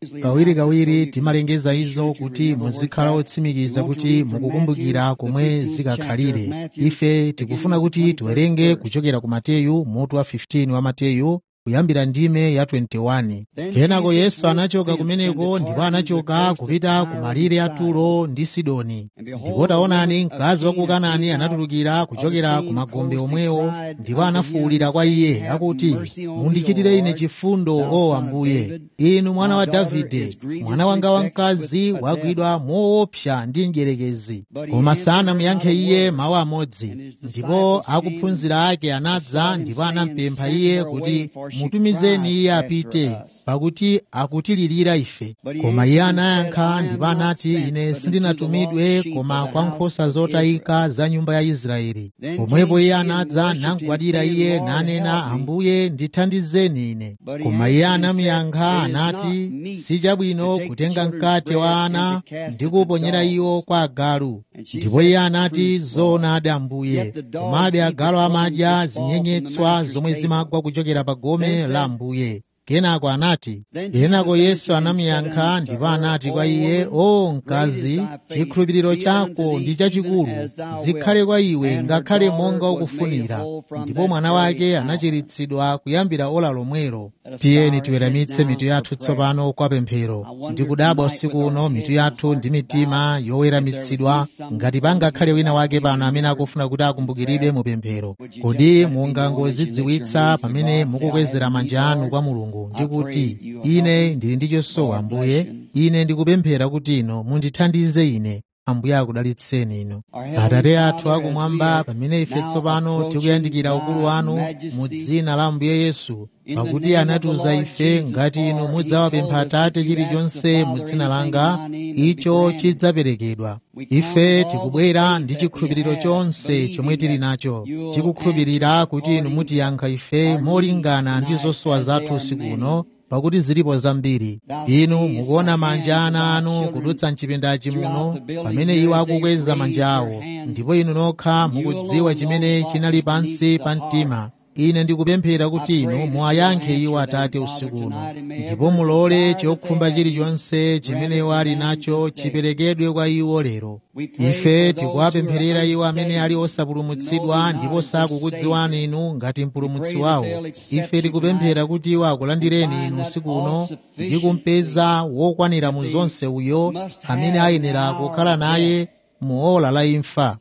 kawirikawiri timalengeza izo kuti muzikhala otsimikiza kuti mukukumbukira komwe zikakhalire ife tikufuna kuti tiwerenge kuchokera ku mateyu mutu wa 15 wa mateyu kuyambira ndime ya 21 kenako yesu anachoka kumeneko ndipo anachoka kupita ku malire a turo ndi sidoni ndipo taonani mkazi wa ku kanani anatulukira kuchokera ku magombe omwewo ndipo anafuwulira kwa iye akuti mundichitire ine chifundo o ambuye inu mwana wa davide mwana wanga wamkazi wagwidwa moopsa ndi mdierekezi koma sanamuyankhe iye mawu amodzi ndipo akuphunzira ake anadza ndipo anampempha iye kuti mutumizeni iye apite pakuti akutilirira ife koma iye anayankha ndipo anati ine sindinatumidwe koma kwa nkhosa zotayika za nyumba ya israeli pomwepo iye anadza namgwadira iye nanena ambuye ndithandizeni ine koma iye anamuyankha anati si chabwino kutenga mkate wa ana ndi kuuponyera iwo kwa agalu ndipo iye anati zoonadi ambuye komabe agalu amadya zinyenyetswa zomwe zimagwa kuchokera pa gome la ambuye kenako anati kenako yesu anamuyankha ndipo anati kwa iye o mkazi chikhulupiriro chako ndi chachikulu zikhale kwa iwe ngakhale monga ukufunira ndipo mwana wake anachiritsidwa kuyambira ola lomwelo tiyeni tiweramitse mitu yathu tsopano kwa pemphero ndikudabwa usiku uno mitu yathu ndi mitima yoweramitsidwa ngati pangakhale wina wake pano amene akufuna kuti akumbukiridwe mu pemphero kodi mungangozidziwitsa pamene mukukwezera manja anu kwa mulungu ndikuti ine ndili ndi chosowa ambuye ine ndikupemphera kuti ino mundithandize ine ambuye akudalitseni inu atate athu akumwamba pamene ife tsopano tikuyandikira ukulu wanu mu dzina la ambuye yesu pakuti anatiuza ife ngati inu mudzawapempha atate chilichonse mu dzina langa icho chidzaperekedwa ife tikubwera ndi chikhulupiriro chonse chomwe tili nacho tikukhulupirira kuti inu mutiyankha ife molingana ndi zosowa zathu usiku uno pakuti zilipo zambiri inu mukuona manja ana anu kudutsa mchipindachi muno pamene iwo akukweza manja awo ndipo inu nokha mukudziwa chimene chinali pansi pa mtima ine ndikupemphera kuti inu muwayankhe iwo atate usiku uno ndipo mulole chokhumba chilichonse chimene iwo ali nacho chiperekedwe kwa iwo lero ife tikuwapempherera iwo amene ali osapulumutsidwa ndipo sakukudziwani inu ngati mpulumutsi wawo ife tikupemphera kuti iwo akulandireni inu usiku uno ndi kumpeza wokwanira mu zonse uyo amene ayenera kukhala naye muola la imfa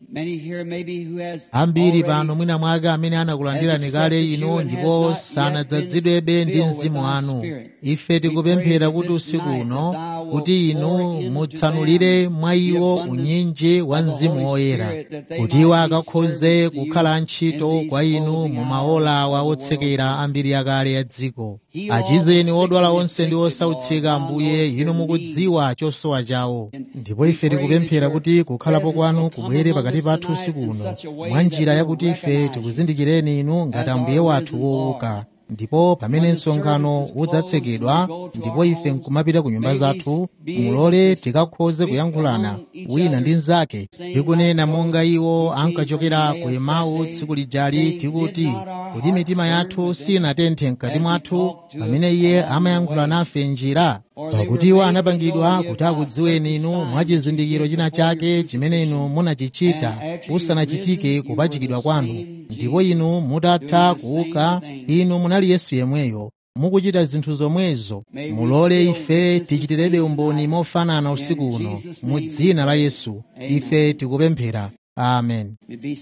ambiri pano mwina mwake amene anakulandirani kale inu ndipo sanadzazidwebe ndi mzimu wanu ife tikupemphera kuti usiku uno kuti inu mutsanulire mwa iwo unyinji wa mzimu woyera kuti iwo akakhoze kukhala ntchito kwa inu mu maola awa otsekera ambiri akale ya dziko achizeni odwala onse ndi osautsika ambuye inu mukudziwa chosowa chawo ndipo ife tikupemphera kuti kukhalapo kwanu kubwere pakati pathu usiku uno mwa njira yakuti ife tikuzindikireni inu ngati ambuye wathu wouka ndipo pamene msonkhano udzatsekedwa ndipo ife nkumapita ku nyumba zathu mulole tikakhoze kuyankhulana wina ndi mnzake tikunena monga iwo ankachokera ku emau tsiku lijali tikuti kuti mitima yathu sinatenthe mkati mwathu pamene iye amayankhula nafe njira pakuti iwo anapangidwa kuti akudziweni inu mwa chizindikiro china chake chimene inu munachichita kusanachitike kupachikidwa kwanu ndipo inu mutatha kuuka inu munali yesu yemweyo mukuchita zinthu zomwezo mulole ife tichitirebe umboni mofanana usiku uno mu dzina la yesu ife tikupemphera amen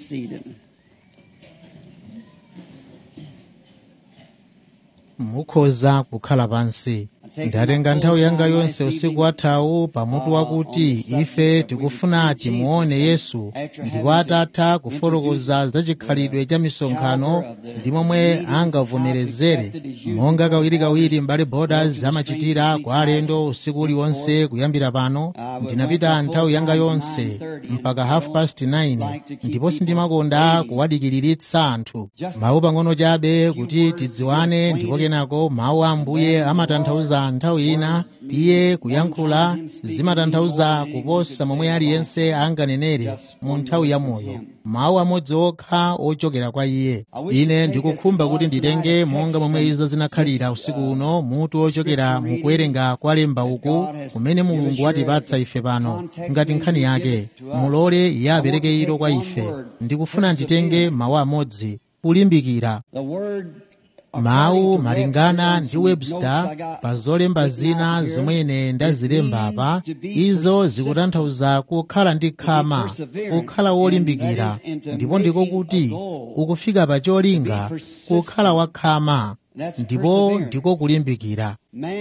mukhoza kukhala pansi ndatenga nthawi yanga yonse usiku wathawu pamutu wakuti ife tikufuna timuone yesu ndipo atatha kufotokoza za chikhalidwe cha misonkhano ndi momwe angavomerezere monga kawirikawiri mbale borders amachitira kwa alendo usiku uliwonse kuyambira pano ndinapita nthawi yanga yonse mpaka half past 9 ndipo sindimakonda kuwadikiriritsa anthu mawu pang'ono chabe kuti tidziwane ndipo kenako mawu a ambuye amatanthauza mpaka nthawi ina iye kuyankhula zimatanthauza kuposa momwe aliyense anganenere mu nthawi ya moyo mawu amodzi okha ochokera kwa iye ine ndikukhumba kuti nditenge monga momwe izo zinakhalira usiku uno mutu ochokera mukuwerenga kwa lemba uku kumene mulungu watipatsa ife pano ngati nkhani yake mulole iye apereke ilo kwa ife ndikufuna nditenge mawu amodzi kulimbikira mawu malingana ndi webster pa zolemba zina zomwe ine ndazilemba apa izo zikutanthauza kukhala ndi khama kukhala wolimbikira ndipo ndiko kuti ukufika pa cholinga kukhala wakhama ndipo ndiko kulimbikira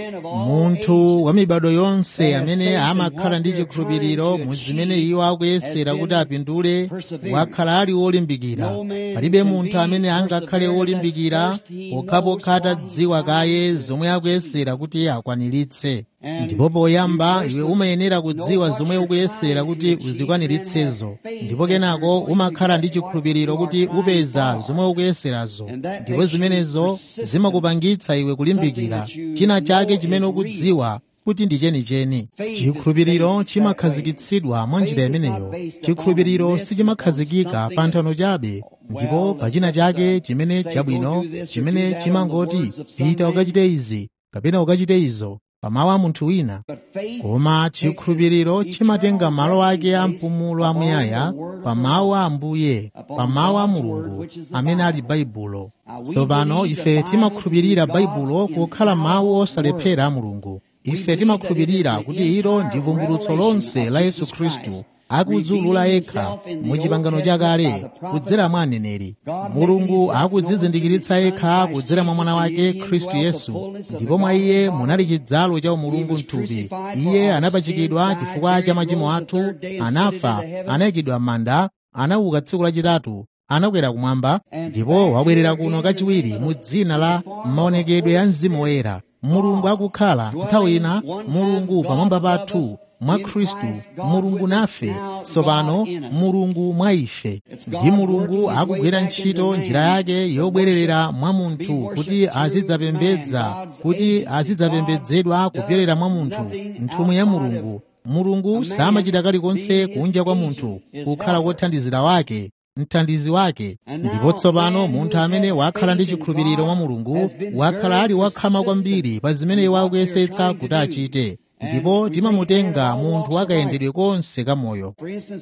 munthu wa mibado yonse amene amakhala ndi chikhulupiriro mu zimene iwo akuyesera kuti apindule wakhala ali wolimbikira palibe munthu amene angakhale wolimbikira pokhapokha atadziwa kaye zomwe akuyesera kuti akwaniritse ndipo poyamba iwe umayenera kudziwa zomwe ukuyesera kuti uzikwaniritsezo ndipo kenako umakhala ndi chikhulupiriro kuti upeza zomwe ukuyeserazo ndipo zimenezo zimakupangitsa iwe kulimbikira china chake chimene ukudziwa kuti ndi chenicheni chikhulupiriro chimakhazikitsidwa mwa njira imeneyo chikhulupiriro sichimakhazikika pa nthano chabe ndipo pa china chake chimene chabwino chimene chimangoti pita ukachite izi kapena ukachite izo pamawu a munthu wina koma chikhulupiriro chimatenga malo ake a mpumulo amuyaya pa mawu a ambuye pa mawu a mulungu amene ali baibulo tsopano ife timakhulupirira baibulo kukhala mawu osalephera a mulungu ife timakhulupirira kuti ilo ndi vumbulutso lonse la yesu khristu akudzulula yekha mu chipangano chakale kudzera mwa aneneri mulungu akudzizindikiritsa yekha kudzera mwa mwana wake khristu yesu ndipo mwa iye munali chidzalo cha umulungu mthupi iye anapachikidwa chifukwa cha machimo athu anafa anayikidwa m'manda anauka tsiku lachitatu anakwera kumwamba ndipo wabwerera kuno kachiwiri mu dzina la maonekedwe ya mzimu woyera mulungu akukhala nthawi ina mulungu pamwamba pathu mwa khristu mulungu nafe tsopano mulungu mwa ife ndi mulungu akugwira ntchito njira yake yobwererera mwa munthu kuti azidzapembedza kuti azidzapembedzedwa kupyolera mwa munthu nthumwi ya mulungu mulungu samachita kalikonse kunja kwa munthu kukhala kothandizira wake mthandizi wake ndipo tsopano munthu amene wakhala ndi chikhulupiriro mwa mulungu wakhala ali wakhama kwambiri pa zimene iwo akuyesetsa kuti achite ndipo timamutenga munthu wakayendedwe konse kamoyo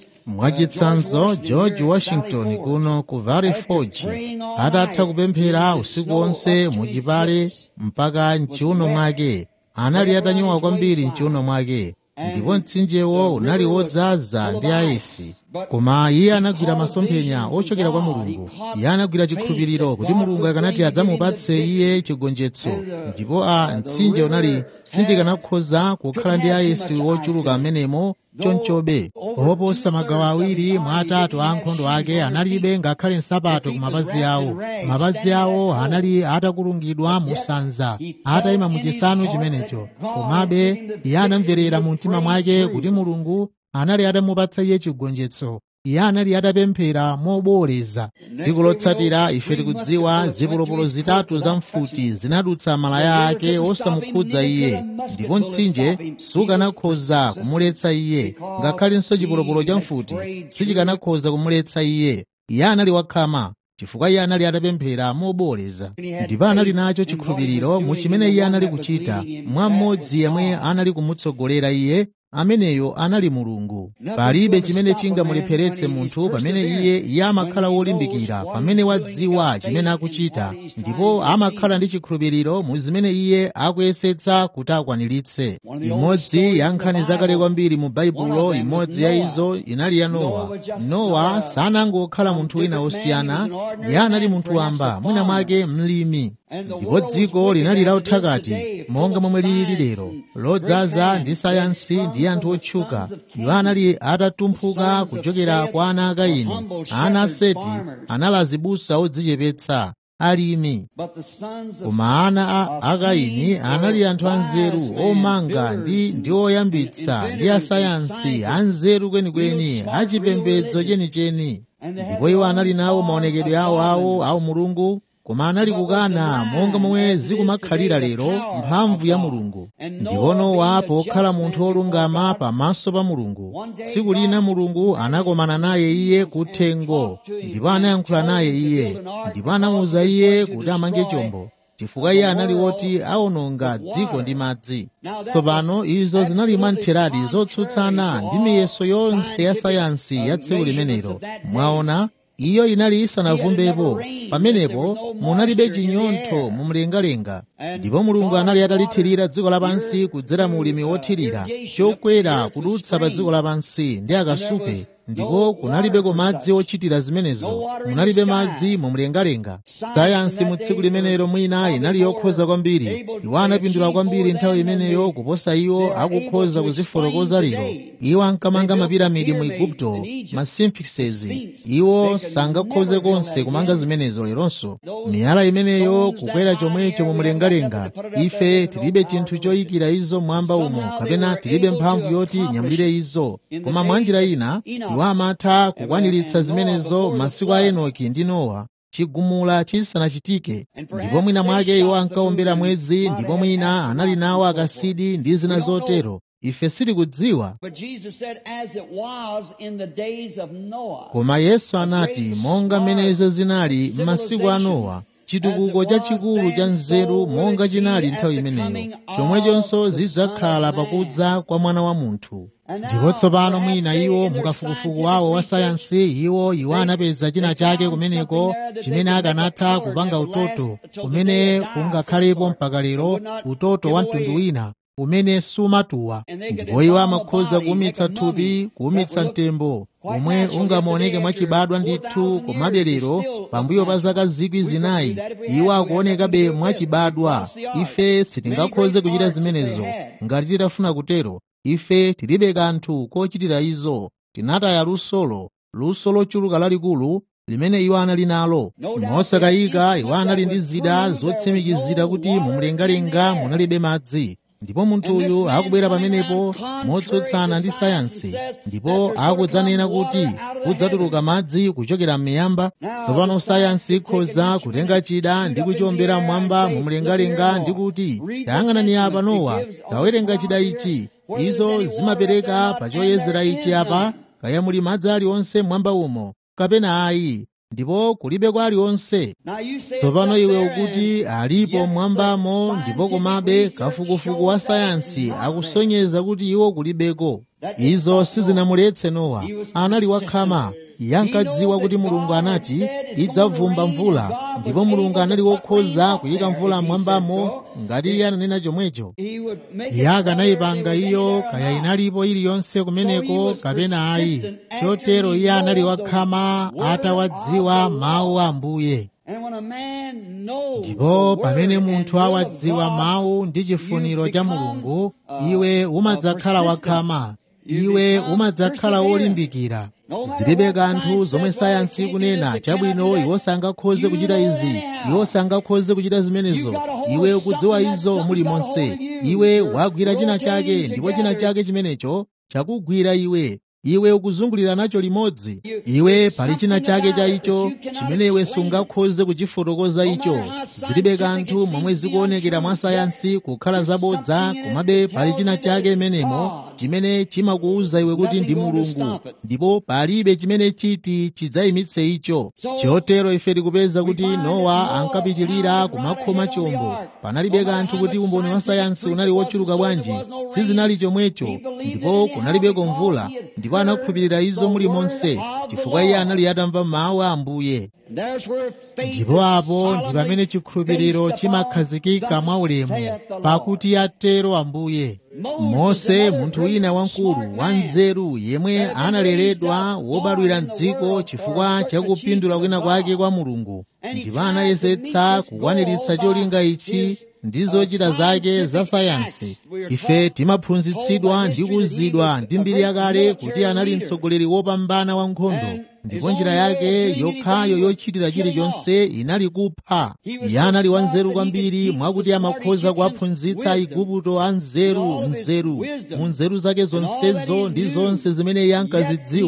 mwachitsanzo george washington kuno ku valley forge atatha kupemphera usiku wonse muchipale mpaka mchiuno mwake anali atanyowa kwambiri mchiuno mwake ndipo mtsinjewo unali wodzaza ndi ayesi koma iye anagwira masomphenya ochokera kwa mulungu iye anagwira chikhulupiriro kuti mulungu akanati adzamupatse iye chigonjetso ndipo a mtsinje unali sindikanakhoza kukhala ndi ayesi wochuluka amenemo chonchobe oposa magawo awiri mwa atatu a ankhondo ake analibe ngakhale nsapato ku mapazi awo mapazi awo anali atakulungidwa mu sanza atayima mu chisanu chimenecho komabe iye anamverera mu mtima mwake kuti mulungu anali atamupatsa iye chigonjetso iye anali atapemphera moboleza tsiku lotsatira ife tikudziwa zipolopolo zitatu za mfuti zinadutsa malaya ake osamukhudza iye ndipo mtsinje sukanakhoza kumuletsa iye ngakhalenso chipolopolo cha mfuti sichikanakhoza kumuletsa iye iye anali wakhama chifukwa iye anali atapemphera moboleza ndipo anali nacho chikhulupiriro mu chimene iye anali kuchita mwa mmodzi yemwe anali kumutsogolera iye ameneyo anali mulungu palibe chimene chingamulepheretse munthu pamene iye iye amakhala wolimbikira pamene wadziwa chimene akuchita ndipo amakhala ndi chikhulupiriro mu zimene iye akuyesetsa kuti akwaniritse imodzi ya nkhani zakale kwambiri mu baibulo imodzi ya izo inali ya nowa nowa sanangokhala munthu wina wosiyana iye anali munthu wamba mwina mwake mlimi ndipo dziko linali lauthakati monga momwe lili lero lodzaza ndi sayansi ndi anthu otchuka iwo anali atatumphuka kuchokera kwa ana a kaini ana a seti anali azibusa odzichepetsa alimi koma ana a kaini anali anthu anzeru omanga ndi ndi oyambitsa ndi asayansi anzeru kwenikweni achipembedzo chenicheni ndipo iwo anali nawo maonekedwe awo awo awo mulungu koma anali kukana monga momwe zikumakhalira lero mphamvu ya mulungu ndipo nowa pokhala munthu wolungama pamaso pa mulungu tsiku lina mulungu anakomana naye iye kuthengo ndipo anayankhula naye iye ndipo anamuwuza iye kuti amange chombo chifukwa iye anali woti awononga dziko ndi madzi tsopano izo zinali mwamtheradi zotsutsana ndi miyeso yonse ya sayansi ya tsiku limenelo mwaona iyo inali isanavumbepo pamenepo munalibe chinyontho mumlengalenga ndipo mulungu anali atalithirira dziko lapansi kudzera mu ulimi wothirira chokwera kudutsa pa dziko lapansi ndi akasupe ndipo kunalibeko madzi ochitira zimenezo munalibe madzi mumlengalenga sayansi mu tsiku limenelo mwina inali yokhoza kwambiri iwo anapindula kwambiri nthawi imeneyo kuposa iwo akukhoza kuzifotokoza lero iwo ankamanga mapiramidi mu igupto ma sphinxes iwo sangakhoze konse kumanga zimenezo leronso miyala imeneyo kukwera chomwecho mumlengalenga ife tilibe chinthu choyikira izo mwamba umo kapena tilibe mphamvu yoti nyamulire izo koma mwanjira ina iwo amatha kukwaniritsa zimenezo masiku a enoki ndi nowa chigumula chisanachitike ndipo mwina mwake iwo ankaombera mwezi ndipo mwina anali nawo akasidi ndi zina zotero ife sitikudziwa koma yesu anati monga mmenezo zinali m'masiku a nowa chitukuko chachikulu cha nzeru monga chinali nthawi imeneyo chomwechonso zidzakhala pakudza kwa mwana wa munthu ndipo tsopano mwina iwo mukafukufuku wawo wa sayansi iwo iwo anapeza china chake kumeneko chimene akanatha kupanga utoto umene ungakhalepo mpaka lero utoto wa mtundu wina umene sumatuwa ndipo iwo amakhoza kuwumitsa thupi kuwumitsa mtembo omwe ungamaoneke mwachibadwa ndithu komabe lero pambuyo pa zaka zikwi zinayi iwo akuonekabe mwachibadwa ife sitingakhoze kuchita zimenezo ngati titafuna kutero ife tilibe kanthu kochitira izo tinataya lusolo luso lochuluka lalikulu limene iwo anali nalo mosakayika iwo anali ndi zida zotsimikizira kuti mumlengalenga munalibe madzi ndipo munthu uyu akubwera pamenepo motsutsana ndi sayansi ndipo akudzanena kuti kudzatuluka madzi kuchokera m'miyamba tsopano sayansi ikhoza kutenga chida ndi kuchiombera mmwamba mumlengalenga ndi kuti tayang'anani apa nowa tawerenga chida ichi izo zimapereka pa choyezera ichi apa kaya muli madzi aliwonse mmwamba umo kapena ayi ndipo kulibe kwa aliwonse tsopano iwe ukuti alipo mmwambamo ndipo komabe kafukufuku wa sayansi akusonyeza kuti iwo kulibeko izo sizinamuletse nowa anali wakhama iye ankadziwa kuti mulungu anati idzavumba mvula ndipo mulungu anali wokhoza kuyika mvula mmwambamo ngati iye ananena chomwecho iye akanayipanga iyo kaya inalipo iliyonse kumeneko kapena ayi chotero iye anali wakhama atawadziwa mawu a ambuye ndipo pamene munthu awadziwa mawu ndi chifuniro cha mulungu iwe umadzakhala wakhama iwe umadzakhala wolimbikira zilibe kanthu zomwe sayansi ikunena chabwino iwo sangakhoze kuchita izi iwo sangakhoze kuchita zimenezo iwe ukudziwa izo muli monse iwe wagwira china chake ndipo china chake chimenecho chakugwira iwe iwe ukuzungulira nacho limodzi iwe pali china chake cha icho chimene iwe sungakhoze kuchifotokoza icho zilibe kanthu momwe zikuonekera mwa sayansi kukhala zabodza komabe pali china chake menemo chimene chimakuwuza iwe kuti ndi mulungu ndipo palibe chimene chiti chidzayimitse icho chotero ife tikupeza kuti nowa ankapitilira kumakhoma chombo panalibe kanthu kuti umboni wa sayansi unali wochuluka bwanji sizinali chomwecho ndipo kunalibeko mvula ndipo anakhulupirira izo muli monse chifukwa iye anali atamva mawu a ambuye ndipo apo ndi pamene chikhulupiriro chimakhazikika mwaulemu pakuti atero ambuye mose munthu wina wamkulu wanzeru yemwe analeredwa wobadwira mdziko chifukwa chakupindula kwina kwake kwa mulungu ndipo anayesetsa kukwaniritsa cholinga ichi ndi zochita zake za sayansi ife timaphunzitsidwa ndi kuwuzidwa ndi mbiri yakale kuti anali mtsogoleri wopambana wa nkhondo ndipo njira yake yokhayo yochitira chilichonse inali kupha iye anali wanzeru kwambiri mwakuti amakhoza kuwaphunzitsa aigupto a nzeru nzeru mu nzeru zake zonsezo ndi zonse zimene iye ankazidziwa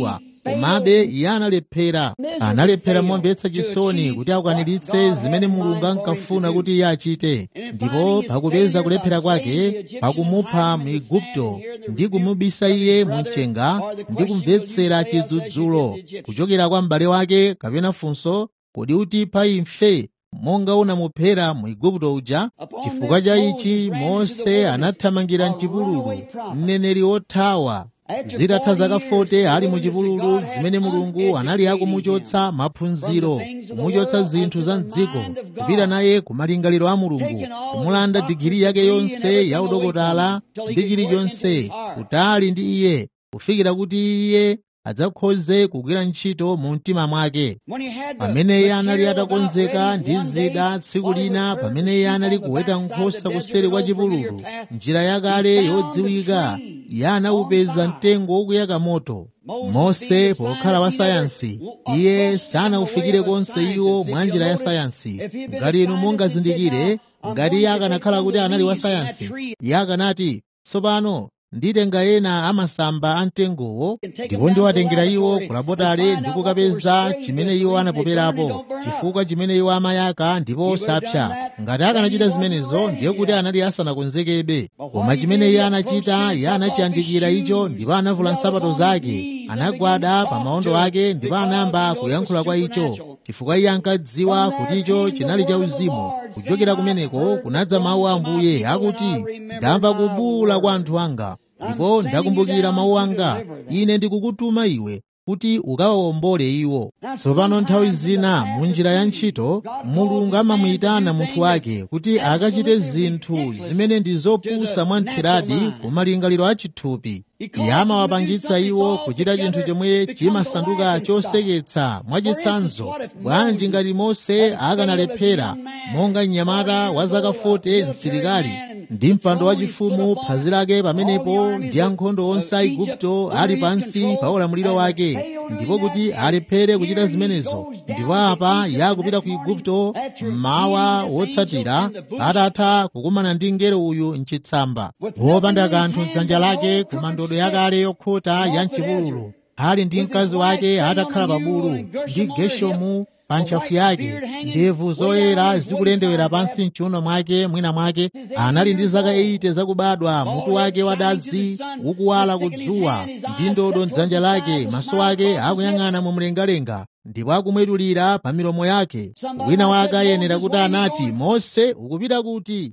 komabe iye analephera analephera momvetsa chisoni kuti akwaniritse zimene mulungu ankafuna kuti iye achite ndipo pakupeza kulephera kwake pakumupha mu igupto ndi kumubisa iye mu mchenga ndi kumvetsera chidzudzulo kuchokera kwa m'bale wake kapena funso kodi utipha imfe monga unamuphera mu igupto uja chifukwa cha ichi mose anathamangira mchipululu mneneri wothawa zitatha zaka 40 ali mu chipululu zimene mulungu anali akumuchotsa maphunziro kumuchotsa zinthu za mdziko kupita naye ku malingaliro a mulungu kumulanda digiri yake yonse ya udokotala ndi chilichonse kutali ndi iye kufikira kuti iye adzakhoze kugwira ntchito mu mtima mwake pamene iye anali atakonzeka ndi zida tsiku lina pamene iye anali kuweta nkhosa kuseri kwa chipululu njira yakale yodziwika iye anawupeza mtengo wokuyaka moto mose pokhala wa sayansi iye sanawufikire konse iwo mwa njira ya sayansi ngati inu mungazindikire ngati iye akanakhala kuti anali wa sayansi iye akanati tsopano nditenga ena amasamba a mtengowo ndipo ndiwatengera iwo ku labotale ndi kukapeza chimene iwo anapoperapo chifukwa chimene iwo amayaka ndipo osapsa ngati akanachita zimenezo ndiye kuti anali asanakonzekebe koma chimene iye anachita iye anachiyandikira icho ndipo anavula nsapato zake anagwada pa maondo ake ndipo anayamba kuyankhula kwa icho chifukwa iye ankadziwa kuti icho chinali cha uzimu kuchokera kumeneko kunadza mawu a ambuye akuti ndamva kubuwula kwa anthu anga ndipo ndakumbukira mawu anga ine ndikukutuma iwe kuti ukawawombole iwo tsopano nthawi zina mu njira ya ntchito mulungu amamuyitana munthu wake kuti akachite zinthu zimene ndi zopusa mwamtheradi ku malingaliro a chithupi iye amawapangitsa iwo kuchita chinthu chomwe chimasanduka choseketsa mwachitsanzo bwanji ngati mose akanalephera monga mnyamata wa zaka 40 msilikali ndi mpando wachifumu phazi lake pamenepo ndi ankhondo onse a igupto ali pansi pa ulamuliro wake ndipo kuti alephere kuchita zimenezo ndipo apa yakupita ku igupto mmawa wotsatira atatha kukumana ndi mngelo uyu mchitsamba wopanda kanthu m'dzanja lake ku mandodo yakale yokhota ya mchipululu ali ndi mkazi wake atakhala pa bulu ndi geshomu pa ntchafu yake ndevu zoyera zikulendewera pansi mchiuno mwake mwina mwake anali ndi zaka 80 zakubadwa mutu wake wadazi ukuwala kudzuwa ndi ndodo mdzanja lake maso ake akuyang'ana mu mlengalenga ndipo akumwetulira pa milomo yake wina wake ayenera kuti anati mose ukupita kuti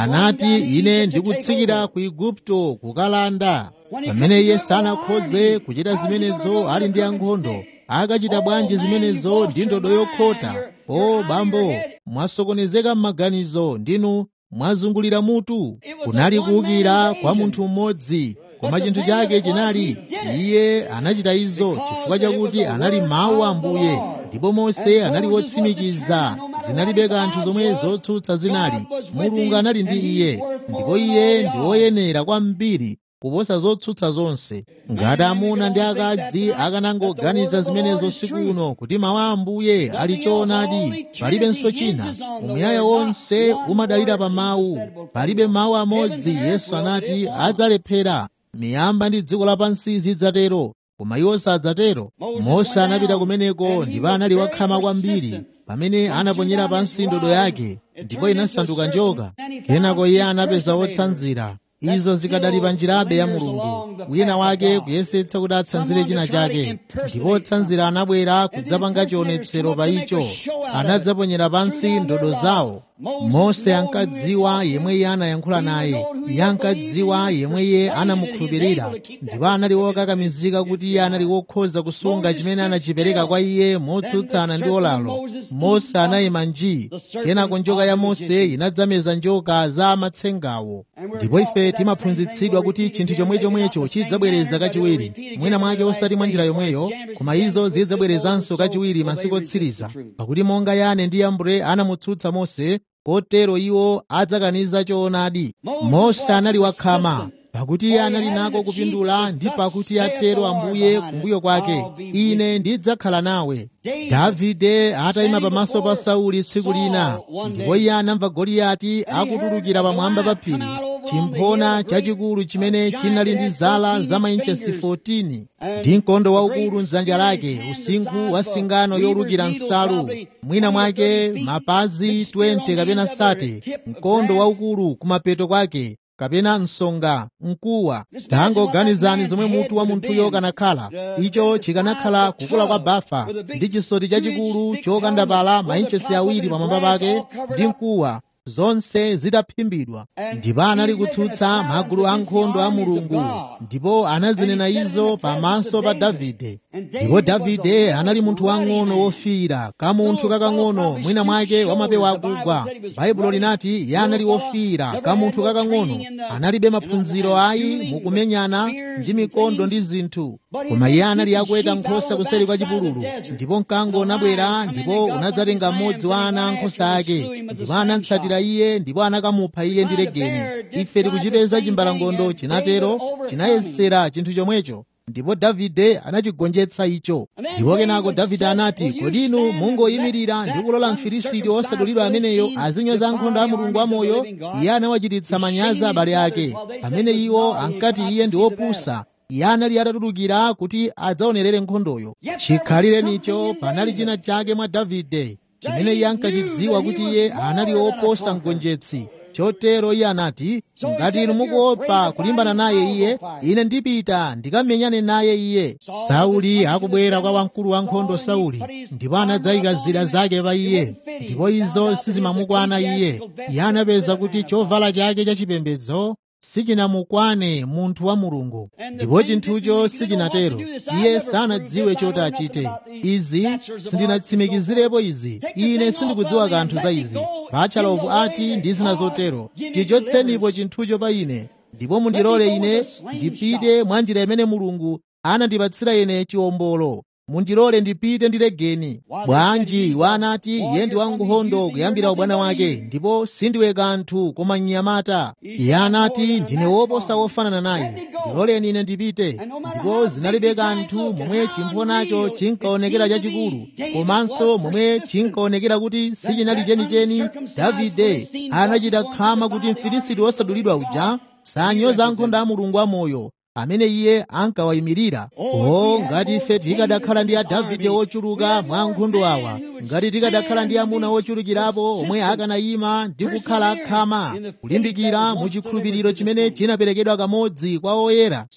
anati ine ndikutsikira ku igupto kukalanda pamene iye sanakhoze kuchita zimenezo ali ndi ankhondo akachita bwanji zimenezo ndi ndodo yokhota o bambo mwasokonezeka m'maganizo ndinu mwazungulira mutu kunali kuwukira kwa munthu mmodzi koma chinthu chake chinali iye anachita izo chifukwa chakuti anali mawu a ambuye ndipo mose anali wotsimikiza zinalibe kanthu zomwe zotsutsa zinali mulungu anali ndi iye ndipo iye ndi woyenera kwambiri kuposa zotsutsa zonse ngati amuna ndi akazi akanangoganiza zimenezo siku uno kuti mawu a ambuye ali choonadi palibenso china umuyaya wonse umadalira pa mawu palibe mawu amodzi yesu anati adzalephera miyamba ndi dziko lapansi zidzatero koma iwo sadzatero mose anapita kumeneko ndipo anali wakhama kwambiri pamene anaponyera pansi ndodo yake ndipo inasanduka njoka kenako iye anapeza wotsanzira izo zikadali pa njirabe ya mulungu wina wake kuyesetsa kuti atsanzire china chake ndipo otsanzira anabwera kudzapanga chionetsero pa icho anadzaponyera pansi ndodo zawo mose ankadziwa yemwe iye anayankhula naye iye ankadziwa yemwe iye anamukhulupirira ndipo anali wokakamizika kuti iye anali wokhoza kusunga chimene anachipereka kwa iye motsutsana ndi olalo mose anayima nji kenako njoka ya mose inadzameza njoka za amatsengawo ndipo ife timaphunzitsidwa kuti chinthu chomwe chomwecho chidzabwereza kachiwiri mwina mwake osati mwa njira yomweyo koma izo zidzabwerezanso kachiwiri masiku otsiriza pakuti monga yane ndi yambure anamutsutsa mose kotero iwo adzakaniza choonadi mose anali wakhama pakuti iye anali nako kupindula ndi pakuti atero ambuye kumbuyo kwake ine ndidzakhala nawe davide atayima pamaso pa sauli tsiku lina ndipo iye anamva goliyati akutulukira pamwamba pa phiri chimphona chachikulu chimene chinali ndi zala za mainchesi 14 ndi mkondo waukulu mdzanja lake usinkhu wa singano yolukira nsalu mwina mwake mapazi 20 kapena 30 mkondo waukulu kumapeto kwake kapena msonga mkuwa tangoganizani zomwe mutu wa munthuyo kanakhala icho chikanakhala kukula kwa bafa ndi chisoti chachikulu chokandapala mainchesi awiri pamwamba pake ndi mkuwa zonse zitaphimbidwa ndipo anali kutsutsa magulu ankhondo a mulungu ndipo anazinena izo pamaso pa davide ndipo davide anali munthu wang'ono wofiira kamunthu kakang'ono mwina mwake wamapewa akugwa baibulo linati iye anali wofiira kamunthu kakang'ono analibe maphunziro ayi mukumenyana ndi mikondo ndi zinthu koma iye anali akuweta nkhosa kuseri kwa chipululu ndipo mkango unabwera ndipo unadzatenga mmodzi wa ana ankhosa ake ndipo anatsatira iye ndipo anakamupha iye ndi legeni ife tikuchipeza chimbalangondo chinatero chinayesera chinthu chomwecho ndipo davide anachigonjetsa icho ndipo kenako davide anati kodi inu mungoyimirira ndi kulola mfilisiti wosadulidwa ameneyo azinyoza ankhondo a mulungu amoyo iye anawachititsa manyazi abale ake amene iwo ankati iye ndi wopusa iye anali atatulukira kuti adzaonerere nkhondoyo chikhalirenicho panali china chake mwa davide chimene iye ankachidziwa kuti iye anali woposa mgonjetsi chotero iye anati ngati inu mukuopa kulimbana naye iye ine ndipita ndikamenyane naye iye sauli akubwera kwa wamkulu wankhondo sauli ndipo anadzayika zida zake pa iye ndipo izo sizimamukwana iye iye anapeza kuti chovala chake chachipembedzo sichinamukwane munthu wa mulungu ndipo chinthucho sichinatero iye sanadziwe choti achite izi sindinatsimikizirepo izi ine sindikudziwa kanthu za izi batchalovu ati ndi zina zotero chichotsenipo chinthucho pa ine ndipo mundilole ine ndipite mwa njira imene mulungu anandipatsira ine chiwombolo mundilole ndipite ndi legeni bwanji wanati iye ndi wankhondo kuyambira ubwana wake ndipo sindiwe kanthu koma mnyamata iye anati ndine woposa wofanana naye ndiloleni ine ndipite ndipo zinalibe kanthu momwe chimphonacho chinkaonekera chachikulu komanso momwe chinkaonekera kuti sichinali chenicheni davide anachita khama kuti mfilisiti wosadulidwa uja sanyoza ankhondo a mulungu amoyo amene iye ankawayimirira o ngati ife tikadakhala ndi adavide ochuluka mwa ankhondo awa ngati tikadakhala ndi amuna ochulukirapo omwe akanayima ndi kukhala akhama kulimbikira mu chikhulupiriro chimene chinaperekedwa kamodzi kwa oyera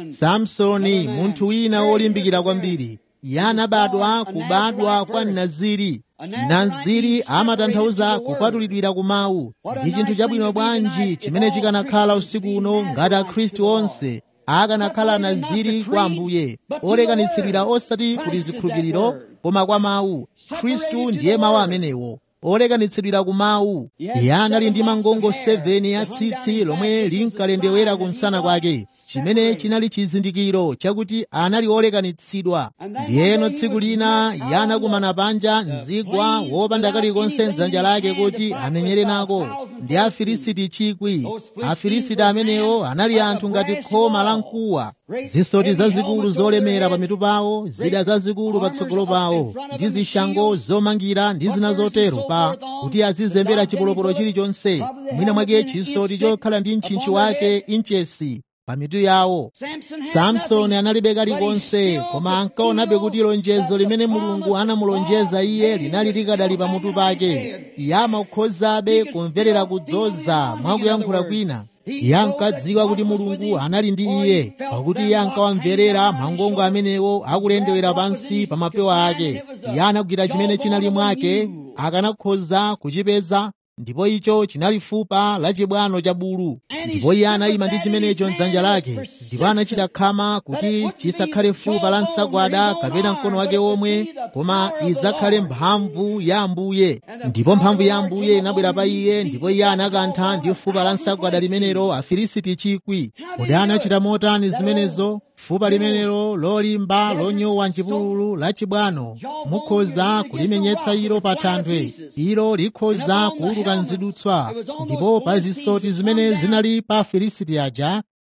samsoni munthu wina wolimbikira kwambiri iye anabadwa kubadwa kwa naziri naziri amatanthauza kupatulidwira ku mawu ndi chinthu chabwino bwanji chimene chikanakhala usiku uno ngati akhristu onse akanakhala naziri kwa ambuye olekanitsidwira osati kuti zikhulupiriro koma kwa mawu khristu ndiye mawu amenewo olekanitsidwira ku mawu iye anali ndi mangongo 7 ya tsitsi lomwe linkalendewera kumsana kwake chimene chinali chizindikiro chakuti anali olekanitsidwa ndiyeno tsiku lina iye anakumana panja mzigwa wopanda kalikonse mdzanja lake kuti amenyere nako ndi afilisiti chikwi afilisiti amenewo anali anthu ngati khoma la mkuwa zisoti zazikulu zolemera pamitu pawo zida zazikulu patsogolo pawo ndi zishango zomangira ndi zina zotero pa kuti azizembera chipolopolo chilichonse mwina mwake chisoti chokhala ndi mtchintchi wake inchesi pamitu yawo samsoni analibe kalikonse koma ankaonabe kuti lonjezo limene mulungu anamulonjeza iye linali likadali pamutu pake iye amakhozabe kumverera kudzoza mwakuyankhula kwina iye ankadziwa kuti mulungu anali ndi iye pakuti iye ankawamverera mangongo amenewo akulendewera pansi pa mapewa ake iye anagwira chimene chinali mwake akanakhoza kuchipeza ndipo icho chinali fupa la chibwano cha bulu ndipo iye anayima ndi chimenecho mdzanja lake ndipo anachita khama kuti chisakhale fupa la nsagwada kapena mkono wake omwe koma idzakhale mphamvu ya ambuye ndipo mphamvu ya ambuye inabwera pa iye ndipo iye anakantha ndi fupa la nsagwada limenelo afilisiti chikwi kodi anachita motani zimenezo fupa limenelo lolimba lonyowa mchipululu la chibwano mukhoza kulimenyetsa ilo pa thanthwe ilo likhoza kuuluka mzidutswa ndipo pa zisoti zimene zinali pa afilisiti aja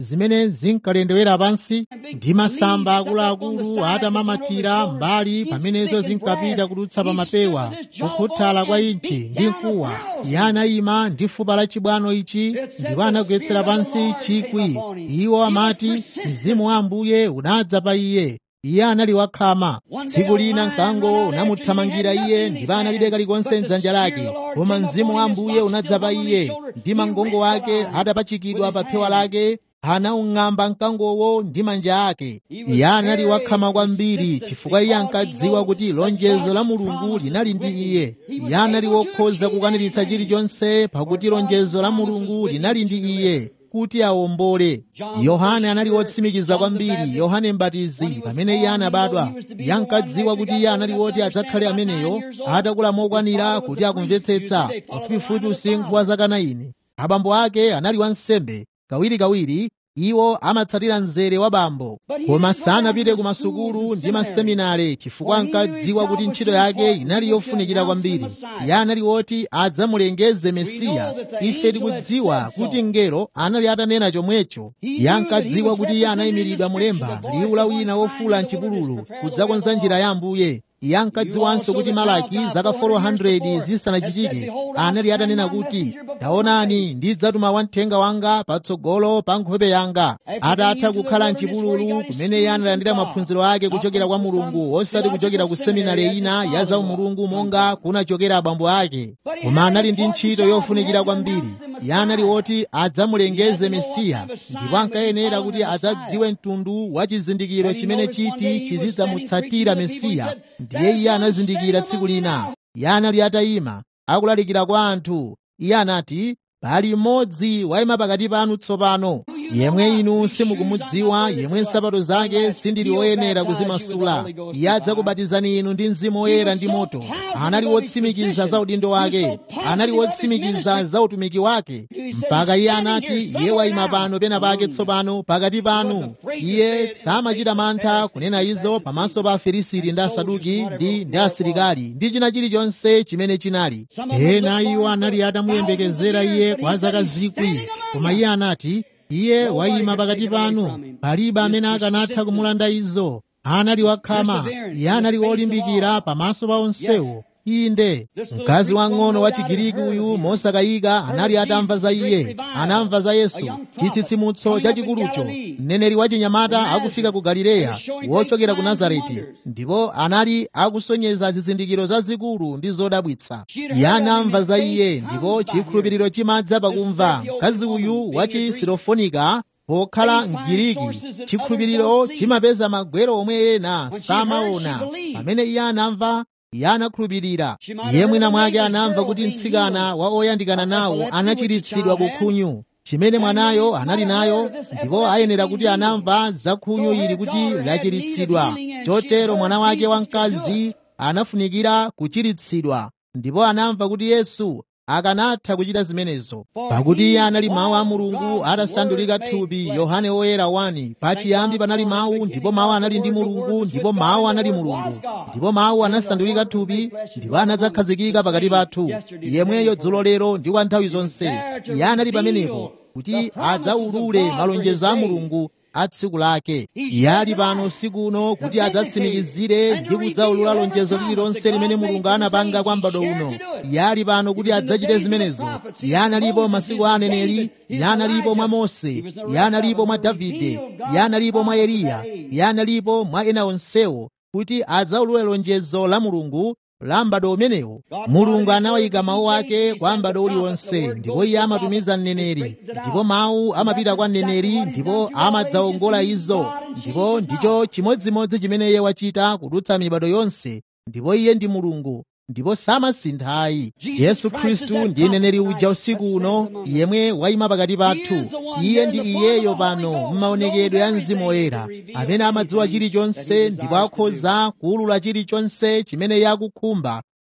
zimene zinkalendewera pansi ndi masamba akuluakulu atamamatira mbali pamenezo zinkapita kudutsa pa mapewa kukhuthala kwa inchi ndi mkuwa iye anayima ndi fupa la chibwano ichi ndipo anagwetsera pansi chikwi iwo amati mzimu wa ambuye unadza pa iye iye anali wakhama tsiku lina mkango unamuthamangira iye ndipo analibe kalikonse mdzanja lake koma mzimu wa ambuye unadza pa iye ndi mangongo ake atapachikidwa pa phewa lake anaung'amba mkangowo ndi manja ake iye anali wakhama kwambiri chifukwa iye ankadziwa kuti lonjezo la mulungu linali ndi iye iye anali wokhoza kukwaniritsa chilichonse pakuti lonjezo la mulungu linali ndi iye kuti awombole yohane anali wotsimikiza kwambiri yohane mbatizi pamene iye anabadwa iye ankadziwa kuti iye anali woti adzakhale ameneyo atakula mokwanira kuti akumvetsetsa pafupifupi usinkhu wa zaka 9 abambo ake anali wansembe kawirikawiri iwo amatsatira mzere wa bambo koma sanapite ku masukulu ndi maseminare chifukwa ankadziwa kuti ntchito yake inali yofunikira kwambiri iye anali woti adzamulengeze mesiya ife tikudziwa kuti mngelo anali atanena chomwecho iye ankadziwa kuti iye anayimiridwa mulemba liwu la wina wofula mchipululu kudzakonza njira ya ambuye iye ankadziwanso kuti malaki zaka 400 zisanachitike anali atanena kuti taonani ndidzatuma wamthenga wanga patsogolo pa nkhope yanga atatha kukhala mchipululu kumene iye analandira maphunziro ake kuchokera kwa mulungu osati kuchokera ku seminari ina ya zaumulungu monga kunachokera abambo ake koma anali ndi ntchito yofunikira kwambiri iye anali woti adzamulengeze mesiya ndipo ankayenera kuti adzadziwe mtundu wa chizindikiro chimene chiti chizidzamutsatira mesiya ndiye iye anazindikira tsiku lina iye anali atayima akulalikira kwa anthu iye anati pali mmodzi wayima pakati panu tsopano yemwe inu simukumudziwa yemwe nsapato zake sindili woyenera kuzimasula iye adzakubatizani inu ndi mzimu woyera ndi moto anali wotsimikiza za udindo wake anali wotsimikiza za utumiki wake mpaka iye anati iye wayima pano pena pake tsopano pakati panu iye samachita mantha kunena izo pamaso pa afilisiti ndi asaduki ndi ndi asilikali ndi china chilichonse chimene chinali ena iwo anali atamuyembekezera iye kwa zaka zikwi koma iye anati iye wayima pakati panu palibe amene akanatha kumulanda izo anali wakhama iye anali wolimbikira pamaso pa onsewo inde mkazi wang'ono wa chigiriki uyu mosakayika anali atamva za iye anamva za yesu chitsitsimutso chachikulucho mneneri wa chinyamata akufika ku galileya wochokera ku nazareti ndipo anali akusonyeza zizindikiro zazikulu ndi zodabwitsa iye anamva za iye ndipo chikhulupiriro chimadza pakumva mkazi uyu wa chisirofonika pokhala mgiriki chikhulupiriro chimapeza magwero omwe ena samaona pamene iye anamva iye anakhulupirira iye mwina mwake anamva kuti mtsikana wa oyandikana nawo anachiritsidwa ku khunyu chimene mwanayo anali nayo ndipo ayenera kuti anamva za khunyu ili kuti lachiritsidwa chotero mwana wake wamkazi anafunikira kuchiritsidwa ndipo anamva kuti yesu akanatha kuchita zimenezo pakuti iye anali mawu a mulungu atasandulika thupi yohane woyera 1 pachiyambi panali mawu ndipo mawu anali ndi mulungu ndipo mawu anali mulungu ndipo mawu anasandulika thupi ndipo anadzakhazikika pakati pathu yemweyo dzulo lero ndi kwa nthawi zonse iye anali pamenepo kuti adzaulule malonjezo a mulungu a tsiku lake iye ali pano usiku uno kuti adzatsimikizire ndi kudzaulula lonjezo lililonse limene mulungu anapanga kwa m'bado uno iye ali pano kuti adzachite zimenezo iye analipo masiku a aneneri iye analipo mwa mose iye analipo mwa davide iye analipo mwa eliya iye analipo mwa ena onsewo kuti adzaulule lonjezo la mulungu la m'bado umenewo mulungu anawayika mawu ake kwa m'bado uliwonse ndipo iye amatumiza mneneri ndipo mawu amapita kwa mneneri ndipo amadzawongola izo ndipo ndicho chimodzimodzi chimene iye wachita kudutsa mibado yonse ndipo iye ndi mulungu ndipo samasinthayi yesu khristu ndi mneneri uja usiku uno yemwe wayima pakati pathu iye ndi iyeyo pano m'maonekedwe a mzimu woyera amene amadziwa chilichonse ndipo akhoza kuwulula chilichonse chimene iye akukhumba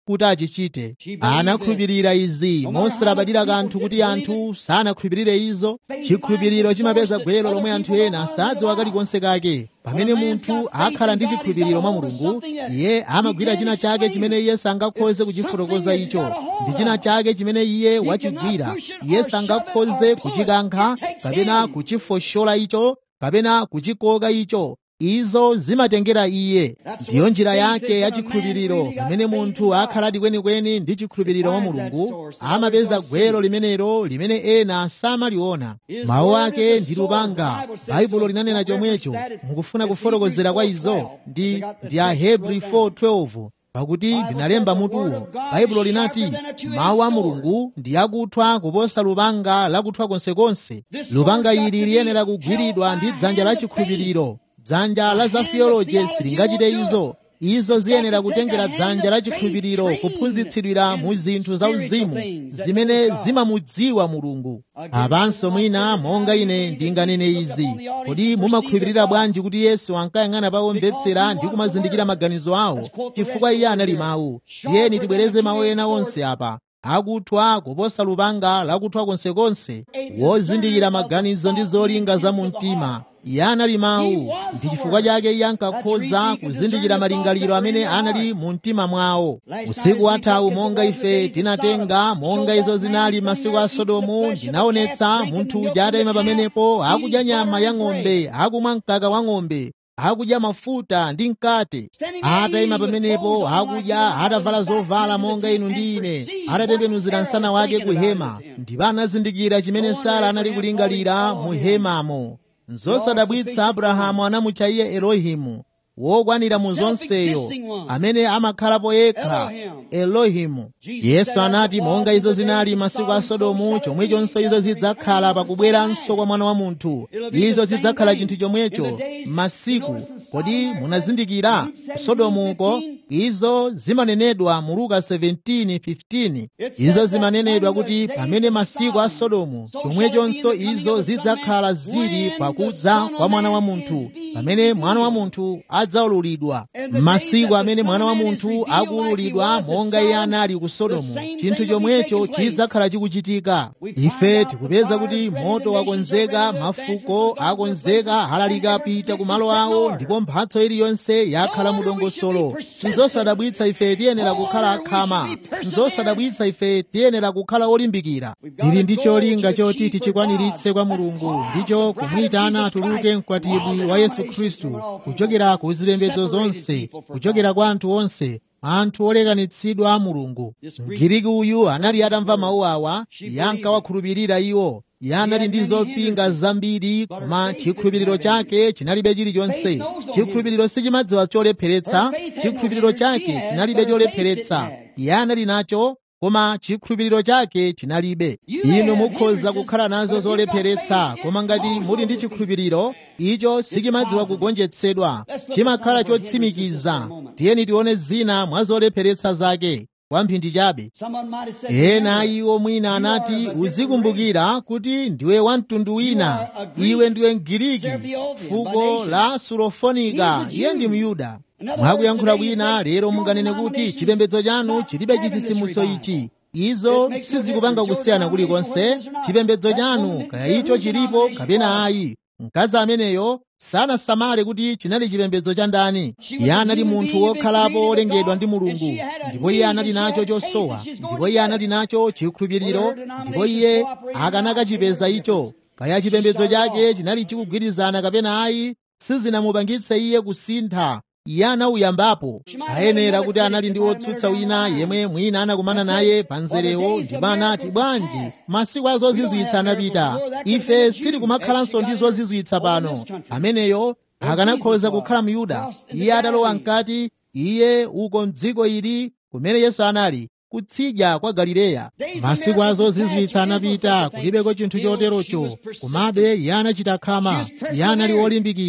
kuti achichite anakhulupirira izi mosalabadira kanthu kuti anthu sanakhulupirire izo chikhulupiriro chimapeza gwero lomwe anthu ena sadziwa kalikonse kake pamene munthu akhala ndi chikhulupiriro mwa mulungu iye amagwira china chake chimene iye sangakhoze kuchifotokoza icho ndi china chake chimene iye wachigwira iye sangakhoze kuchikankha kapena kuchifoshola icho kapena kuchikoka icho izo zimatengera iye ndiyo njira yake ya chikhulupiriro pamene munthu akhaladi kwenikweni ndi chikhulupiriro mwa mulungu amapeza gwero limenelo limene ena samaliona mawu ake ndi lupanga baibulo linanena chomwecho mukufuna kufotokozera kwa izo ndi ndi ahebri 4:12 pakuti ndinalemba mutuwo baibulo linati mawu a mulungu ndi akuthwa kuposa lupanga lakuthwa konsekonse lupanga ili liyenera kugwiridwa ndi dzanja la chikhulupiriro dzanja la za theology silingachite izo izo ziyenera kutengera dzanja la chikhulupiriro kuphunzitsidwira mu zinthu zauzimu zimene zimamudziwa mulungu apanso mwina monga ine ndinganene izi kodi mumakhulupirira bwanji kuti yesu ankayang'ana pa omvetsera ndi kumazindikira maganizo awo chifukwa iye anali mawu tiyeni tibwereze mawu ena onse apa akuthwa kuposa lupanga lakuthwa konsekonse wozindikira maganizo ndi zolinga za mu mtima iye anali mawu ndi chifukwa chake iye ankakhoza kuzindikira malingaliro amene anali mu mtima mwawo usiku wathawu monga ife tinatenga monga izo zinali masiku a sodomu ndinaonetsa munthu uja atayima pamenepo akudya nyama ya ng'ombe akumwa mkaka wa ng'ombe akudya mafuta ndi mkate atayima pamenepo akudya atavala zovala monga inu ndi ine atatembenuzira msana wake ku hema ndipo anazindikira chimene sara anali kulingalira mu hemamo nzosadabwitsa abrahamu anamutcha iye elohimu wokwanira mu zonseyo amene amakhalapo yekha elohimu yesu anati monga izo zinali masiku a sodomu chomwechonso izo zidzakhala pakubweranso kwa mwana wa munthu izo zidzakhala chinthu chomwecho masiku kodi munazindikira sodomuko izo zimanenedwa mu luka 17:15 izo zimanenedwa kuti pamene masiku a sodomu chomwechonso izo zidzakhala zili pakudza kwa mwana wa munthu pamene mwana wa munthu adzaululidwa masiku amene mwana wa munthu akuululidwa monga iye anali ku sodomu chinthu chomwecho chidzakhala chikuchitika ife tikupeza kuti moto wakonzeka mafuko akonzeka halalika apita ku malo awo ndipo mphatso iliyonse yakhala mu dongosolo nzosadabwitsa ife tiyenera kukhala akhama nzosadabwitsa ife tiyenera kukhala olimbikira tili ndi cholinga choti tichikwaniritse kwa mulungu ndicho kumuyitana atuluke mkwatibwi wa yesu khristu kuchokera ku zipembedzo zonse kuchokera kwa anthu onse anthu olekanitsidwa a mulungu mgiriki uyu anali atamva mawu awa yankawakhulupirira iwo iye anali ndi zopinga zambiri koma chikhulupiriro chake chinalibe chilichonse chikhulupiriro sichimadziwa cholepheretsa chikhulupiriro chake chinalibe cholepheretsa iye anali nacho koma chikhulupiriro chake chinalibe inu mukhoza kukhala nazo zolepheretsa koma ngati muli ndi chikhulupiriro icho sichimadziwa kugonjetsedwa chimakhala chotsimikiza tiyeni tione zina mwa zolepheretsa zake kwamphindi chabe ena iwo mwina anati uzikumbukira kuti ndiwe wamtundu wina iwe ndiwe mgiriki fuko la sulofonika iye ndi myuda mwakuyankhula bwina lero munganene kuti chipembedzo chanu chilibe chitsitsimutso ichi izo sizikupanga kusiyana kulikonse chipembedzo chanu kaya icho chilipo kapena ayi mkazi ameneyo sanasamale kuti chinali chipembedzo cha ndani iye anali munthu wokhalapo wolengedwa ndi mulungu ndipo iye anali nacho chosowa ndipo iye anali nacho chikhulupiriro ndipo iye akanakachipeza icho kaya chipembedzo chake chinali chikugwirizana kapena ayi sizinamupangitse iye kusintha iye anauyambapo ayenera kuti anali ndi wotsutsa wina yemwe mwina anakumana naye pa nzerewo ndipo anati bwanji masiku a zozizwitsa anapita ife sitikumakhalanso ndi zozizwitsa pano ameneyo akanakhoza kukhala myuda iye atalowa mkati iye uko mdziko ili kumene yesu anali kutsidya kwa galileya masiku a zozizwitsa anapita kulibeko chinthu choterocho komabe iye anachita khama iye anali wolimbikira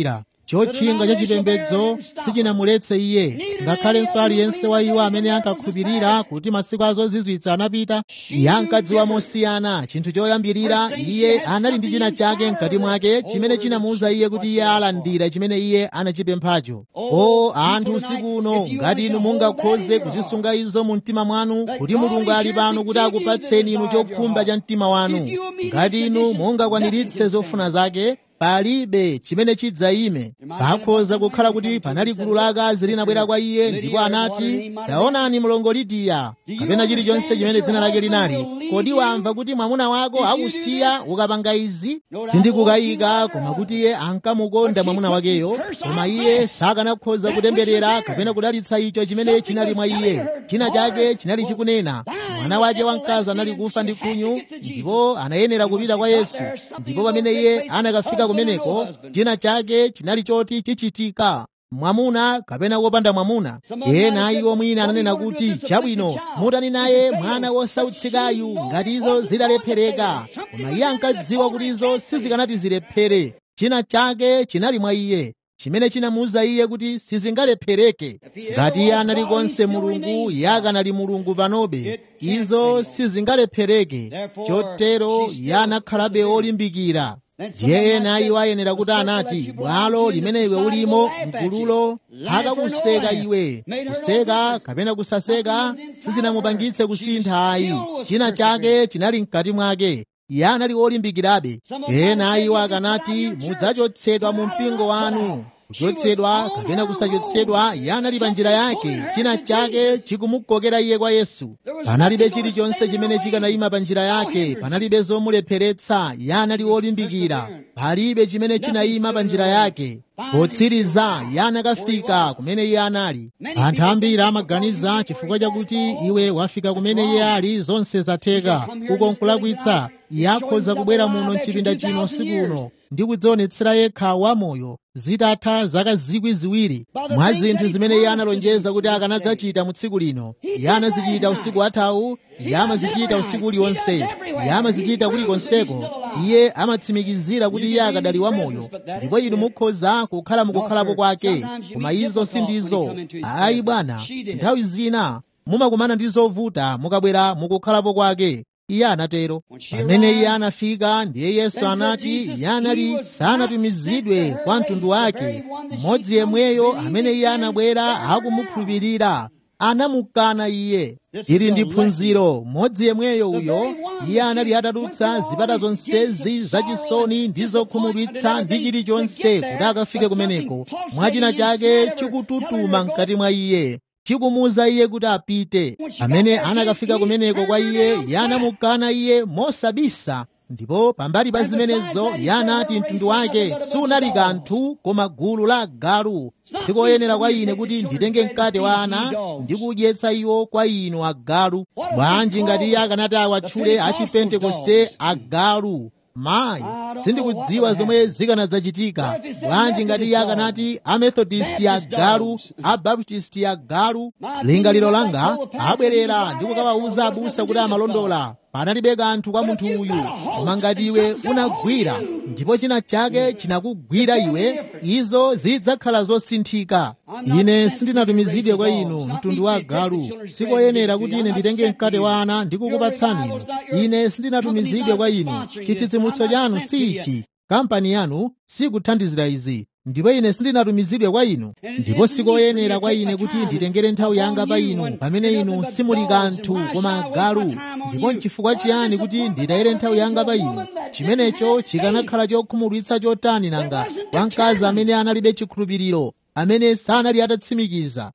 chotchinga cha chipembedzo sichinamuletse iye ngakhalenso aliyense wa iwo amene ankakhulupirira kuti masiku azozizwitsa anapita iye ankadziwa mosiyana chinthu choyambirira iye anali ndi china chake mkati mwake chimene chinamuwuza iye kuti iye alandira chimene iye anachipemphacho o anthu usiku uno ngati inu mungakhoze kuzisunga izo mu mtima mwanu kuti mulungu ali pano kuti akupatseni inu chokhumba cha mtima wanu ngati inu mungakwaniritse zofuna zake palibe chimene chidzayime pakhoza kukhala kuti panali gulu la akazi linabwera kwa iye ndipo anati taonani mlongo lidiya kapena chilichonse chimene dzina lake linali kodi wamva kuti mwamuna wako akusiya ukapanga izi sindikukayika koma kuti iye ankamukonda mwamuna wakeyo koma iye sakanakhoza kutemberera kapena kudalitsa icho chimene chinali mwa iye china chake chinali chikunena mwana wake wamkazi anali kufa ndi khunyu ndipo anayenera kupita kwa yesu ndipo pamene iye anakafika kumeneko china chake chinali choti chichitika mwamuna kapena wopanda mwamuna ena iwo mwina ananena kuti chabwino mutani naye mwana wosautsikayu ngati izo zidalephereka koma iye ankadziwa kuti izo sizikanati zilephere china chake chinali mwa iye chimene chinamuwuza iye kuti sizingalephereke ngati iye anali konse mulungu iye akanali mulungu panobe izo sizingalephereke chotero iye anakhalabe olimbikira ndiye ena iwo ayenera kuti anati bwalo limene iwe ulimo mgululo akakuseka iwe kuseka kapena kusaseka sizinamupangitse kusintha ayi china chake chinali mkati mwake iye anali olimbikirabe ena iwo akanati mudzachotsedwa mu mpingo wanu kuchotsedwa kapena kusachotsedwa iye anali pa njira yake china chake chikumukokera iye kwa yesu panalibe chilichonse chimene chikanayima pa njira yake panalibe zomulepheretsa iye anali wolimbikira palibe chimene chinayima pa njira yake potsiriza iye anakafika kumene iye anali anthu ambiri amaganiza chifukwa chakuti iwe wafika kumene iye ali zonse zatheka uko nkulakwitsa iye akhoza kubwera muno mchipinda chino usiku uno ndi kudzionetsera yekha wamoyo zitatha zaka zikwi ziwiri mwa zinthu zimene iye analonjeza kuti akanadzachita mu tsiku lino iye anazichita usiku wathawu iye amazichita usiku uliwonse iye amazichita kulikonseko iye amatsimikizira kuti iye akadali wamoyo ndipo inu mukhoza kukhala mukukhalapo kwake koma izo sindizo ayi bwana nthawi zina mumakumana ndi zovuta mukabwera mukukhalapo kwake iye anatero pamene iye anafika ndiye yesu anati iye anali sanatumizidwe kwa mtundu wake mmodzi yemweyo amene iye anabwera akumukhulupirira anamukana iye ili ndi phunziro mmodzi yemweyo uyo iye anali atadutsa zipata zonsezi zachisoni ndi zokhumudwitsa ndi chilichonse kuti akafike kumeneko mwachina chake chikututuma mkati mwa iye chikumuwuza iye kuti apite amene anakafika kumeneko kwa iye iye anamukana iye mosabisa ndipo pambali pa zimenezo iye anati mtundu wake sunali kanthu koma gulu la agalu sikoyenera kwa ine kuti nditenge mkate wa ana ndi kudyetsa iwo kwa inu agalu bwanji ngati iye akanati awatchule achipentekoste agalu mayi sindikudziwa zomwe zikanadzachitika bwanji ngati iye akanati amethodisti agalu abaptisti agalu lingaliro langa abwerera ndi kukawawuza abusa kuti amalondola panalibe kanthu kwa munthu uyu koma ngati iwe unagwira ndipo china chake chinakugwira iwe izo zidzakhala zosinthika ine sindinatumizidwe kwa inu mtundu wa agalu sikoyenera kuti ine nditenge mkate wa ana ndikukupatsani inu ine sindinatumizidwe kwa inu chitsitsimutso chanu si ichi kampani yanu sikuthandizira izi ndipo ine sindinatumizidwe kwa inu ndipo sikoyenera kwa ine kuti nditengere nthawi yanga pa inu pamene inu simuli kanthu koma agalu ndipo nchifukwa chiyani kuti nditayire nthawi yanga pa inu chimenecho chikanakhala chokhumudwitsa chotani nanga kwa mkazi amene analibe chikhulupiriro amene sanali atatsimikiza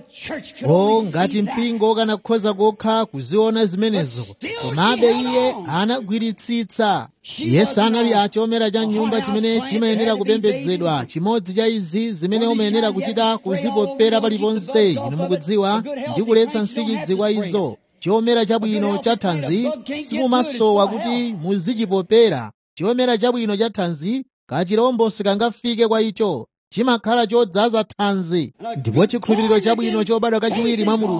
o ngati mpingo kanakhoza kokha kuziona zimenezo komabe iye anagwiritsitsa iye sanali achomera cha nyumba chimene chimayenera kupembedzedwa chimodzi cha izi zimene umayenera kuchita kuzipopera paliponse inu mukudziwa ndi kuletsa nsikidzi kwa izo chomera chabwino cha thanzi simumasowa kuti muzichipopera chomera chabwino cha thanzi kachirombo sikangafike kwa icho chimakhala chodzaza thanzi ndipo chikhulupiriro chabwino chobadwa kachiwiri mwa mulungu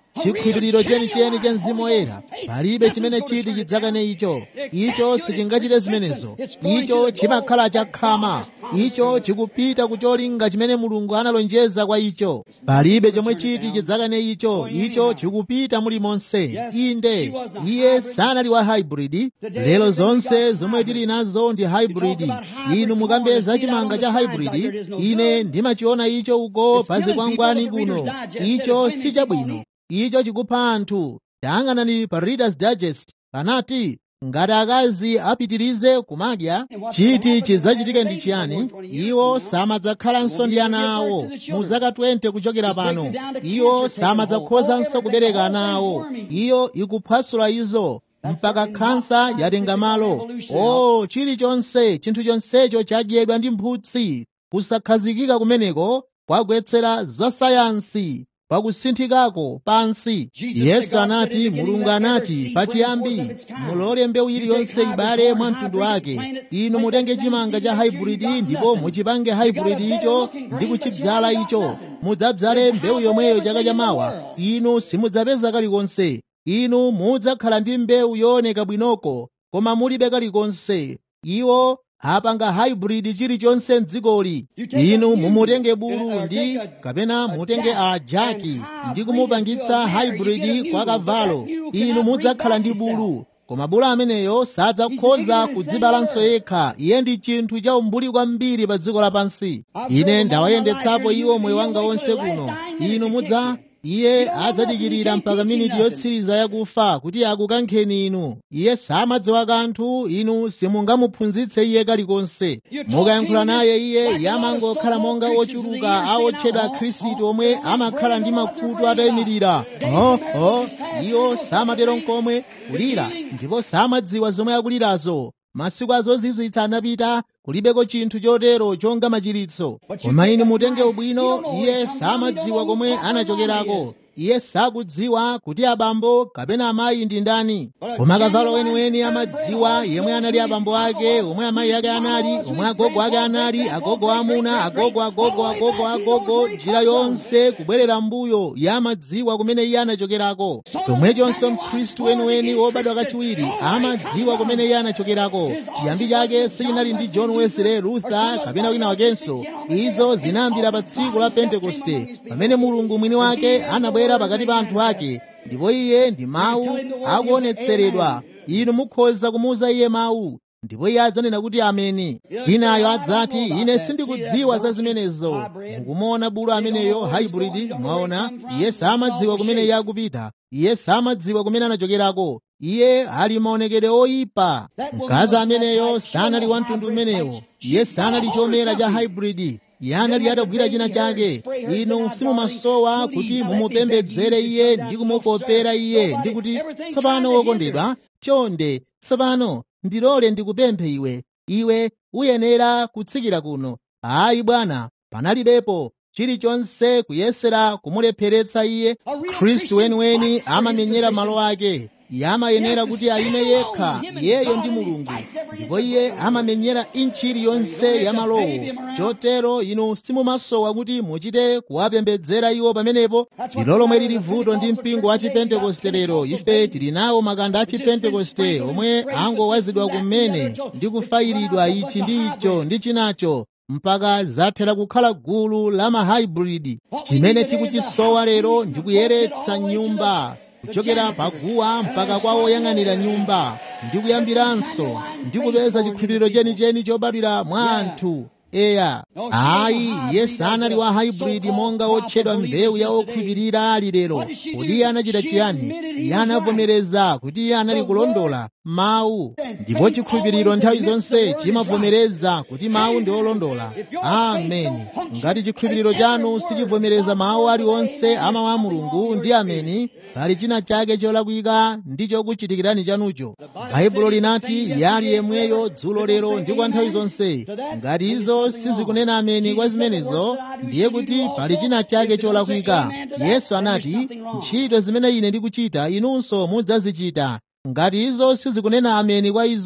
chikhulupiriro chenicheni cha mzimu woyera palibe chimene chiti chidzakane icho icho sichingachite zimenezo icho chimakhala chakhama icho chikupita kucholinga chimene mulungu analonjeza kwa icho palibe chomwe chiti chidzakane icho icho chikupita mulimonse inde iye sanali wa hybrid lero zonse zomwe tili nazo ndi hybrid inu mukambeza chimanga cha hybrid ine ndimachiona icho uko pa zikwangwani kuno icho si chabwino icho chikupha anthu tayang'anani pa readers digest panati ngati akazi apitirize kumadya chiti chidzachitike ndi chiyani iwo samadzakhalanso ndi ana awo mu zaka 20 kuchokera pano iwo samadzakhozanso kubereka ana awo iyo ikuphwasula izo mpaka khansa yatenga malo o chilichonse chinthu chonsecho chadyedwa ndi mphutsi kusakhazikika kumeneko kwagwetsera za sayansi pakusinthikako pansi yesu anati mulungu anati pachiyambi mulole mbewu iliyonse ibale mwa mtundu wake inu mutenge chimanga cha hybrid ndipo muchipange hybrid icho ndi kuchidzala icho mudzadzale mbewu yomweyo chaka chamawa inu simudzapeza kalikonse inu mudzakhala ndi mbewu yooneka bwinoko koma mulibe kalikonse iwo apanga hybrid chilichonse mdzikoli inu mumutenge bulu ndi kapena mutenge a jaki ndi kumupangitsa hybrid kwa kavalo inu mudzakhala ndi bulu koma bulu ameneyo sadzakhoza kudzibalanso yekha iye ndi chinthu cha umbuli kwambiri pa dziko lapansi ine ndawayendetsapo iwo moyo wanga wonse kuno inu mudza iye adzadikirira mpaka miniti yotsiriza yakufa kuti akukankheni inu iye samadziwa kanthu inu simungamuphunzitse iye kalikonse mukayankhula naye iye yamangokhala monga ochuluka awotchedwa khristu omwe amakhala ndi makutu atayimirira oh, oh, iwo samatero nkomwe kulira ndipo samadziwa zomwe akulirazo masiku azozizwitsa anapita kulibeko chinthu chotero chonga machiritso koma inu mutenge ubwino iye samadziwa komwe anachokerako iye sakudziwa kuti abambo kapena amayi ndi ndani koma kavalo weniweni amadziwa yemwe anali abambo ake omwe amayi ake anali omwe agogo ake anali agogo amuna agogo agogo agogo agogo njira yonse kubwerera mbuyo iye amadziwa kumene iye anachokerako chomwechonso mkhristu weniweni wobadwa kachiwiri amadziwa kumene iye anachokerako chiyambi chake sichinali ndi john wesley luther kapena wina wakenso izo zinayambira pa tsiku la pentekoste pamene mulungu mwini wake anabwera pakati pa anthu ake ndipo iye ndi mawu akuonetseredwa inu mukhoza kumuuza iye mawu ndipo iye adzanena kuti ameni winayo adzati ine sindikudziwa za zimenezo mukumuona bulu ameneyo hybrid mwaona iye samadziwa kumene iye akupita iye samadziwa kumene anachokerako iye ali maonekedwe oyipa mkazi ameneyo sanali wa mtundu umenewo iye sanali chomera cha hybrid iye anali atagwira china chake inu simumasowa kuti mumupembedzere iye ndi kumukopera iye ndi kuti tsopano wokondedwa chonde tsopano ndilole ndikupemphe iwe iwe uyenera kutsikira kuno ayi bwana panalibepo chilichonse kuyesera kumulepheretsa iye khristu weniweni amamenyera malo ake iye amayenera kuti ayime yekha iyeyo ndi mulungu ndipo iye amamenyera inchi iliyonse ya malowo chotero inu simumasowa kuti muchite kuwapembedzera iwo pamenepo ndilo lomwe lili vuto ndi mpingo wa chipentekoste lero ife tili nawo makanda a chipentekoste omwe angowazidwa kumene ndi kufayiridwa ichi ndi icho ndi chinacho mpaka zathera kukhala gulu la mahybrid chimene tikuchisowa lero ndi kuyeretsa nyumba kuchokera paguwa mpaka kwa woyang'anira nyumba ndi kuyambiranso ndi kupeza chikhulupiriro chenicheni chobadwira mwa anthu eya ayi iye sanali wa hybrid monga otchedwa mbewu ya okhulupirira ali lero kuti iye anachita chiyani iye anavomereza kuti iye anali kulondola mawu ndipo chikhulupiriro nthawi zonse chimavomereza kuti mawu ndi olondola ameni ngati chikhulupiriro chanu sichivomereza mawu aliwonse amawu a mulungu ndi ameni pali china chake cholakwika ndi chokuchitikirani chanucho baibulo linati yali yemweyo dzulo lero ndi kwa nthawi zonse ngati izo sizikunena ameni kwa zimenezo ndiye kuti pali china chake cholakwika yesu anati ntchito zimene ine ndikuchita inunso mudzazichita ngati izo sizikunena ameni kwa izo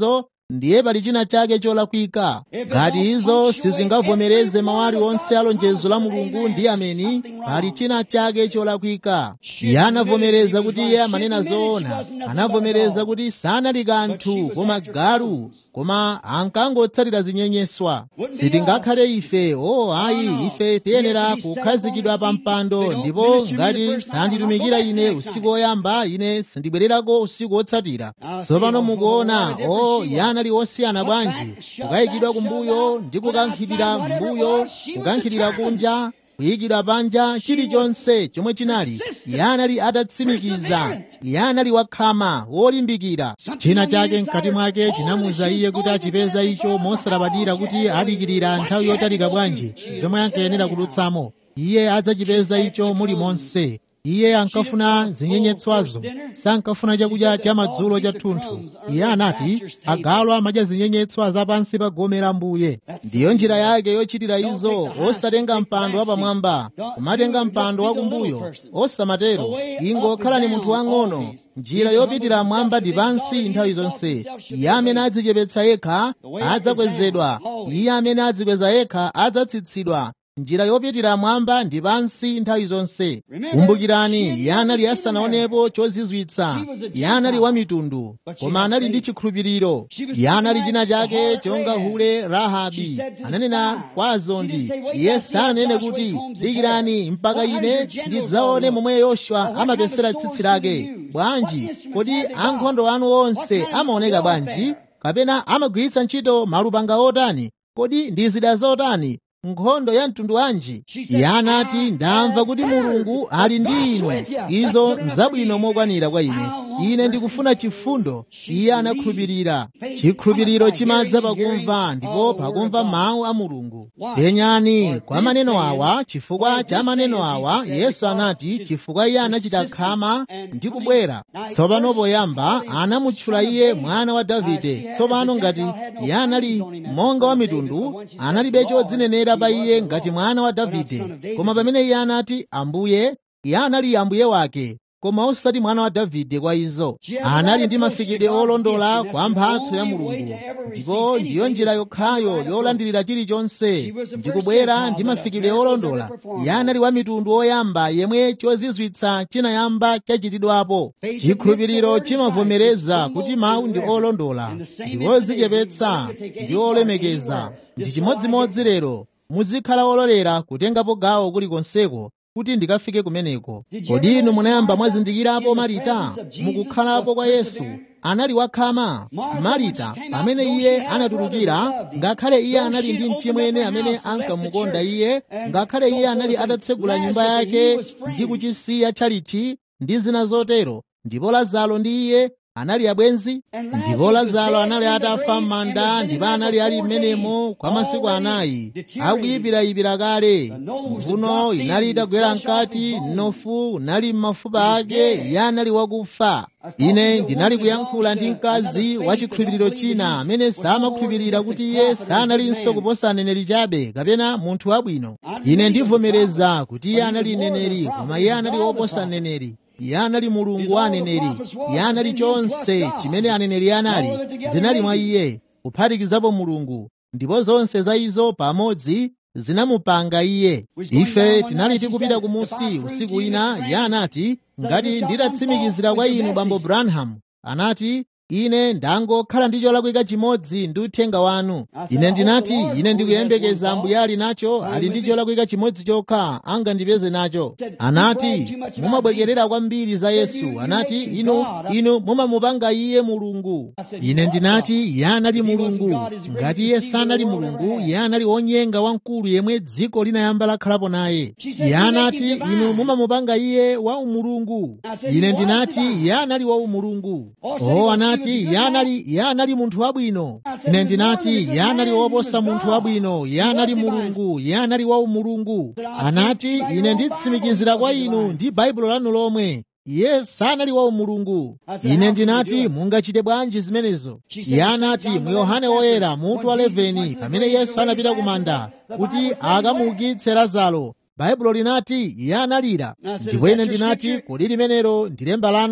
ndiye pali china chake cholakwika ngati izo sizingavomereze mawu aliwonse alonjezo la mulungu ndi ameni pali china chake cholakwika iye anavomereza kuti iye amanena zoona anavomereza kuti sanali kanthu koma galu koma ankangotsatira zinyenyeswa sitingakhale ife o ayi ife tiyenera kukhazikidwa pa mpando ndipo ngati sanditumikira ine usiku woyamba ine sindibwererako usiku wotsatira tsopano mukuona o yanali osiyana bwanji kukayikidwa kumbuyo ndi kukankhidira mbuyo kukankhidira kunja kuyikidwa panja chilichonse chomwe chinali iye anali atatsimikiza iye anali wakhama wolimbikira china chake mkati mwake chinamuza iye kuti achipeza icho mosalabadira kuti adikirira nthawi yotalika bwanji zomwe ankayenera kudutsamo iye adzachipeza icho muli monse iye ankafuna zinyenyetswazo sankafuna chakudya cha madzulo cha thunthu iye anati agalu amadya zinyenyetswa zapansi pa gome la mbuye ndiyo njira yake yochitira izo osatenga mpando wapamwamba kumatenga mpando wakumbuyo osamatero ingokhala ni munthu wang'ono njira yopitira mwamba ndi pansi nthawi zonse iye amene adzichepetsa yekha adzakwezedwa iye amene adzikweza yekha adzatsitsidwa njira yopitira mwamba ndi pansi nthawi zonse kumbukirani iye anali asanaonepo chozizwitsa iye anali wa mitundu koma anali ndi chikhulupiriro iye anali china chake chonga hule rahabi ananena kwa azondi iye sananene kuti dikirani mpaka ine ndidzaone momwe yoswa amapesera tsitsi lake bwanji kodi ankhondo anu onse amaoneka bwanji kapena amagwiritsa ntchito malupanga otani kodi ndi zida zotani nkhondo ya mtundu wanji iye anati ndamva kuti mulungu ali ndi inu izo nzabwino mokwanira kwa ine ine ndikufuna chifundo iye anakhulupirira chikhulupiriro chimadza pakumva ndipo pakumva mawu a mulungu penyani kwa maneno awa chifukwa cha maneno awa yesu anati chifukwa iye anachita khama ndi kubwera tsopano poyamba anamutchula iye mwana wa davide tsopano ngati iye anali monga wa mitundu analibe chodzinenera pa iye ngati mwana wa davide koma pamene iye anati ambuye iye anali ambuye wake koma osati mwana wa davide kwa izo anali ndi mafikidwe olondola kwa mphatso ya mulungu ndipo ndiyo njira yokhayo yolandirira chilichonse ndikubwera ndi mafikidwe olondola iye anali wa mitundu oyamba yemwe chozizwitsa chinayamba chachitidwapo chikhulupiriro chimavomereza kuti mawu ndi olondola ndi odzichepetsa ndi olemekeza ndi chimodzimodzi lero muzikhala ololera kutengapo gawo kulikonseko kuti ndikafike kumeneko kodi inu munayamba mwazindikirapo marita mukukhalapo kwa yesu anali wakhama marita pamene iye anatulukira ngakhale iye anali ndi mchimwene amene ankamukonda iye ngakhale iye anali atatsegula nyumba yake ndi kuchisiya tchalichi ndi zina zotero ndipo lazaro ndi iye anali abwenzi ndipo lazaro anali atafa m'manda ndipo anali ali m'menemo kwa masiku anayi akuyipirayipira kale mvuno inali itagwera mkati mnofu unali m'mafupa ake iye anali wakufa ine ndinali kuyankhula ndi mkazi wa chikhulupiriro china amene samakhulupirira kuti iye sanalinso kuposa aneneri chabe kapena munthu wabwino ine ndivomereza kuti iye anali mneneri koma iye anali woposa mneneri iye anali mulungu wa aneneri iye anali chonse chimene aneneri anali zinali mwa iye kuphatikizapo mulungu ndipo zonse za izo pamodzi zinamupanga iye ife tinali tikupita kumusi usiku wina iye anati ngati nditatsimikizira kwa inu bambo branham anati ine ndangokhala ndi cholakwika chimodzi ndi uthenga wanu ine ndinati ine ndikuyembekeza ambuye ali nacho ali ndi cholakwika chimodzi chokha angandipeze nacho anati mumabwekerera kwambiri za yesu anati inu inu mumamupanga iye mulungu ine ndinati iye anali mulungu ngati iye sanali mulungu iye anali wonyenga wamkulu yemwe dziko linayamba lakhalapo naye iye anati inu mumamupanga iye wa umulungu ine ndinati iye anali wa umulungu o anati anati iye anali iye anali munthu wabwino ine ndinati iye anali woposa munthu wabwino iye anali mulungu iye anali wa umulungu anati ine nditsimikizira kwa inu ndi baibulo lanu lomwe iye sanali wa umulungu ine ndinati mungachite bwanji zimenezo iye anati mu yohane woyera mutu wa 11 pamene yesu anapita ku manda kuti akamuukitse lazaro baibulo linati iye analira ndipo ine ndinati kodi limenelo ndi lemba lanu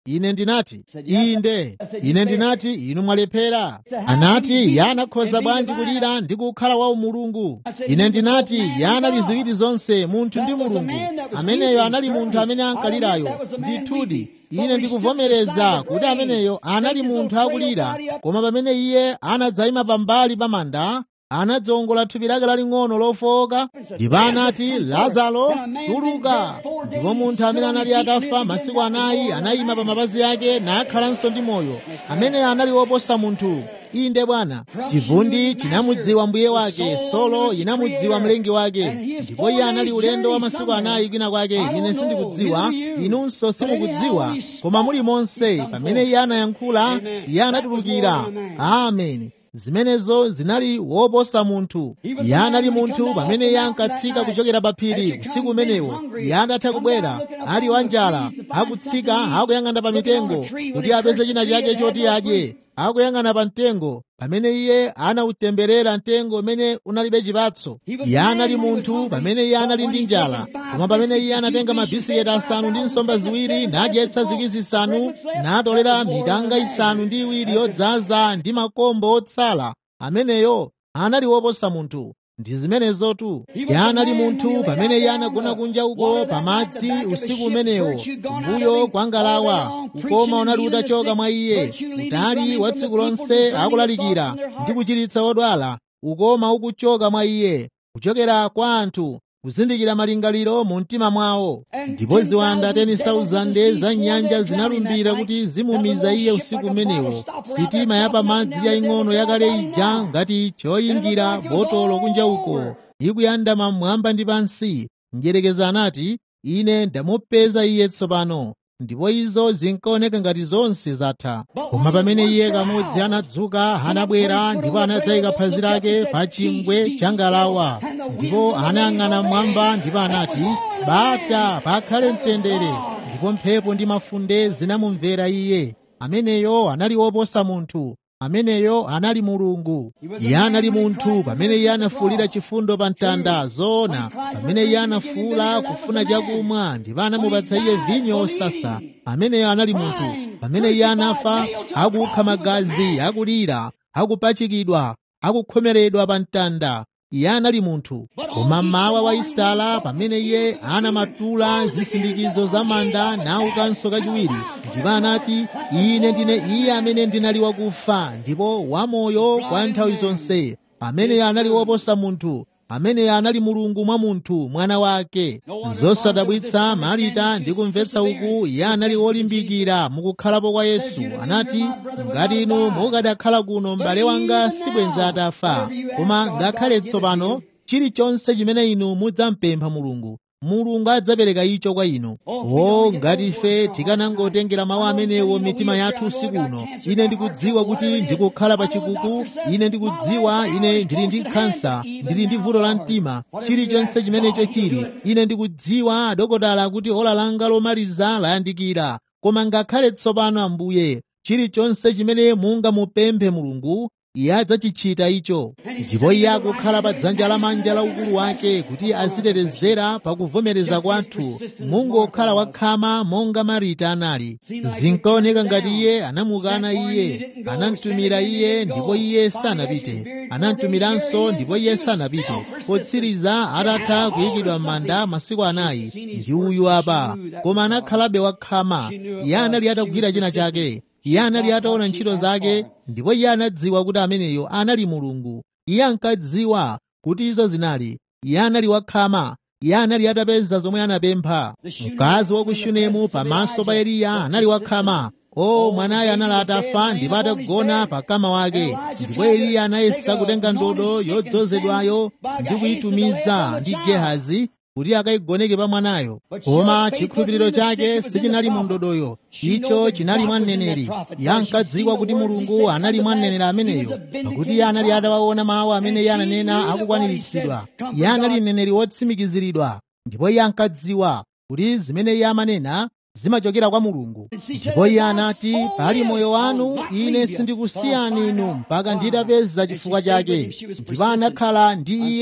ine ndinati inde ine ndinati inu mwalephera anati yanakhoza bwanji kulira ndi kukhala wa umulungu ine ndinati yanali ziwiri zonse munthu ndi mulungu ameneyo anali munthu amene ankalirayo ndithudi ine ndikuvomereza kuti ameneyo anali munthu akulira koma pamene iye anadzayima pambali pa manda anadzongola thupi lake laling'ono lofowoka ndipo anati lazaro tuluka ndipo munthu amene anali atafa masiku anayi anayima pa mapazi ake nakhalanso ndi moyo ameneyo anali woposa munthu inde bwana chivundi chinamudziwa mbuye wake solo inamudziwa mlengi wake ndipo iye anali ulendo wa masiku anayi kwina kwake ine sindikudziwa inunso simukudziwa koma muli monse pamene iye anayankhula iye anatulukira ameni zimenezo zinali woposa munthu iye anali munthu pamene iye ankatsika kuchokera pa phiri usiku umenewo iye adatha kubwera ali wanjala akutsika akuyang'ana pa mitengo kuti apeze china chake choti adye akuyang'ana pa mtengo pamene iye anautemberera mtengo umene unalibe chipatso iye anali munthu pamene iye anali ndi njala koma pamene iye anatenga mabisiketi asanu ndi nsomba ziwiri nadyetsa zikwi zisanu natolera mitanga isanu ndi iwiri yodzaza ndi makombo otsala ameneyo anali woposa munthu ndi zimenezotu iye anali munthu pamene iye anagona kunja uko pamadzi usiku umenewo kumbuyo kwa ngalawa ukoma unali utachoka mwa iye utali wa tsiku lonse akulalikira ndi kuchiritsa odwala ukoma ukuchoka mwa iye kuchokera kwa anthu kuzindikira malingaliro mu mtima mwawo ndipo ziwanda 10,000 za nyanja zinalumbira kuti zimumiza iye usiku umenewo sitima ya pamadzi yaying'ono yakale ija ngati choyingira botolo kunja uko ikuyandama mmwamba ndi pansi mdyerekezi anati ine ndamupeza iye tsopano ndipo izo zinkaoneka ngati zonse zatha koma pamene iye kamodzi anadzuka anabwera ndipo anadzayika phazi lake pa chingwe cha ngalawa ndipo anayang'ana mmwamba ndipo anati bata pakhale mtendere ndipo mphepo ndi mafunde zinamumvera iye ameneyo anali woposa munthu ameneyo anali mulungu iye anali munthu pamene iye anafuwulira chifundo pa mtanda zoona pamene iye anafuwula kufuna chakumwa ndipo anamupatsa iye vinyo osasa ameneyo anali munthu pamene iye anafa akukha magazi akulira akupachikidwa akukhomeredwa pa mtanda iye anali munthu koma mmawa wa isitala pamene iye anamatula zisindikizo za manda naukanso kachiwiri ndipo anati ine ndine iye amene ndinali wakufa ndipo wamoyo kwa nthawi zonse amene anali woposa munthu amene anali mulungu mwa munthu mwana wake zosadabwitsa marita ndi kumvetsa uku iye anali wolimbikira mukukhalapo kwa yesu anati ngati inu mukadakhala kuno m'bale wanga sibwenza atafa koma ngakhale tsopano chilichonse chimene inu mudzampempha mulungu mulungu adzapereka icho kwa inu o ngati ife tikanangotengera mawu amenewo mitima yathu usiku uno ine ndikudziwa kuti ndikukhala pa chikuku ine ndikudziwa ine ndili ndi khansa ndili ndi vuto la mtima chilichonse chimenecho chili ine ndikudziwa adokotala kuti ola langa lomaliza layandikira koma ngakhale tsopano ambuye chilichonse chimene mungamupemphe mulungu iye adzachichita icho ndipo iye akukhala pa dzanja lamanja la ukulu wake kuti azitetezera pakuvomereza kwathu mungokhala wakhama monga marita anali zinkaoneka ngati iye anamukana iye anamtumira iye ndipo iye sanapite anamtumiranso ndipo iye sanapite potsiriza atatha kuyikidwa m'manda masiku anayi ndi uyu apa koma anakhalabe wakhama iye anali atagwira china chake iye anali ataona ntchito zake ndipo iye anadziwa kuti ameneyo anali mulungu iye ankadziwa kuti izo zinali iye anali wakhama iye anali atapeza zomwe anapempha mkazi wa ku shunemu pamaso pa eliya anali wakhama o mwanayo anali atafa ndipo atagona pa kama wake ndipo eliya anayesa kutenga ndodo yodzozedwayo ndi kuyitumiza ndi gehazi kuti akayigoneke pa mwanayo koma chikhulupiriro chake sichinali mu ndodoyo icho chinali mwa mneneri iye ankadziwa kuti mulungu anali mwa mneneri ameneyo pakuti iye anali atawaona mawu amene iye ananena akukwaniritsidwa iye anali mneneri wotsimikiziridwa ndipo iye ankadziwa kuti zimene iye amanena zimachokera kwa mulungu ndipo iye anati pali moyo wanu ine sindikusiyani inu mpaka nditapeza chifukwa chake ndipo anakhala ndi iye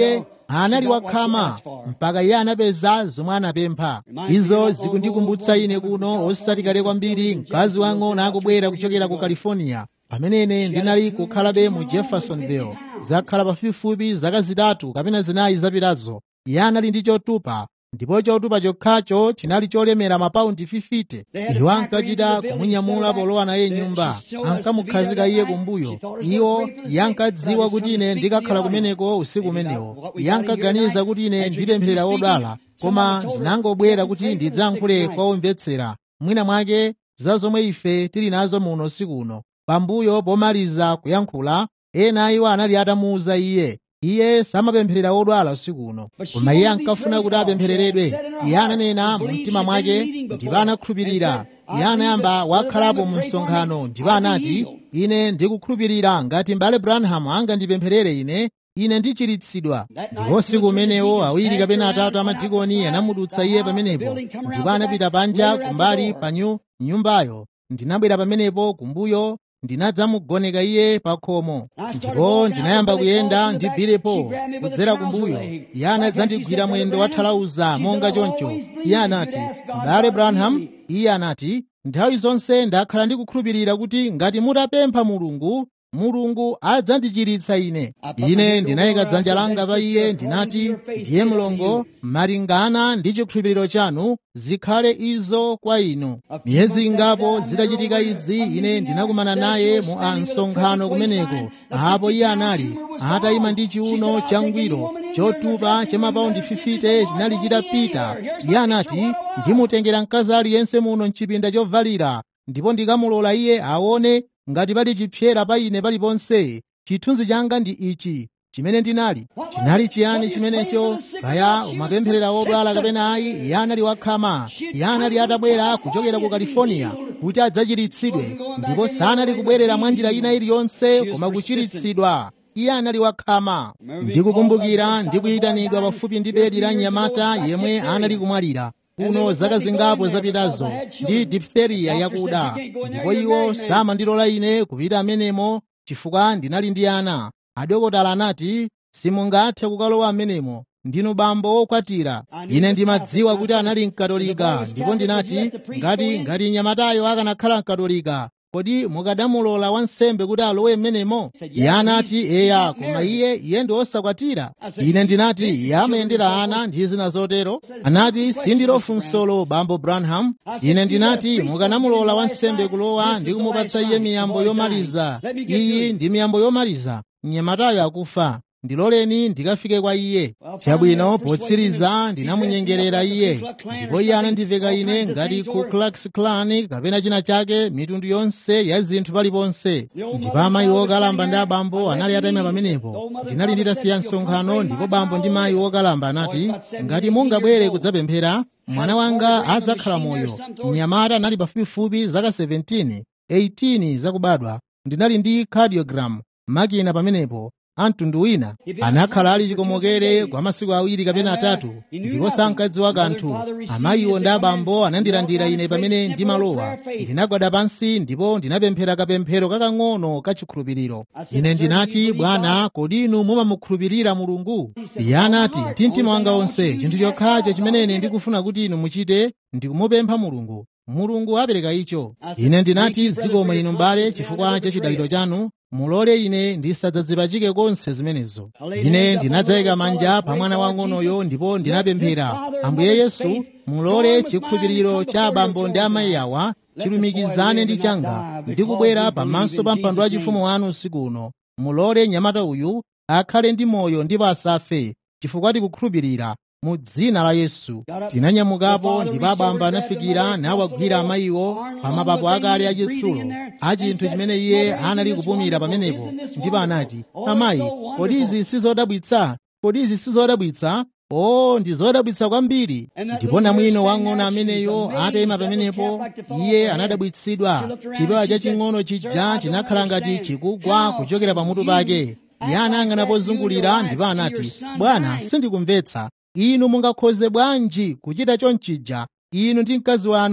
anali wakhama mpaka iye anapeza zomwe anapempha izo zikundikumbutsa ine kuno osati kale kwambiri mkazi wang'ono akubwera kuchokera ku california pamene ine ndinali kukhalabe mu jeffersonville zakhala pafupifupi zaka zitatu kapena zinayi zapitazo iye anali ndi chotupa ndipo chotupa chokhacho chinali cholemera mapaundi 50 iwo ankachita kumunyamula polowa naye nyumba ankamukhazika iye kumbuyo iwo yankadziwa kuti ine ndikakhala kumeneko usiku umenewo yankaganiza kuti ine ndipempherera odwala koma ndinangobwera kuti ndidzayankhule kwa omvetsera mwina mwake za zomwe ife tili nazo muno usiku uno pambuyo pomaliza kuyankhula ena iwo anali atamuwuza iye iye samapempherera odwala usiku uno koma iye ankafuna kuti apemphereredwe iye ananena mu mtima mwake ndipo anakhulupirira iye anayamba wakhalapo mu msonkhano ndipo anati ine ndikukhulupirira ngati m'bale branham angandipempherere ine ine ndichiritsidwa ndipo usiku umenewo awiri kapena atatu amadikoni anamudutsa iye pamenepo ndipo anapita panja kumbali pa nyumbayo ndinabwera pamenepo kumbuyo ndinadzamugoneka iye pa khomo ndipo ndinayamba kuyenda ndibvirepo kudzera kumbuyo iye anadzandigwira mwendo wathalauza monga choncho iye anati m'bale branham iye anati nthawi zonse ndakhala ndikukhulupirira kuti ngati mutapempha mulungu mulungu adzandichiritsa ine ine ndinayika dzanja langa pa iye ndinati ndiye mlongo malingana ndi chikhulupiriro chanu zikhale izo kwa inu miyezi ingapo zitachitika izi ine ndinakumana naye mu msonkhano kumeneko apo iye anali atayima ndi chiuno changwiro chotupa cha mapaundi 50 chinali chitapita iye anati ndimutengera mkazi aliyense muno mchipinda chovalira ndipo ndikamulola iye aone ngati pali chipyera pa ine paliponse chithunzi changa ndi ichi chimene ndinali chinali chiyani chimenecho kaya umapempherera odwala kapena ayi iye anali wakhama iye anali atabwera kuchokera ku california kuti adzachiritsidwe ndipo sanali kubwerera mwa njira ina iliyonse koma kuchiritsidwa iye anali wakhama ndikukumbukira ndikuyitanidwa pafupi ndi bedi la mnyamata yemwe anali kumwalira kuno zaka zingapo zapitazo ndi diphtheria yakuda ndipo iwo samandilola ine kupita amenemo chifukwa ndinali ndi ana adokotala anati simungathe kukalowa amenemo ndinu bambo okwatira ine ndimadziwa kuti anali mkatolika ndipo ndinati ngati ngati mnyamatayo akanakhala mkatolika kodi mukadamulola wansembe kuti alowe mmenemo iye anati eya koma iye iye ndi osakwatira ine ndinati iye amayendera ana ndi zina zotero anati sindilo funsolo bambo branham ine ndinati mukanamulola wansembe kulowa ndi kumupatsa iye miyambo yomaliza iyi ndi miyambo yomaliza mnyamatayo akufa ndiloleni ndikafike kwa iye chabwino potsiriza ndinamunyengerera iye ndipo iye anandiveka ine ngati ku klux klan kapena china chake mitundu yonse ya zinthu paliponse ndipo amayi okalamba ndi abambo anali atayima pamenepo ndinali nditasiya msonkhano ndipo bambo ndi mayi okalamba anati ngati mungabwere kudzapemphera mwana wanga adzakhala moyo mnyamata anali pafupifupi zaka 17 18 zakubadwa ndinali ndi cardiogram makina pamenepo amtundu wina anakhala ali chikomokere kwa masiku awiri kapena atatu ndipo sankadziwa kanthu amayiwo ndi abambo anandilandira ine pamene ndimalowa ndinagwada pansi ndipo ndinapemphera kapemphero kakang'ono kachikhulupiriro ine ndinati bwana kodi inu mumamukhulupirira mulungu iye anati ndi mtima wanga wonse chinthu chokhacho chimene ine ndikufuna kuti inu muchite ndikumupempha mulungu mulungu apereka icho ine ndinati zikomo inu mbale chifukwa cha chidaliro chanu mulole ine ndisadzazipachike konse zimenezo ine ndinadzayika manja pa mwana wang'onoyo ndipo ndinapemphera ambuye yesu mulole chikhulupiriro cha abambo ndi amayi awa chilumikizane ndi changa ndikubwera pamaso pa mpando wachifumu wanu usiku uno mulole mnyamata uyu akhale ndi moyo ndipo asafe chifukwa tikukhulupirira mu dzina la yesu tinanyamukapo ndipo abambo anafikira nawagwira amayiwo pa mapapo akale achitsulo a chinthu chimene iye anali kupumira pamenepo ndipo anati amayi kodi izi sizodabwitsa kodi izi sizodabwitsa o ndi zodabwitsa kwambiri ndipo namwino wang'ono ameneyo atayima pamenepo iye anadabwitsidwa chipewa chaching'ono chija chinakhala ngati chikugwa kuchokera pamutu pake iye anayang'ana pozungulira ndipo anati bwana sindikumvetsa inu mungakhoze bwanji kuchita chonchija inu ndi mkazi wanu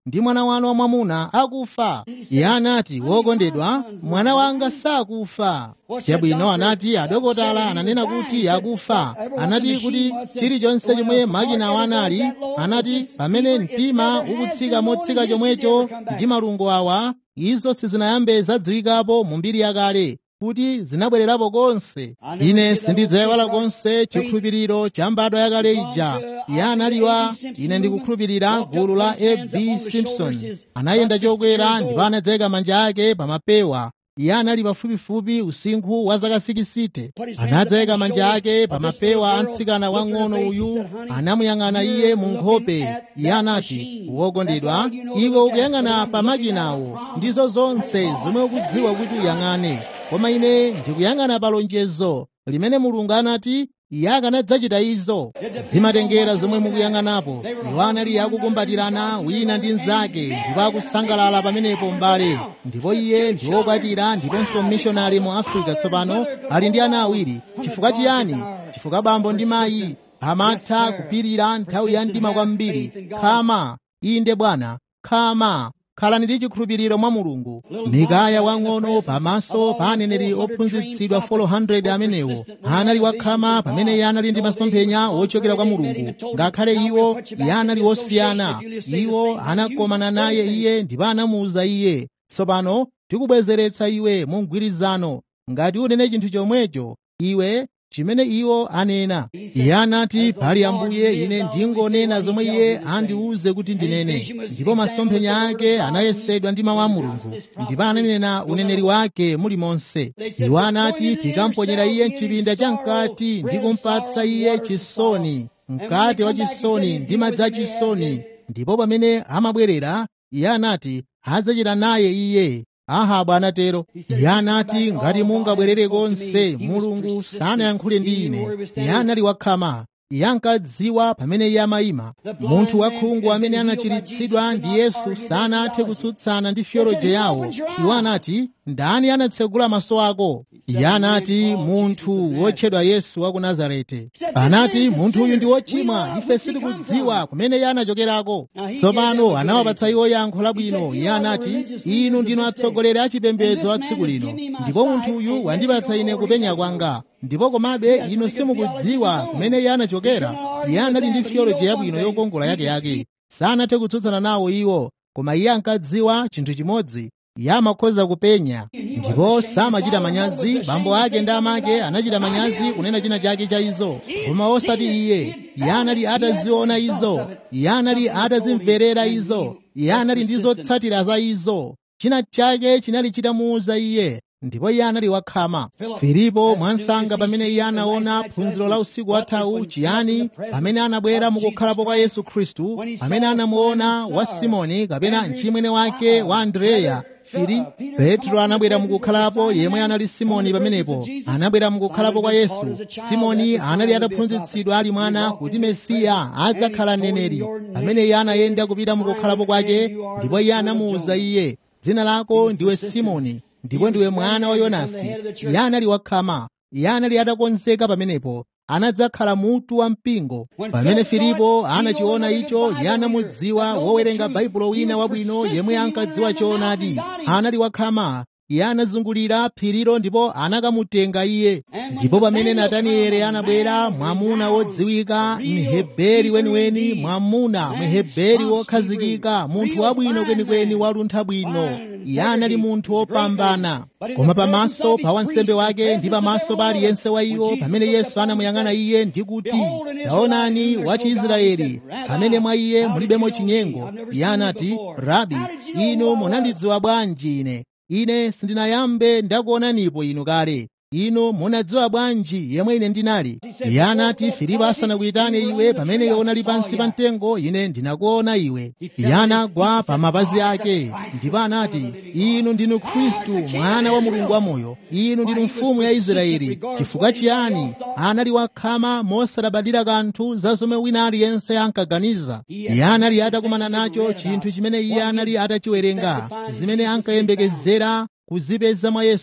ndi mwana wanu wamwamuna akufa iye anati wokondedwa mwana wanga sakufa chabwino anati adokotala ananena kuti akufa anati kuti chilichonse chomwe makinawo anali anati pamene mtima ukutsika motsika chomwecho ndi malungo awa izo sizinayambe zadziwikapo mu mbiri yakale kuti zinabwererapo konse ine sindidzayiwala konse chikhulupiriro cha mbadwa yakale ija iye analiwa ine ndikukhulupirira gulu la ab simpson anayenda chokwera ndipo anadzayika manja ake pa mapewa iye anali pafupifupi usinkhu wa zaka 60 anadzayika manja ake pa mapewa a mtsikana wang'ono uyu anamuyang'ana iye mu nkhope iye anati wokondedwa iwe ukuyang'ana pa makinawo ndizo zonse zomwe ukudziwa kuti uyang'ane koma ine ndikuyang'ana pa lonjezo limene mulungu anati iye akanadzachita izo zimatengera zomwe mukuyang'anapo iwo anali akukumbatirana wina ndi mnzake ndipo akusangalala pamenepo m'bale ndipo iye ndi wokwatira ndiponso mmishonari mu afrika tsopano ali ndi ana awiri chifukwa chiyani chifukwa bambo ndi mayi amatha kupirira nthawi ya mdima kwambiri khama inde bwana khama khalani ndi chikhulupiriro mwa mulungu mikaya wang'ono pamaso pa aneneri ophunzitsidwa 400 amenewo anali wakhama pamene iye anali ndi masomphenya wochokera kwa mulungu ngakhale iwo iye anali wosiyana iwo anakomana naye iye ndipo anamuwuza iye tsopano tikubwezeretsa iwe mu mgwirizano ngati unene chinthu chomwecho iwe chimene iwo anena iye anati pali ambuye ine ndingonena zomwe iye andiwuze kuti ndinene ndipo masomphenya ake anayesedwa ndi mawu a mulungu ndipo ananena uneneri wake mulimonse iwo anati tikamponyera iye mchipinda chamkati ndi kumpatsa iye chisoni mkate wa chisoni ndi madzi a chisoni ndipo pamene amabwerera iye anati adzachita naye iye ahabu anatero iye anati ngati mungabwerere konse mulungu sanayankhule ndi ine iye anali wakhama iye ankadziwa pamene iye amayima munthu wakhungu amene anachiritsidwa ndi yesu sanathe kutsutsana ndi fyoloje yawo iwo anati ndani anatsegula maso ako iye anati munthu wotchedwa yesu wa ku nazareti anati munthu uyu ndi wochimwa ife sitikudziwa kumene iye anachokerako tsopano anawapatsa iwo yankho labwino iye anati inu ndinu atsogoleri a chipembedzo a tsiku lino ndipo munthu uyu wandipatsa ine kupenya kwanga ndipo komabe inu simukudziwa kumene iye anachokera iye anali ndi fyoloje yabwino yokongola yakeyake sanathe kutsutsana nawo iwo koma iye ankadziwa chinthu chimodzi iye amakhoza kupenya ndipo samachita manyazi bambo ake ndi amake anachita manyazi kunena china chake cha izo koma osati iye iye anali ataziona izo iye anali atazimverera izo iye anali ndi zotsatira za izo china chake chinali chitamuwuza iye ndipo iye anali wakhama filipo mwansanga pamene iye anaona phunziro la usiku wathawu chiyani pamene anabwera mukukhalapo kwa yesu khristu pamene anamuona wa simoni kapena mchimwene wake wa andreya fili petro anabwera mukukhalapo yemwe anali simoni pamenepo anabwera mukukhalapo kwa yesu simoni anali ataphunzitsidwa ali mwana kuti mesiya adzakhala mneneri pamene iye anayenda kupita mukukhalapo kwake ndipo iye anamuwuza iye dzina lako ndiwe simoni ndipo ndiwe mwana wa yonasi iye anali wakhama iye anali atakonzeka pamenepo anadzakhala mutu wa mpingo pamene filipo anachiona icho iye anamudziwa wowerenga baibulo wina wabwino yemwe ankadziwa choonadi anali wakhama iye anazungulira phirilo ndipo anakamutenga iye ndipo pamene natanieli anabwera mwamuna wodziwika mheberi weniweni mwamuna mheberi wokhazikika munthu wabwino kwenikweni waluntha bwino iye anali munthu wopambana koma pamaso pa wansembe wake ndi pamaso pa aliyense wa iwo pamene yesu anamuyang'ana iye ndi kuti taonani wa chiisraeli pamene mwa iye mulibemo chinyengo iye anati rabi inu munandidziwa bwanji ine ine sindinayambe ndakuonanipo inu kale inu munadziwa bwanji yemwe ine ndinali iye anati filipo asanakuyitane iwe pamene iwe unali pansi pa mtengo ine ndinakuona iwe iye anagwa pa mapazi ake ndipo anati inu ndinu khristu mwana wa mulungu wamoyo inu ndinu mfumu ya israeli chifukwa chiyani anali wakhama mosalabadira kanthu za zomwe wina aliyense ankaganiza iye anali atakumana nacho chinthu chimene iye anali atachiwerenga zimene ankayembekezera kuzipeza mwa yesu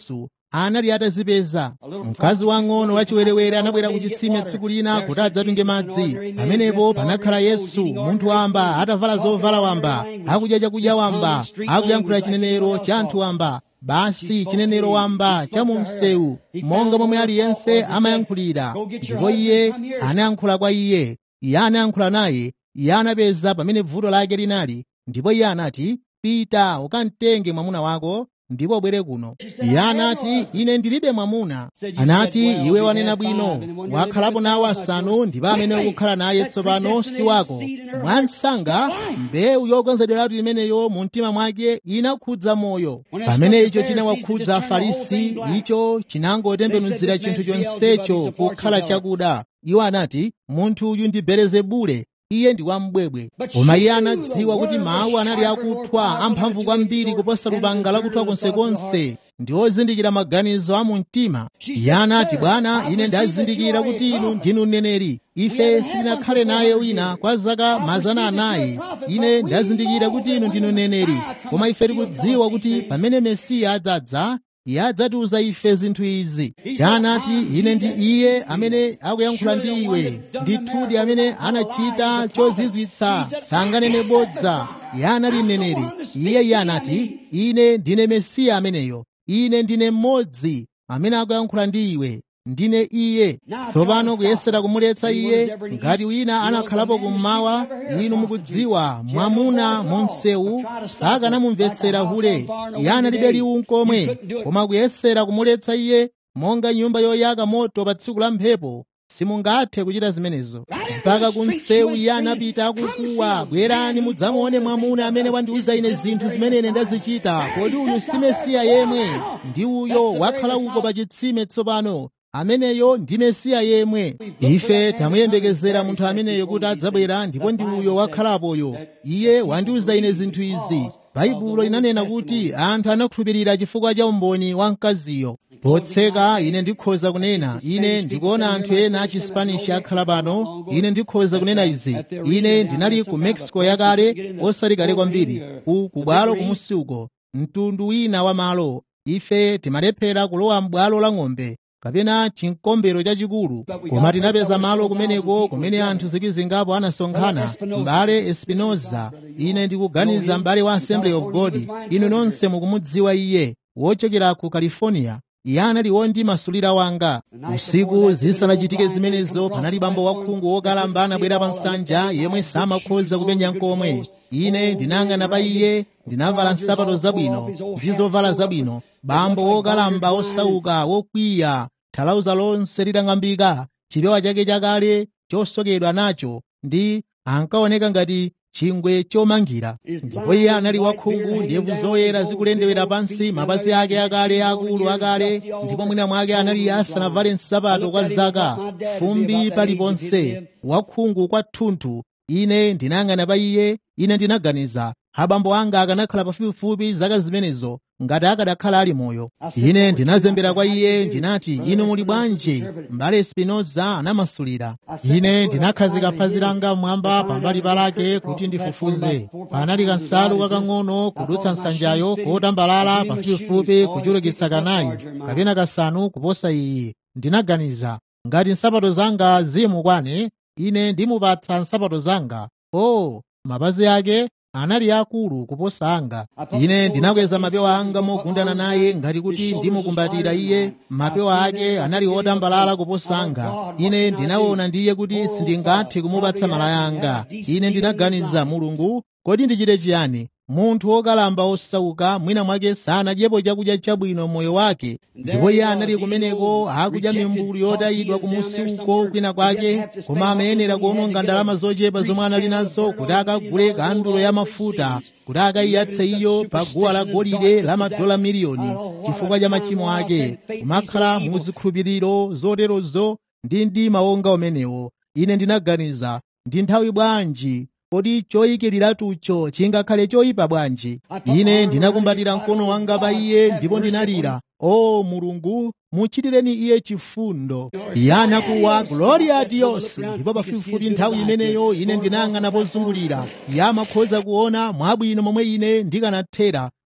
anali atazipeza mkazi wang'ono wachiwerewere anabwera ku chitsime tsiku lina kuti adzatunge madzi pamenepo panakhala yesu munthu wamba atavala zovala wamba akudya chakudya wamba akuyankhula chinenero cha anthu wamba basi chinenero wamba cha mu msewu monga momwe aliyense amayankhulira ndipo iye anayankhula kwa iye iye anayankhula naye iye anapeza pamene vuto lake linali ndipo iye anati pita ukamtenge mwamuna wako ndipo ubwere kuno iye anati ine ndilibe mwamuna anati iwe wanena bwino wakhalapo nawo asanu ndipo amene ukukhala naye tsopano si wako mwansanga mbewu yokonzedweratu imeneyo mu mtima mwake inakhudza moyo pamene icho chinawakhudza afarisi icho chinangotembenuzira chinthu chonsecho kukhala chakuda iwo anati munthu uyu ndi belezebule iye ndi wambwebwe koma iye anadziwa kuti mawu anali akuthwa amphamvu kwambiri kuposa lupanga lakuthwa konsekonse ndi ozindikira maganizo a mu mtima iye anati bwana ine ndazindikira kuti inu ndinu mneneri ife sitinakhale naye wina kwa zaka mazana anayi ine ndazindikira kuti inu ndinu mneneri koma ife tikudziwa kuti pamene mesiya adzadza iye adzatiuza ife zinthu izi anati ine ndi iye amene akuyankhula ndi iwe ndithudi amene anachita chozizwitsa sanganene bodza iye anali mneneri iye iye anati ine ndine mesiya ameneyo ine ndine mmodzi amene akuyankhula ndi iwe ndine iye tsopano kuyesera kumuletsa iye ngati wina anakhalapo kummawa inu mukudziwa mwamuna mu msewu sakanamumvetsera hule iye analibe liwu nkomwe koma kuyesera kumuletsa iye monga nyumba yoyaka moto pa tsiku la mphepo simungathe kuchita zimenezo mpaka ku msewu iye anapita akukuwa bwerani mudzamuone mwamuna amene wandiuza ine zinthu zimene ine ndazichita kodi uyu si mesiya yemwe ndi uyo wakhala uko pa chitsime tsopano ameneyo ndi mesiya yemwe ife tamuyembekezera munthu ameneyo kuti adzabwera ndipo ndi uyo wakhalapoyo iye wandiuza ine zinthu izi baibulo linanena kuti anthu anakhulupirira chifukwa cha umboni wa mkaziyo potseka ine ndikhoza kunena ine ndikuona anthu ena achispanish akhala pano ine ndikhoza kunena izi ine ndinali ku mexico yakale osati kale kwambiri ku kubwalo kumusi uko mtundu wina wa malo ife timalephera kulowa m'bwalo la ng'ombe kapena chinkombero chachikulu koma tinapeza malo kumeneko kumene anthu zikizingapo anasonkhana m'bale espinoza ine ndikuganiza m'bale wa assembly of god inu nonse mukumudziwa iye wochokera ku california iye anali wondimasulira wanga usiku zisanachitike zimenezo panali bambo wakhungu wokalamba anabwera pa nsanja yemwe samakhoza kupenya nkomwe ine ndinayang'ana pa iye ndinavala nsapato zabwino ndi zovala zabwino bambo wokalamba osauka wokwiya thalauza lonse litang'ambika chipewa chake chakale chosokedwa nacho ndi ankaoneka ngati chingwe chomangira ndipo iye anali wakhungu ndebvu zoyera zikulendewera pansi mapazi ake akale akulu akale ndipo mwina mwake anali asanavale nsapato kwa zaka fumbi paliponse wakhungu kwathunthu ine ndinayang'ana pa iye ine ndinaganiza abambo anga akanakhala pafupifupi zaka zimenezo ngati akadakhala ali moyo ine ndinazembera kwa iye ndinati inu muli bwanji mbale spinoza anamasulira ine ndinakhazika phazi langa mmwamba pambali palake kuti ndifufuze panali kansalu kakang'ono kudutsa nsanjayo kotambalala pafupifupi kuchulukitsa kanayi kapena kasanu kuposa iyi ndinaganiza ngati nsapato zanga zimukwane ine ndimupatsa nsapato zanga o oh, mapazi ake anali akulu kuposa anga ine ndinakweza mapewa anga mogundana naye ngati kuti ndimukumbatira iye mapewa ake anali otambalala kuposa anga ine ndinaona ndiye kuti sindingathe kumupatsa malaya anga ine ndinaganiza mulungu kodi ndichite chiyani munthu wokalamba osauka mwina mwake sanadyepo chakudya chabwino moyo wake ndipo iye anali kumeneko akudya mimbulu yotayidwa kumusi uko kwina kwake koma amayenera kuononga ndalama zochepa zomwe anali nazo kuti akagule kandulo ya mafuta kuti akayiyatse iyo pa guwa la golide la madola miliyoni chifukwa cha machimo ake kumakhala mu zikhulupiriro zoterozo ndi mdima wonga umenewo ine ndinaganiza ndi nthawi bwanji kodi choyikiratucho chingakhale choyipa bwanji ine ndinakumbatira mkono wanga pa iye ndipo ndinalira o mulungu muchitireni iye chifundo iye anakuwa gloria a dios ndipo pafupifupi nthawi imeneyo ine ndinayang'ana pozungulira iye amakhoza kuona mwabwino momwe ine ndikanathera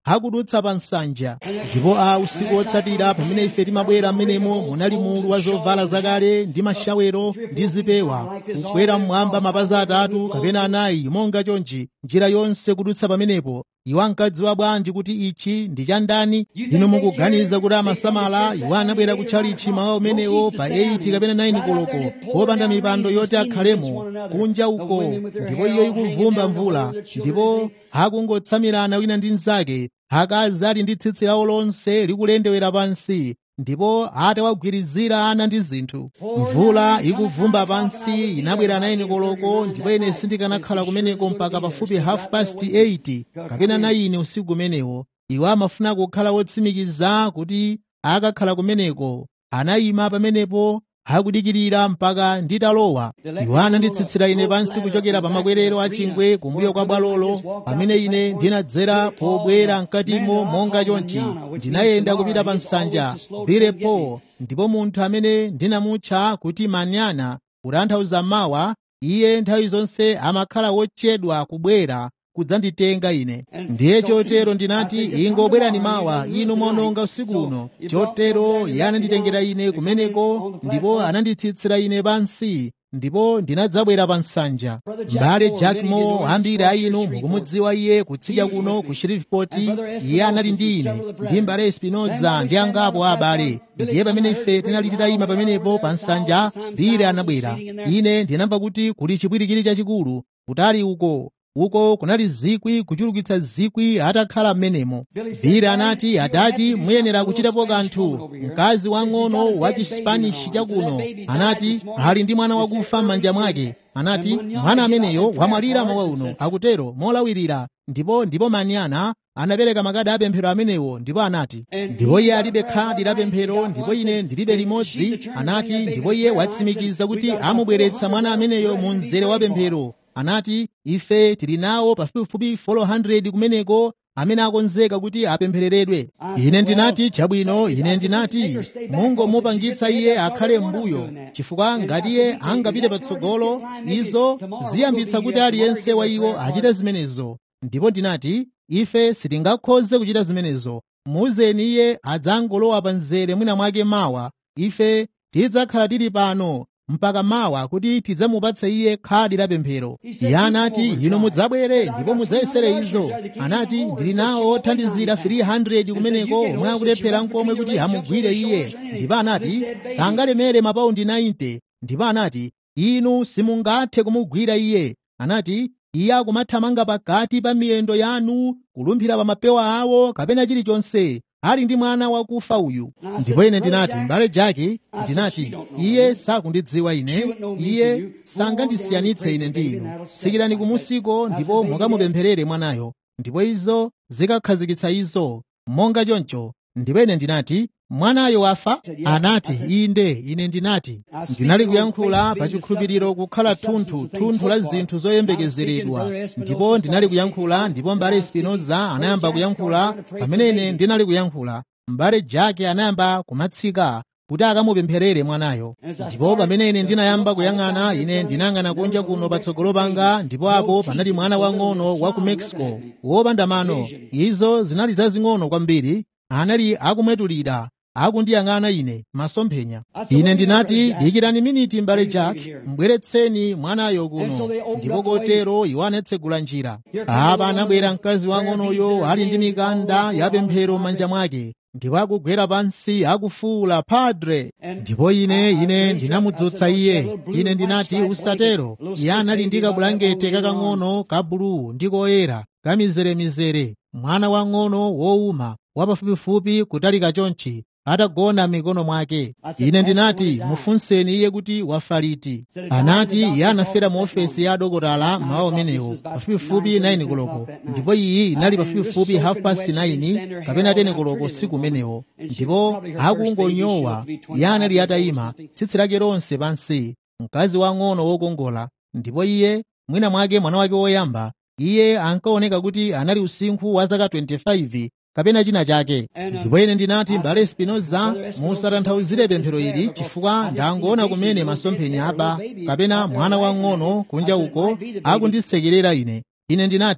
akudutsa pa nsanja ndipo a usiku wotsatira pamene ife timabwera m'menemo munali mulu wa zovala zakale ndi mashawero ndi zipewa kukwera mmwamba mapazi atatu kapena anayi monga chonchi njira yonse kudutsa pamenepo iwo ankadziwa bwanji kuti ichi ndi cha ndani inu mukuganiza kuti amasamala iwo anabwera kutchalichi mawa umenewo pa 8 kapena 9 koloko popanda mipando yoti akhalemo kunja uko ndipo iyo ikuvumba mvula ndipo akungotsamirana wina ndi mnzake akazi ali ndi tsitsi lawo lonse likulendewera pansi ndipo atawagwirizira ana ndi zinthu mvula ikuvumba pansi inabwera 9 koloko ndipo ine sindikanakhala kumeneko mpaka pafupi half past 8 kapena 9 usiku umenewo iwo amafuna kukhala wotsimikiza kuti akakhala kumeneko anayima pamenepo akudikirira mpaka nditalowa iwo ananditsitsira ine pansi kuchokera pa makwerero a chingwe kumbuyo kwa bwalolo pamene ine ndinadzera pobwera mkatimo monga chonchi ndinayenda kupita pa nsanja birepo ndipo munthu amene ndinamutcha kuti manyana kutanthauza mawa iye nthawi zonse amakhala wotchedwa kubwera kudzanditenga ine ndiye chotero ndinati ingobwerani mawa inu mononga usiku uno chotero iye ananditengera ine kumeneko ndipo ananditsitsira ine pansi ndipo ndinadzabwera pa nsanja m'bale jack moore ambiri a inu mukumudziwa iye kutsidya kuno ku shreveport iye anali ndi ine ndi m'bale espinoza ndi angapo a abale ndiye pamene ife tinali titayima pamenepo pa nsanja bile anabwera ine ndinamva kuti kuli chipwirikiti chachikulu kutali uko uko kunali zikwi kuchulukitsa zikwi atakhala m'menemo bile anati adati muyenera kuchitapo kanthu mkazi wang'ono wa chispanishi chakuno anati ali ndi mwana wakufa m'manja mwake anati mwana ameneyo wamwalira mawa uno akutero molawirira ndipo ndipo manyana anapereka makadi apemphero amenewo ndipo anati ndipo iye alibe khadi la pemphero ndipo ine ndilibe limodzi anati ndipo iye watsimikiza kuti amubweretsa mwana ameneyo mu mzere wa pemphero anati ife tili nawo pafupifupi 400 kumeneko amene akonzeka kuti apemphereredwe ine ndinati chabwino ine ndinati mungomupangitsa iye akhale m'mbuyo chifukwa ngati iye angapite patsogolo izo ziyambitsa kuti aliyense wa iwo achite zimenezo ndipo ndinati ife sitingakhoze kuchita zimenezo muuzeni iye adzangolowa pa mzere mwina mwake mawa ife tidzakhala tili pano mpaka mawa kuti tidzamupatse iye khadi la pemphero iye anati inu mudzabwere ndipo mudzayesere izo anati ndili nawo othandizira 300 kumeneko omwe akulephera nkomwe kuti amugwire iye ndipo anati sangalemere mapaundi 90 ndipo anati inu simungathe kumugwira iye anati iye akumathamanga pakati pa miyendo yanu kulumphira pa mapewa awo kapena chilichonse ali ndi mwana wakufa uyu ndipo ine ndinati m'bale jaki ndinati iye sakundidziwa ine iye sangandisiyanitse ine ndi inu tsikirani kumusiko ndipo mukamupempherere mwanayo ndipo izo zikakhazikitsa izo monga choncho ndipo ine ndinati mwanayo wafa anati inde ine ndinati ndinali kuyankhula pa chikhulupiriro kukhala thunthu thunthu la zinthu zoyembekezeredwa ndipo ndinali kuyankhula ndipo mbale spinoza anayamba kuyankhula pamene ine ndinali kuyankhula mbale jake anayamba kumatsika kuti akamupempherere mwanayo ndipo pamene ine ndinayamba kuyang'ana ine ndinayang'ana kunja kuno patsogolo panga ndipo apo panali mwana wang'ono wa ku mexico wopanda mano izo zinali zazing'ono kwambiri anali akumwetulira akundiyang'ana ine masomphenya ine ndinati dikirani miniti mbale jack mbweretseni mwanayo kuno ndipo kotero iwo anatsegula njira apa anabwera mkazi wang'onoyo ali ndi mikanda ya pemphero m'manja mwake ndipo akugwera pansi akufuwula padre ndipo ine ine ndinamudzutsa iye ine ndinati usatero iye anali ndi kabulangete kakang'ono ka buluu ndi koyera kamizeremizere mwana wang'ono wowuma wapafupifupi kutalika chonchi atagona m'mikono mwake ine ndinati mufunseni iye kuti wafa liti anati iye anafera mu ofesi ya adokotala mawa umenewo pafupifupi 9 koloko ndipo iyi inali pafupifupi half past 9 kapena 10 koloko siku umenewo ndipo akungonyowa iye anali atayima tsitsi lake lonse pansi mkazi wang'ono wokongola ndipo iye mwina mwake mwana wake woyamba iye ankaoneka kuti anali usinkhu wa zaka 25 kapena china chake ndipo ine ndinati mbale spinoza musatanthauzire pemphero ili chifukwa ndangoona kumene masomphenya apa kapena mwana wang'ono kunja uko akundisekerera ine ine ndinati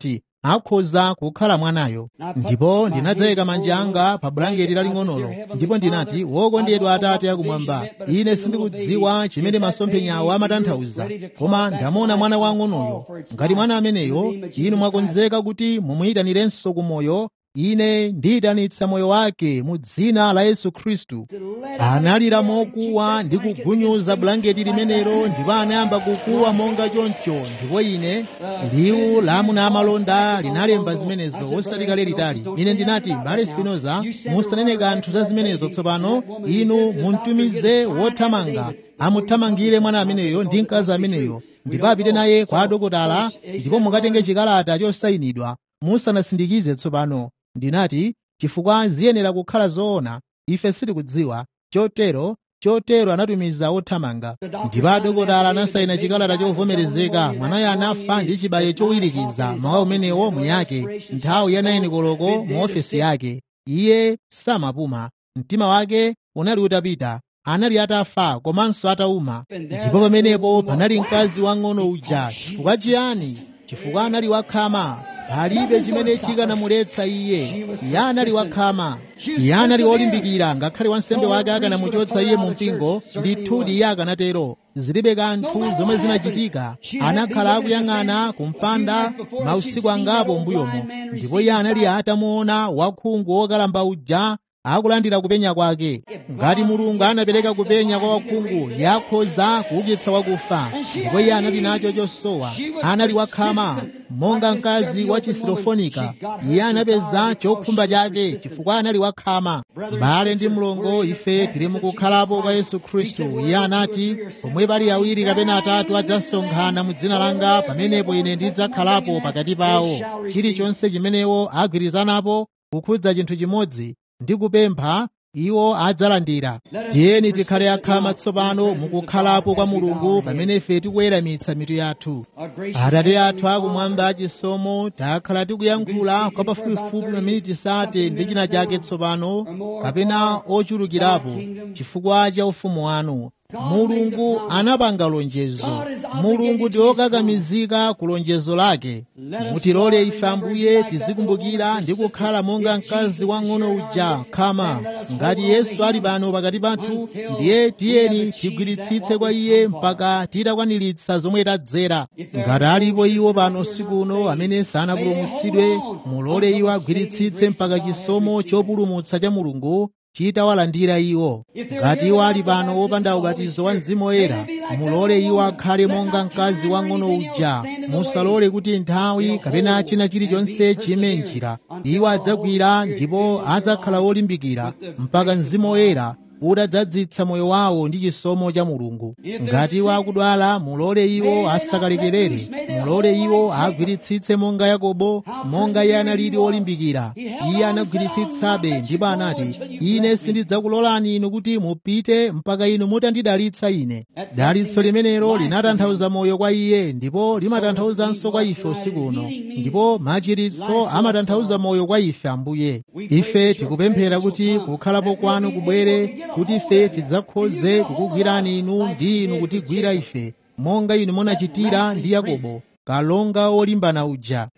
akhoza kukhala mwanayo ndipo ndinadzayika manja anga pa bulangeti laling'onolo ndipo ndinati wokondedwa atate akumwamba ine sindikudziwa chimene masomphenyawo amatanthauza koma ndamona mwana wang'onoyo ngati mwana ameneyo inu mwakonzeka kuti mumuyitanirenso ku moyo ine ndiyitanitsa moyo wake mu dzina la yesu khristu analira mokuwa ndi kugunyuza bulangeti limenelo ndipo anayamba kukuwa monga choncho ndipo ine liwu la amuna amalonda linalemba zimenezo osati kale litali ine ndinati mbale spinoza musanene kanthu za zimenezo tsopano inu muntumize wothamanga amuthamangire mwana ameneyo ndi mkazi ameneyo ndipo apite naye kwa adokotala ndipo mukatenge chikalata chosayinidwa musanasindikize tsopano ndinati chifukwa ziyenera kukhala zoona ife sitikudziwa chotero chotero anatumiza othamanga ndipo adokotala anasayina chikalata chovomerezeka mwanayo anafa ndi chibayo chowirikiza mawa umenewo muyake nthawi ya 9 koloko mu ofesi yake iye samapuma mtima wake unali utapita anali atafa komanso atauma ndipo pamenepo panali mkazi wang'ono uja chifukwa chiyani chifukwa anali wakhama palibe chimene chikanamuletsa iye iye anali wakhama iye anali wolimbikira ngakhale wansembe wake akanamuchotsa iye mu mpingo ndithudi iye akanatero zilibe kanthu zomwe zinachitika anakhala akuyang'ana kumpanda mausiku angapo mbuyomo ndipo iye anali atamuona wakhungu wokalamba uja akulandira kupenya kwake ngati mulungu anapereka kupenya kwa wakhungu yakhoza kuukitsa wakufa ndipo iye anali nacho chosowa anali wakhama monga mkazi wa chisirofonika iye anapeza chokhumba chake chifukwa anali wakhama mbale ndi mlongo ife tili mukukhalapo kwa yesu khristu iye anati pomwe pali awiri kapena atatu adzasonkhana mu dzina langa pamenepo ine ndidzakhalapo pakati pawo chilichonse chimenewo agwirizanapo kukhudza chinthu chimodzi ndi kupempha iwo adzalandira tiyeni tikhale akhama tsopano mukukhalapo kwa mulungu pamene ife tikuweramitsa mitu yathu atate athu akumwamba achisomo takhala tikuyankhula kwa pafupifupi maminiti sate ndi china chake tsopano kapena ochulukirapo chifukwa cha ufumu wanu mulungu anapanga lonjezo mulungu ndi wokakamizika ku lonjezo lake mutilole ife ambuye tizikumbukira ndi kukhala monga mkazi wang'ono uja khama ngati yesu ali pano pakati pathu ndiye tiyeni tigwiritsitse kwa iye mpaka titakwaniritsa zomwe tadzera ngati alipo iwo pano usiku uno amene sanapulumutsidwe mulole iwo agwiritsitse mpaka chisomo chopulumutsa cha mulungu chitawalandira iwo ngati iwo ali pano wopanda ubatizo wa mzimu woyera mulole iwo akhale monga mkazi wang'ono uja musalole kuti nthawi kapena china chilichonse chime njira iwo adzagwira ndipo adzakhala wolimbikira mpaka mzimu woyera utadzadzitsa moyo wawo ndi chisomo cha mulungu ngati iwo akudwala mulole iwo asakalekerere mulole iwo agwiritsitse monga yakobo monga iye analili wolimbikira iye anagwiritsitsabe ndipo anati ine sindidzakulolani inu kuti mupite mpaka inu mutandidalitsa ine dalitso limenelo linatanthauza moyo kwa iye ndipo limatanthauzanso kwa ife usiku uno ndipo machiritso amatanthauza moyo kwa ife ambuye ife tikupemphera kuti kukhalapo kwanu kubwere kuti ife tidzakhoze kukugwirani inu ndi inu kutigwira ife monga inu munachitira ndi yakobo kalonga wolimbana uja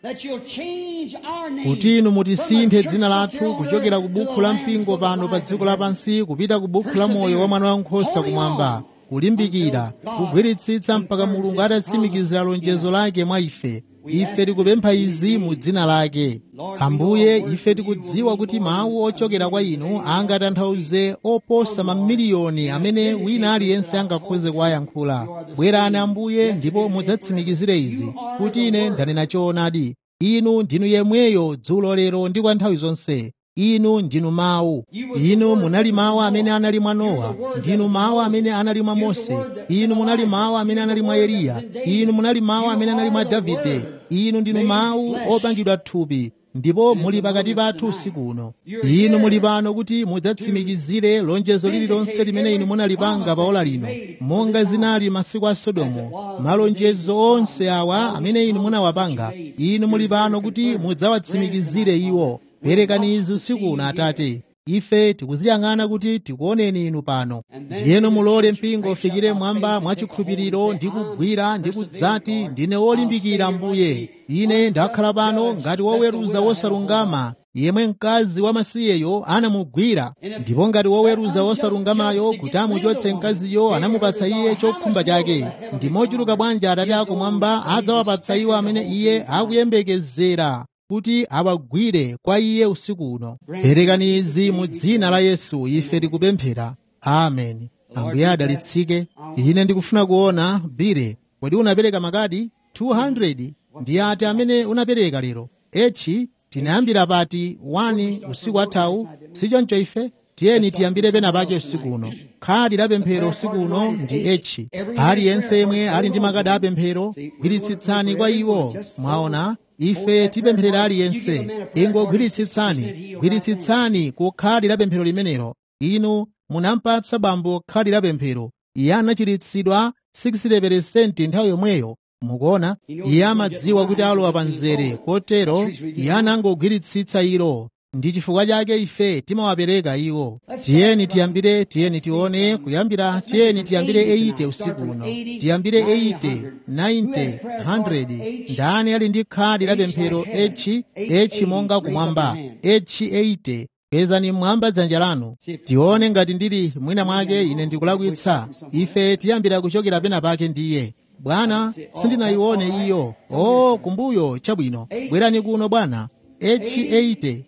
kuti inu mutisinthe dzina lathu kuchokera ku bukhu la mpingo pano pa dziko lapansi kupita ku bukhu la moyo wa mwana wankhosa kumwamba kulimbikira kugwiritsitsa mpaka mulungu atatsimikizira lonjezo lake mwa ife ife tikupempha izi mu dzina lake ambuye ife tikudziwa kuti mawu ochokera kwa inu angatanthauze oposa mamiliyoni amene wina aliyense angakhoze kuwayankhula bwerani ambuye ndipo mudzatsimikizire izi kuti ine ndanena choonadi inu ndinu yemweyo dzulo lero ndi kwa nthawi zonse inu ndinu mawu inu munali mawu amene anali mwa nowa ndinu mawu amene anali mwa mose inu munali mawu amene anali mwa eliya inu munali mawu amene anali mwa davide inu ndinu mawu opangidwa thupi ndipo muli pakati pathu usiku uno inu muli pano kuti mudzatsimikizire lonjezo lililonse limene inu munalipanga pa ola lino monga zinali masiku a sodomu malonjezo onse awa amene inu munawapanga inu muli pano kuti mudzawatsimikizire iwo perekani izi usiku uno atate ife tikuziyang'ana kuti tikuoneni inu pano ndiyeno mulole mpingo ufikire mwamba mwachikhulupiriro ndi kugwira ndi kudzati ndine wolimbikira mbuye ine ndakhala pano ngati woweruza wosalungama yemwe mkazi wamasiyeyo anamugwira ndipo ngati woweruza wosalungamayo kuti amuchotse mkaziyo anamupatsa iye chokhumba chake ndi mochuluka bwanji atate akumwamba adzawapatsa iwo amene iye akuyembekezera kuti awagwire kwa iye usiku uno perekani izi mu dzina la yesu ife tikupemphera ameni ambuye adalitsike ine ndikufuna kuona bire kodi unapereka makadi 200 ndi ati amene unapereka lero echi tinayambira pati 1 usiku athawu sichoncho ife tiyeni tiyambire pena pake usiku uno khadi la pemphero usiku uno ndi echi aliyense yemwe ali ndi makadi apemphero gwiritsitsani kwa iwo mwaona ife tipempherera aliyense ingogwiritsitsani gwiritsitsani ku khadi la pemphero limenelo inu munampatsa bambo khadi la pemphero iye anachiritsidwa 60% nthawi yomweyo mukuona iye amadziwa kuti alowa pa mzere kotero iye anangogwiritsitsa ilo ndi chifukwa chake ife timawapereka iwo tiyeni tiyambire tiyeni tione kuyambira tiyeni tiyambire 80 usiku uno tiyambire 80 90 100 ndani ali ndi khadi la pemphero echi echi monga kumwamba echi 80 kwezani mmwamba dzanja lanu tione ngati ndili mwina mwake ine ndikulakwitsa ife tiyambira kuchokera pena pake ndiye bwana sindinayione iyo o kumbuyo chabwino bwerani kuno bwana H80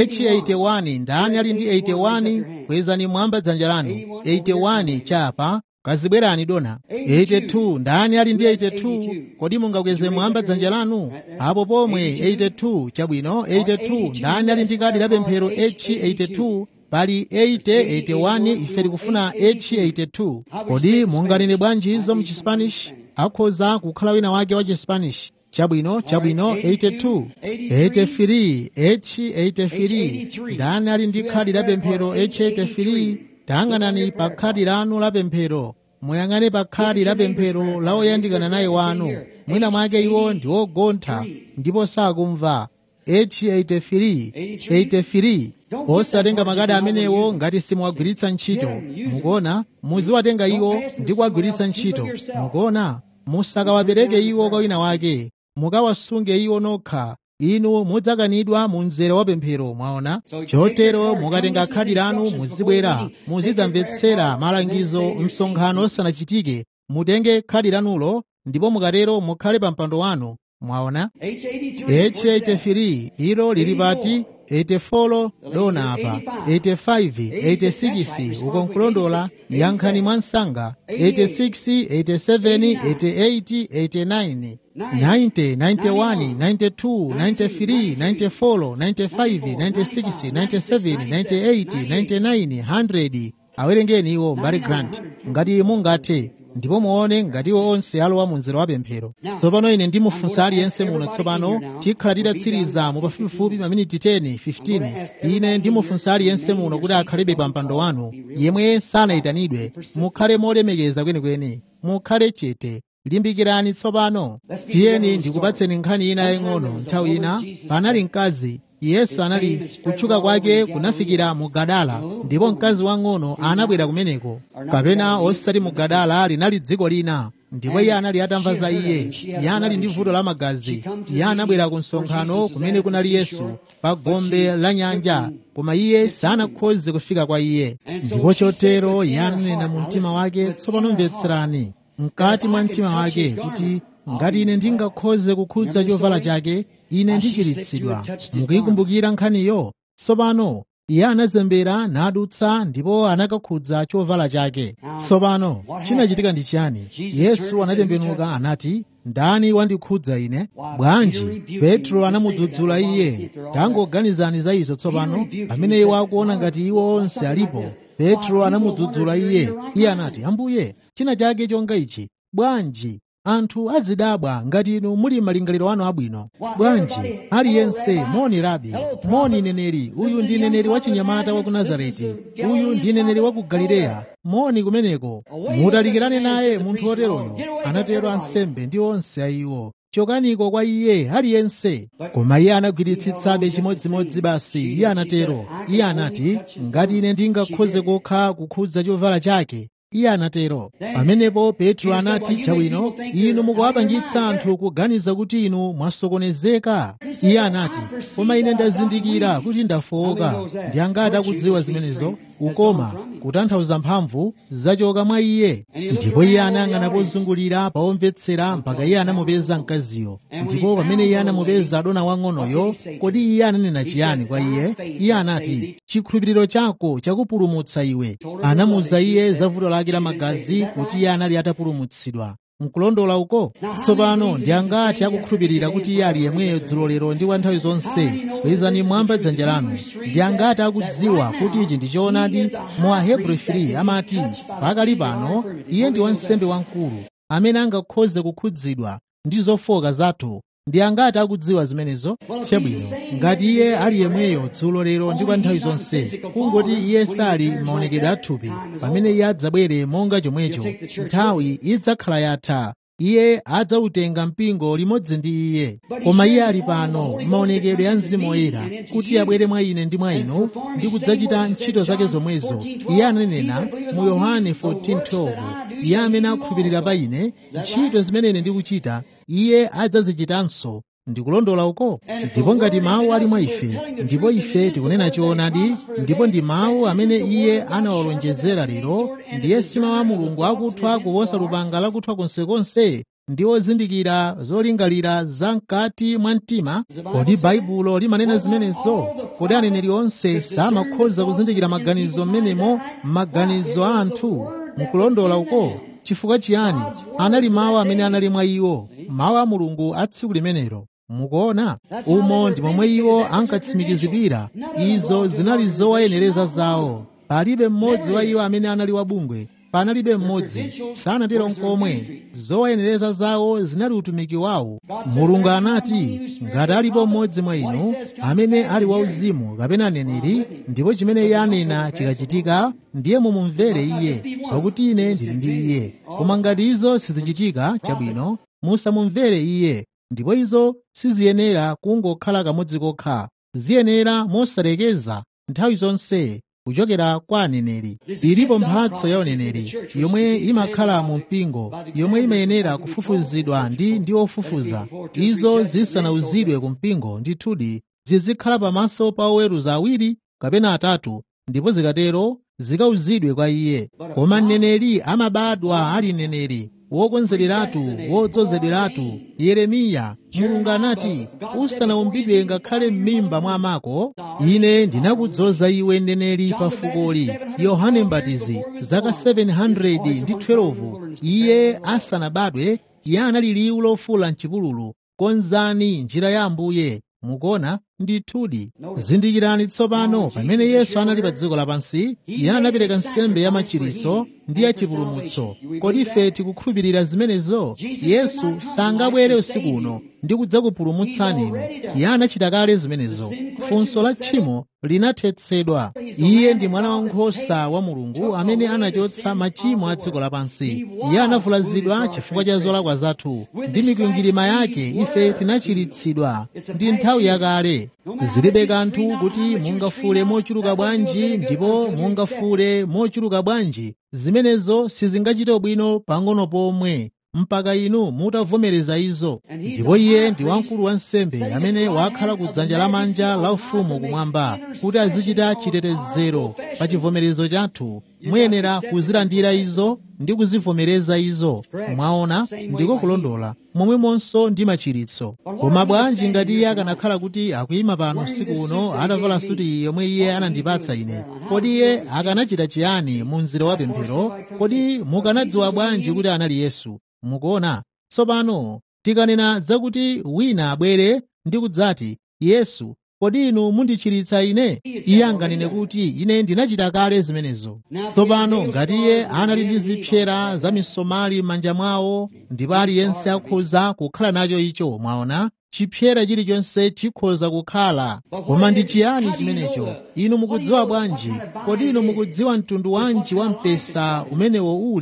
H81 ndani ali ndi 81 kwezani mwamba dzanja lanu 81 chapa kazibwerani dona 82 ndani ali ndi 82 kodi mungakweze mwamba dzanja lanu apo pomwe 82 chabwino 82 ndani ali ndi kadi la pemphero H82 pali 80 81 ife tikufuna H82 kodi munganene bwanji izo mu Chispanish akhoza kukhala wina wake wa Chispanish chabwino chabwino 82 83 H83 ndani ali ndi khadi la pemphero H83 tayang'anani pa khadi lanu la pemphero muyang'ane pa khadi la pemphero la oyandikana naye wanu mwina mwake iwo ndi ogontha ndipo sakumva H83 83 osatenga makadi amenewo ngati simuwagwiritsa ntchito mukuona muziwatenga iwo ndi kuwagwiritsa ntchito mukuona musakawapereke iwo kwa wina wake mukawasunge iwo nokha inu mudzakanidwa mu mzere wa pemphero mwaona chotero mukatenga khadi lanu muzibwera muzidzamvetsera malangizo msonkhano osanachitike mutenge khadi lanulo ndipo mukatero mukhale pa mpando wanu mwaona H83 ilo lili pati 84 dona apa 85 86 uko nkulondola yankhani mwa msanga 86 87 88 89 90 91 92 93 94 95 96 97 98 99 100 awerengeni iwo mbali grant ngati mungathe ndipo muone ngati iwo onse alowa mu mzere wa pemphero tsopano ine ndimufunsa aliyense muno tsopano tikhala titatsiriza mu pafupifupi maminiti 10 15 ine ndimufunsa aliyense muno kuti akhalebe pa mpando wanu yemwe sanayitanidwe mukhale molemekeza kwenikweni mukhale chete limbikirani tsopano tiyeni ndikupatseni nkhani ina yaying'ono nthawi ina panali mkazi yesu anali kutchuka kwake kunafikira mu gadala ndipo mkazi wang'ono anabwera kumeneko kapena osati mu gadala linali dziko lina ndipo iye anali atamva za iye iye anali ndi vuto la magazi iye anabwera ku msonkhano kumene kunali yesu pa gombe la nyanja koma iye sanakhoze kufika kwa iye ndipo chotero iye ananena mu mtima wake tsopano mvetserani mkati mwa mtima wake kuti ngati ine ndingakhoze kukhudza chovala chake ine ndichiritsidwa mukuyikumbukira nkhaniyo tsopano iye anazembera nadutsa ndipo anakakhudza chovala chake tsopano chinachitika ndi chiyani yesu anatembenuka anati ndani wandikhudza ine bwanji petro anamudzudzula iye tangoganizani za izo tsopano pamene iwo akuona ngati iwo onse alipo petro anamudzudzula iye iye anati ambuye china chake chonga ichi bwanji anthu azidabwa ngati inu muli malingaliro anu abwino bwanji aliyense moni rabi moni neneri uyu ndi neneri wa chinyamata wa ku nazareti uyu ndi neneri wa ku galileya moni kumeneko mutalikirane naye munthu oteroyo anatero ansembe ndi onse ayiwo chokaniko kwa iye aliyense koma iye anagwiritsitsabe chimodzimodzi basi iye anatero iye anati ngati ine ndingakhoze kokha kukhudza chovala chake iye anatero pamenepo petro anati chabwino inu mukuwapangitsa anthu kuganiza kuti inu mwasokonezeka iye anati koma ine ndazindikira kuti ndafowoka ndi angati akudziwa zimenezo ukoma kutanthauza mphamvu zachoka mwa iye ndipo iye anayang'ana pozungulira paomvetsera mpaka iye anamupeza mkaziyo ndipo pamene iye anamupeza adona wang'onoyo kodi iye ananena chiyani kwa iye iye anati chikhulupiriro chako chakupulumutsa iwe anamuza iye za vuto lake la magazi kuti iye anali atapulumutsidwa nkulondola uko tsopano ndi angati akukhulupirira kuti iye ali yemweyo dzulo lero ndi kwa nthawi zonse kwezani mwamba dzanja lanu ndi angati akudziwa kuti ichi ndi choonadi mu ahebrew 3 amati pakali pano iye ndi wansembe wamkulu amene angakhoze kukhudzidwa ndi zofoka zathu ndi angati akudziwa zimenezo chabwino ngati iye ali yemweyo dzulo lero ndi kwa nthawi zonse kungoti iye sali maonekedwe athupi pamene iye adzabwere monga chomwecho nthawi idzakhala yatha iye adzautenga mpingo limodzi ndi iye koma iye ali pano maonekedwe ya mzimu woyera kuti abwere mwa ine ndi mwa inu ndi kudzachita ntchito zake zomwezo iye ananena mu yohane 14:12 iye amene akhulupirira pa ine ntchito zimene ine ndikuchita iye adzazichitanso ndikulondola uko ndipo ngati mawu ali mwa ife ndipo ife tikunena choonadi ndipo ndi mawu amene iye anawalonjezera lero ndiye si mawu a mulungu akuthwa kuposa lupanga lakuthwa konsekonse ndi ozindikira zolingalira za mkati mwa mtima kodi baibulo limanena zimenezo kodi aneneri onse samakhoza kuzindikira maganizo m'menemo maganizo a anthu mukulondola uko chifukwa chiyani anali mawu amene anali mwa iwo mawu a mulungu a tsiku limenelo mukuona umo ndi momwe iwo ankatsimikizidwira izo zinali zowayenereza zawo palibe mmodzi wa iwo amene anali wabungwe panalibe mmodzi sanatero nkomwe zowayenereza zawo zinali utumiki wawo mulungu anati ngati alipo mmodzi mwa inu amene ali wauzimu kapena aneneri ndipo chimene iye anena chikachitika ndiye mumumvere iye pakuti ine ndili ndi iye koma ngati izo sizichitika chabwino musamumvere iye ndipo izo siziyenera kungokhala kamodzi kokha ziyenera mosalekeza nthawi zonse kuchokera kwa aneneri ilipo mphatso ya uneneri yomwe imakhala mu mpingo yomwe imayenera kufufuzidwa ndi ndi ofufuza izo zisanauzidwe ku mpingo ndithudi zizikhala pamaso pa oweruza awiri kapena atatu ndipo zikatero zikauzidwe kwa iye koma mneneri amabadwa ali mneneri wokonzereratu wodzozedweratu yeremiya mulungu anati usanaumbidwe ngakhale m'mimba mwa amako ine ndinakudzoza iwe mneneri pa fukoli yohane mbatizi zaka 700 ndi 12 iye asanabadwe iye anali liwu lofula mchipululu konzani njira ya ambuye mukuona ndithudi zindikirani tsopano pamene yesu anali pa dziko lapansi iye anapereka nsembe ya machiritso ndi ya chipulumutso kodi ife tikukhulupirira zimenezo yesu sangabwere usiku uno ndi kudzakupulumutsani inu iye anachita kale zimenezo funso la tchimo linathetsedwa iye ndi mwana wankhosa wa mulungu amene anachotsa machimo a dziko lapansi iye anavulazidwa chifukwa cha zolakwa zathu ndi mikwingwirima yake ife tinachiritsidwa ndi nthawi yakale zilibe kanthu kuti mungafule mochuluka bwanji ndipo mungafule mochuluka bwanji zimenezo sizingachite bwino pang'ono pomwe mpaka inu mutavomereza izo ndipo iye ndi wamkulu wa nsembe amene wakhala ku dzanja lamanja la ufumu kumwamba kuti azichita chitetezero pa chivomerezo chathu muyenera kuzilandira izo ndi kuzivomereza izo mwaona ndiko kulondola momwemonso ndi machiritso koma bwanji ngati iye akanakhala kuti akuyima pano usiku uno atavala suti yomwe iye anandipatsa ine kodi iye akanachita chiyani mu mzere wa pemphero kodi mukanadziwa bwanji kuti anali yesu mukuona tsopano tikanena zakuti wina abwere ndi kudzati yesu kodi inu mundichiritsa ine iye anganene kuti ine ndinachita kale zimenezo tsopano ngati iye anali ndi zipsera za misomali m'manja mwawo ndipo aliyense akhoza kukhala nacho icho mwaona chipsera chilichonse chikhoza kukhala koma ndi chiyani chimenecho inu mukudziwa bwanji kodi inu mukudziwa mtundu wanji wa mpesa umenewo uli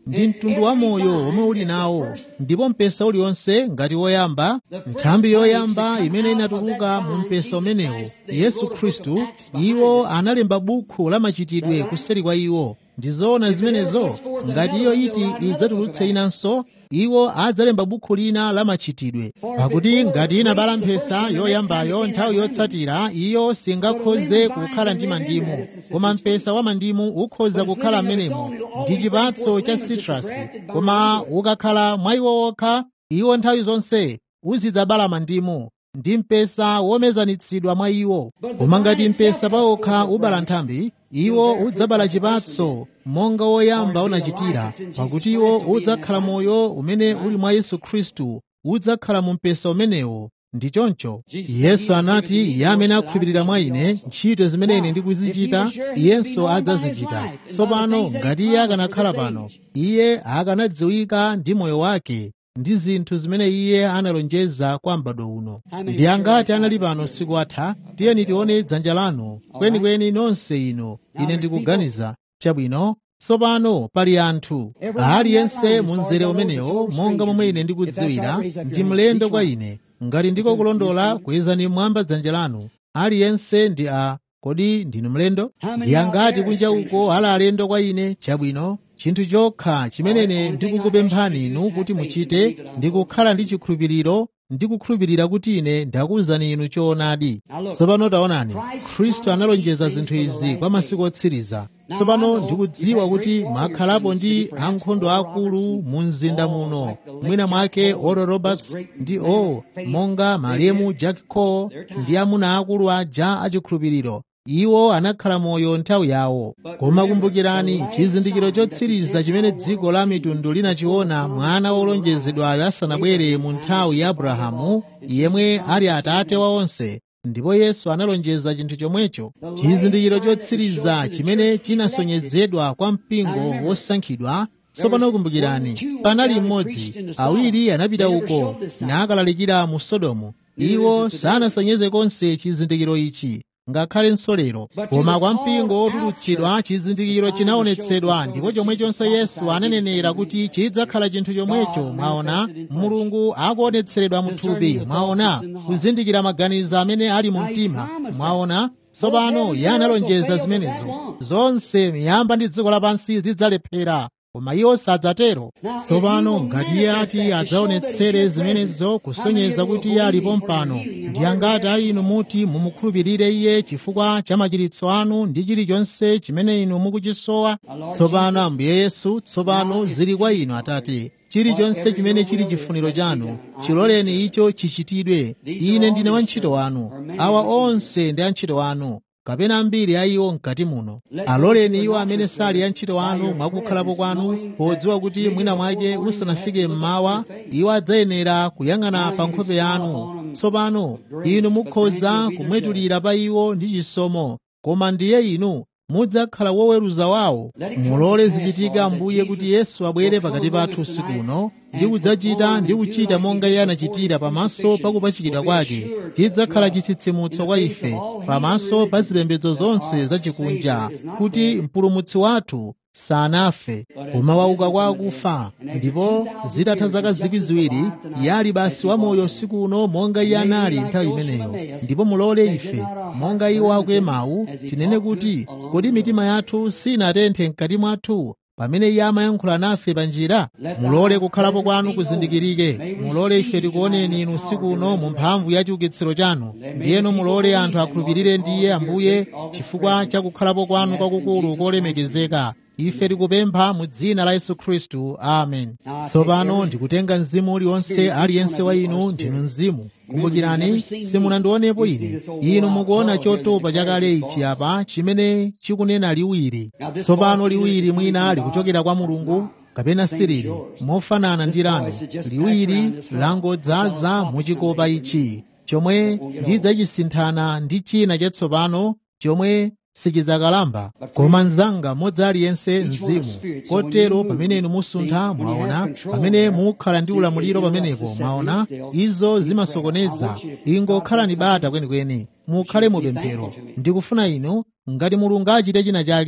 ndi mtundu wa moyo omwe uli nawo ndipo mpesa uliwonse ngati woyamba nthambi yoyamba imene inatuluka mu mpesa umenewo yesu khristu iwo analemba bukhu la machitidwe kuseri kwa iwo ndizoona zimenezo ngati iyo iti idzatulutse inanso iwo adzalemba bukhu lina la machitidwe pakuti ngati inabala mphesa yoyambayo nthawi yotsatira iyo singakhoze kukhala ndi mandimu koma mpesa wa mandimu ukhoza kukhala m'menemo ndi chipatso cha sitrasi koma ukakhala mwa iwo wokha iwo nthawi zonse uzidzabala mandimu ndi mpesa womezanitsidwa mwa iwo koma ngati mpesa pawokha ubala nthambi iwo udzabala chipatso monga woyamba unachitira pakuti iwo udzakhala moyo umene uli mwa yesu khristu udzakhala mu mpesa umenewo ndi choncho yesu anati iye amene akhulupirira mwa ine ntchito zimene ine ndikuzichita iyenso adzazichita tsopano ngati iye akanakhala pano iye akanadziwika ndi moyo wake ndi zinthu zimene iye analonjeza kwa m'bado uno ndi angati anali pano siku atha tiyeni tione dzanja lanu kwenikweni nonse ino ine ndikuganiza chabwino tsopano pali anthu aliyense mu mzere umenewo monga momwe ine ndikudziwira ndi mlendo kwa ine ngati ndiko kulondola kwezani mwamba dzanja lanu aliyense ndi a kodi ndinu mlendo ndi angati kunja uko ali alendo kwa ine chabwino chinthu chokha chimene ndikukupemphani inu kuti muchite ndikukhala ndi chikhulupiriro ndikukhulupirira kuti ine ndakuwuzani inu choonadi tsopano taonani khristu analonjeza zinthu izi kwa masiku otsiriza tsopano ndikudziwa kuti mwakhalapo ndi ankhondo akulu mu mzinda muno mwina mwake oral roberts ndi o monga malemu jack cole ndi amuna akulu aja achikhulupiriro iwo anakhala moyo nthawi yawo koma kumbukirani chizindikiro chotsiriza chimene dziko la mitundu linachiona mwana wolonjezedwayo asanabwere mu nthawi ya abrahamu yemwe ali atate wa onse ndipo yesu analonjeza chinthu chomwecho chizindikiro chotsiriza chimene chinasonyezedwa kwa mpingo wosankhidwa tsopano kumbukirani panali mmodzi awiri anapita uko nakalalikira mu sodomu iwo sanasonyeze konse chizindikiro ichi ngakhalenso lero koma kwa mpingo wotulutsidwa chizindikiro chinaonetsedwa ndipo chomwechonso yesu ananenera kuti chidzakhala chinthu chomwecho mwaona mulungu akuonetseredwa muthupi mwaona kuzindikira maganizo amene ali mu mtima mwaona tsopano iye analonjeza zimenezo zonse miyamba ndi dziko lapansi zidzalephera koma iwo sadzatero tsopano ngati iye ati adzaonetsere zimenezo kusonyeza kuti iye alipo mpano ndi angati a inu muti mumukhulupirire iye chifukwa cha machiritso anu ndi chilichonse chimene inu mukuchisowa tsopano ambuye yesu tsopano zili kwa inu atate chilichonse chimene chili chifuniro chanu chiloleni icho chichitidwe ine ndine wantchito wanu awa onse ndi antchito wanu kapena ambiri a iwo mkati muno aloleni iwo amene sali antchito anu mwakukhalapo kwanu podziwa kuti mwina mwake usanafike mmawa iwo adzayenera kuyang'ana pa nkhope yanu tsopano inu mukhoza kumwetulira pa iwo ndi chisomo koma ndiye inu mudzakhala woweruza wawo mulole zichitike ambuye kuti yesu abwere pakati pathu usiku uno ndi kudzachita ndi kuchita monga iye anachitira pamaso pa kupachikidwa kwake chidzakhala chitsitsimutso kwa ife pamaso pa zipembedzo zonse zachikunja kuti mpulumutsi wathu sanafe koma wauka kwa akufa ndipo zitatha zaka zikwi ziwiri iye ali basi wamoyo usiku uno monga iye anali nthawi imeneyo ndipo mulole ife monga iwo akuemawu tinene kuti kodi mitima yathu sinatenthe mkati mwathu pamene iye amayankhula nafe pa njira mulole kukhalapo kwanu kuzindikirike mulole ife tikuoneni inu usiku uno mu mphamvu ya chiukitsiro chanu ndiyeno mulole anthu akhulupirire ndiye ambuye chifukwa cha kukhalapo kwanu kwakukulu kolemekezeka ife tikupempha mu dzina la yesu khristu amen tsopano ndikutenga mzimu uliwonse aliyense wa inu ndinu mzimu kumbukirani simunandionepo ine inu mukuona chotopa chakale ichi apa chimene chikunena liwiri tsopano liwiri mwina likuchokera kwa mulungu kapena sirili mofanana ndi lanu liwiri langodzaza muchikopa ichi chomwe ndidzachisinthana ndi china chatsopano chomwe sichidzakalamba koma mnzanga mmodzi aliyense mzimu kotero pamene inu musuntha mwaona pamene mukhala ndi ulamuliro pamenepo mwaona izo zimasokoneza ingokhalani bata kwenikweni mukhale mupemphero ndikufuna inu ngati mulungu achite china chake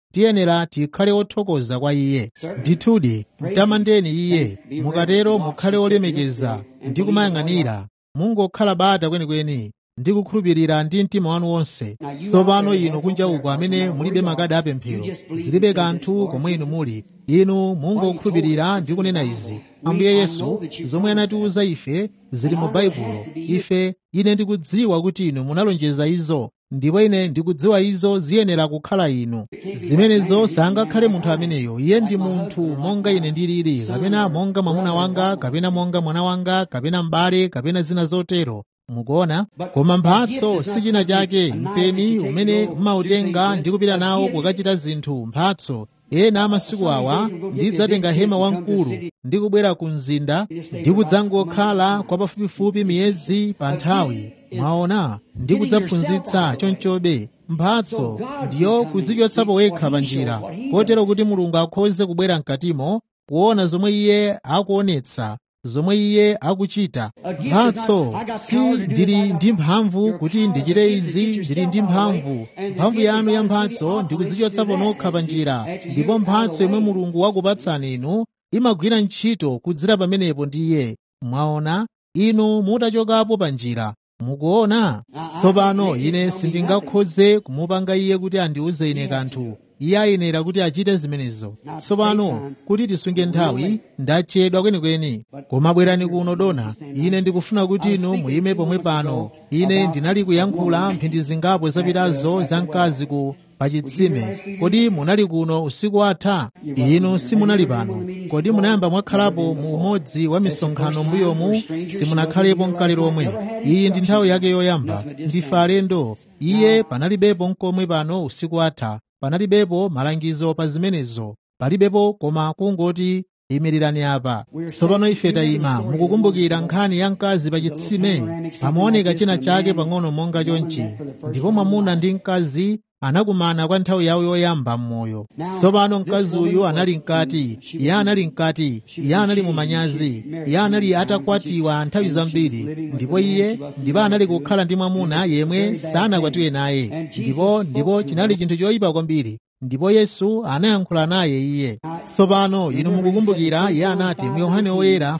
tiyenera tikhale othokoza kwa iye ndithudi mtamandeni iye mukatero mukhale olemekeza ndi kumayang'anira mungokhala bata kwenikweni ndi kukhulupirira ndi mtima wanu wonse tsopano inu kunja uko amene mulibe makadi apemphero zilibe kanthu komwe inu muli inu mungokhulupirira ndi kunena izi ambuye yesu zomwe anatiuza ife zili mu baibulo ife ine ndikudziwa kuti inu munalonjeza izo ndipo ine ndikudziwa izo ziyenera kukhala inu zimenezo sangakhale munthu ameneyo iye ndi munthu monga ine ndilili kapena monga mwamuna wanga kapena monga mwana wanga kapena m'bale kapena zina zotero mukuona koma mphatso si china chake mpeni umene umautenga ndi kupita nawo kukachita zinthu mphatso ena amasiku awa ndidzatenga hema wamkulu ndi kubwera ku mzinda ndi kudzangokhala kwa pafupifupi miyezi pa nthawi mwaona ndi kudzaphunzitsa chonchobe mphatso ndiyo kudzichotsapo wekha pa njira kotero kuti mulungu akhoze kubwera mkatimo kuona zomwe iye akuonetsa zomwe iye akuchita mphatso si ndili ndi mphamvu kuti ndichite izi ndili ndi mphamvu mphamvu yanu ya mphatso ndi kudzichotsapo nokha pa njira ndipo mphatso yomwe mulungu wakupatsani inu imagwira ntchito kudzera pamenepo ndi iye mwaona inu mutachokapo pa njira mukuona tsopano ine sindingakhoze kumupanga iye kuti andiuze ine kanthu iye ayenera kuti achite zimenezo tsopano kuti tisunge nthawi ndachedwa kwenikweni koma bwerani kuno dona ine ndikufuna kuti inu muyime pomwe pano ine ndinali kuyankhula mphindi zingapo zapitazo za mkazi ku pachitsime kodi munali kuno usiku watha inu simunali pano kodi munayamba mwakhalapo mu umodzi wa misonkhano mbuyomu simunakhalepo mkale lomwe iyi ndi nthawi yake yoyamba ndife alendo iye panalibepo mkomwe pano usiku watha panalibepo malangizo pa zimenezo palibepo koma kungoti imirirani apa tsopano ife tayima mukukumbukira nkhani ya mkazi pa chitsime pamaoneka china chake pang'ono monga chonchi ndipo mwamuna ndi mkazi anakumana kwa nthawi yawo yoyamba m'moyo tsopano mkazi uyu anali mkati iye anali mkati iye anali mumanyazi iye anali atakwatiwa nthawi zambiri ndipo iye ndipo anali kukhala ndi mwamuna yemwe sanakwatiwe naye ndipo ndipo chinali chinthu choyipa kwambiri ndipo yesu anayankhula naye iye tsopano inu mukukumbukira iye anati mu yohane woyera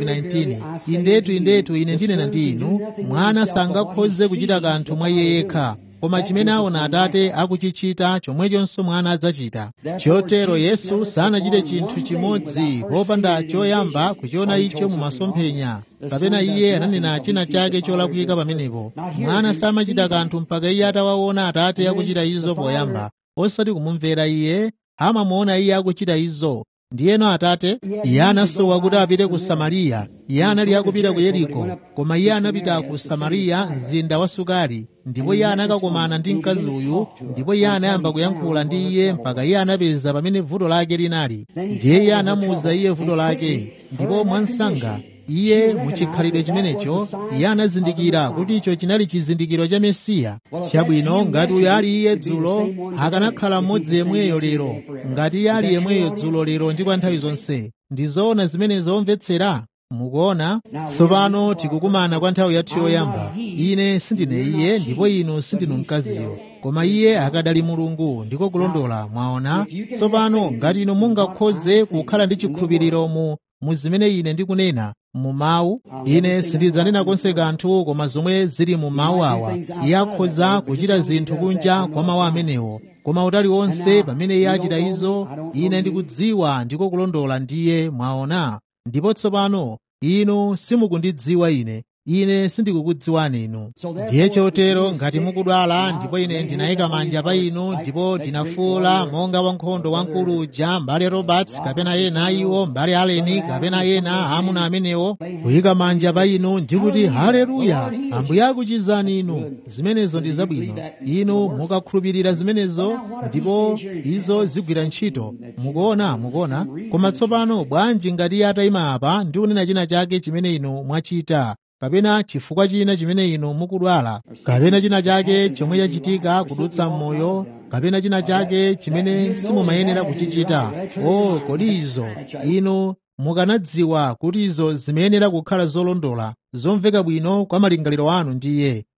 5:19 indetu indetu ine ndinena ndi inu mwana sangakhoze kuchita kanthu mwa iye yekha koma chimene aona atate akuchichita chomwechonso mwana adzachita chotero yesu sanachite chinthu chimodzi popanda choyamba kuchiona icho mu masomphenya kapena iye ananena china chake cholakwika pamenepo mwana samachita kanthu mpaka iye atawaona atate akuchita izo poyamba osati kumumvera iye amamuona iye akuchita izo ndiyeno atate iye anasowa kuti apite ku samariya iye anali akupita ku yeriko koma iye anapita ku samariya mzinda wa sukari ndipo iye anakakomana ndi mkazi uyu ndipo iye anayamba kuyankhula ndi iye mpaka iye anapeza pamene vuto lake linali ndiye iye anamuwuza iye vuto lake ndipo mwansanga iye muchikhalidwe chimenecho iye anazindikira kuti icho chinali chizindikiro cha mesiya chabwino ngati uyo ali iye dzulo akanakhala mmodzi yemweyo lero ngati iye ali yemweyo dzulo lero ndi kwa nthawi zonse ndi zoona zimene zomvetsera mukuona tsopano tikukumana kwa nthawi yathu yoyamba ine sindine iye ndipo inu sindinu mkaziyo koma iye akadali mulungu ndiko kulondola mwaona tsopano ngati inu mungakhoze kukhala ndi chikhulupiriro mu mu zimene ine ndikunena mu mawu ine sindidzanena konse kanthu koma zomwe zili mu mawu awa iye akhoza kuchita zinthu kunja kwa mawu amenewo koma utali wonse pamene iye achita izo ine ndikudziwa ndiko kulondola ndiye mwaona ndipo tsopano inu simukundidziwa ine ine sindikukudziwani inu ndiye chotero ngati mukudwala ndipo ine ndinayika manja pa inu ndipo ndinafuula monga wankhondo wamkulu uja mbale roberts kapena ena iwo mbale aleni kapena ena amuna amenewo kuyika manja pa inu ndikuti haleluya ambuye akuchizani inu zimenezo ndi zabwino inu mukakhulupirira zimenezo ndipo izo zigwira ntchito mukuona mukuona koma tsopano bwanji ngati iye atayima apa ndi kunena china chake chimene inu mwachita kapena chifukwa china chimene inu mukudwala kapena china chake chomwe chachitika kudutsa m'moyo kapena china chake chimene simumayenera kuchichita o kodi izo inu mukanadziwa kuti izo zimayenera kukhala zolondola zomveka bwino kwa malingaliro anu ndiye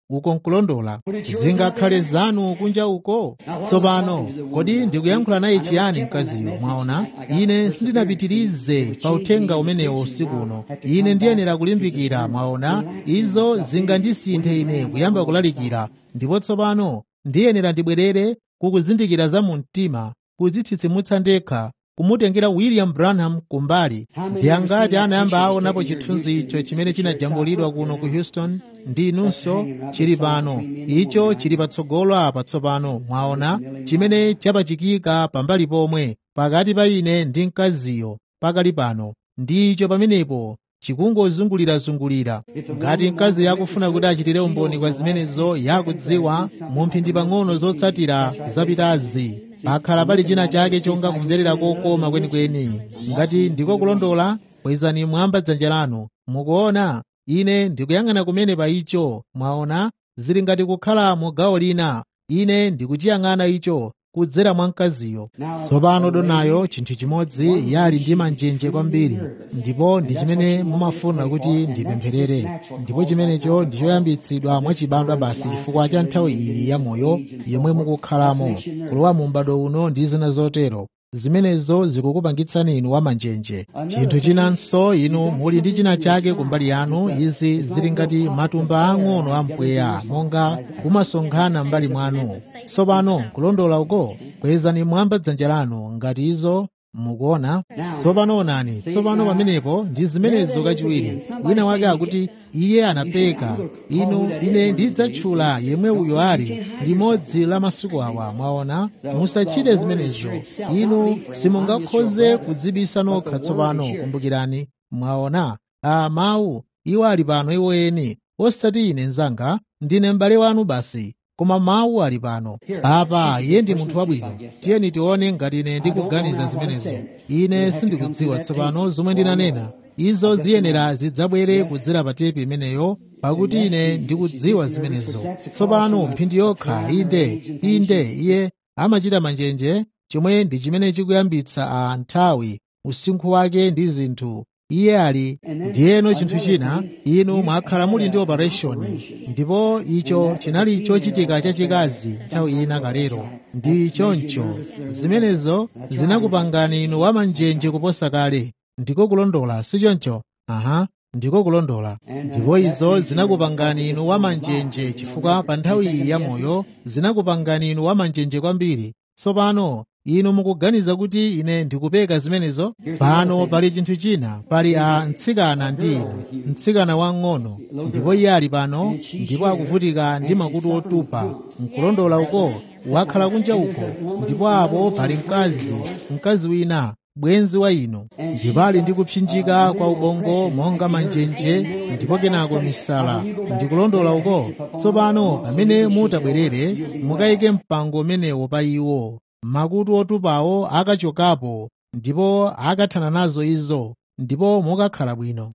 uko nkulondola zingakhale zanu kunja uko tsopano kodi ndikuyankhula naye chiyani mkaziyo mwaona ine sindinapitirize pa uthenga umenewo usiku uno ine ndiyenera kulimbikira mwaona izo zingandisinthe ine kuyamba kulalikira ndipo tsopano ndiyenera ndibwerere kukuzindikira za mu mtima kudzitsitsimutsa ndekha kumutengera william branham kumbali ndi angati anayamba aonapo chithunzi icho chimene chinajambulidwa kuno ku houston ndi inunso chili pano icho chili patsogolo apa tsopano mwaona chimene chapachikika pambali pomwe pakati pa ine ndi mkaziyo pakali pano ndicho pamenepo chikungozungulirazungulira ngati mkazi yakufuna kuti achitire umboni kwa zimenezo yakudziwa mu mphindi pang'ono zotsatira zapitazi pakhala pali china chake chonga kumverera kokoma kwenikweni ngati ndiko kulondola kwezani mwamba dzanja lanu mukuona ine ndikuyang'ana kumene pa icho mwaona zili ngati kukhala mu gawo lina ine ndikuchiyang'ana icho kudzera mwa mkaziyo tsopano donayo chinthu chimodzi yali ndi manjenje kwambiri ndipo ndi chimene mumafuna kuti ndipempherere ndipo chimenecho ndichoyambitsidwa mwachibadwa basi chifukwa cha nthawi iyi ya moyo yomwe mukukhalamo kulowa mu m'bado uno ndi zina zotero zimenezo zikukupangitsani inu wamanjenje chinthu chinanso inu muli ndi china chake kumbali yanu izi zili ngati matumba ang'ono a mpweya monga kumasonkhana mbali mwanu tsopano kulondola uko kwezani mwamba dzanja lanu ngati izo mukuona tsopano onani tsopano pamenepo ndi zimenezo kachiwiri wina wake akuti iye anapeka inu ine ndidzatchula yemwe uyo ali limodzi la masiku awa mwaona musachite zimenezo inu simungakhoze kudzibisa nokha tsopano kumbukirani mwaona a mawu iwo ali pano iwo eni osati ine mnzanga ndine m'bale wanu basi koma mawu ali pano apa iye ndi munthu wabwino tiyeni tione ngati ine ndikuganiza zimenezo ine sindikudziwa tsopano zomwe ndinanena izo ziyenera zidzabwere kudzera pa tepi imeneyo pakuti ine ndikudziwa zimenezo tsopano mphindi yokha inde inde iye amachita manjenje chomwe ndi chimene chikuyambitsa a nthawi usinkhu wake ndi zinthu iye ali ndiyeno chinthu china inu mwakhala muli ndi operation ndipo icho chinali chochitika chachikazi nthawi ina kalero ndi choncho zimenezo zinakupangani inu wamanjenje kuposa kale ndiko kulondola si choncho aha ndiko kulondola ndipo izo zinakupangani inu wamanjenje chifukwa pa nthawi iyi ya moyo zinakupangani inu wamanjenje kwambiri tsopano inu mukuganiza kuti ine ndikupeka zimenezo pano pali chinthu china pali a mtsikana ndi inu mtsikana wang'ono ndipo iye ali pano ndipo akuvutika ndi makutu otupa nkulondola uko wakhala kunja uko ndipo apo pali mkazi mkazi wina bwenzi wa inu ndipo ali ndi kupsinjika kwa ubongo monga manjenje ndipo kenako misala ndikulondola uko tsopano pamene mutabwerere mukayike mpango umenewo pa iwo makutu otupawo akachokapo ndipo akathana nazo izo ndipo mukakhala bwino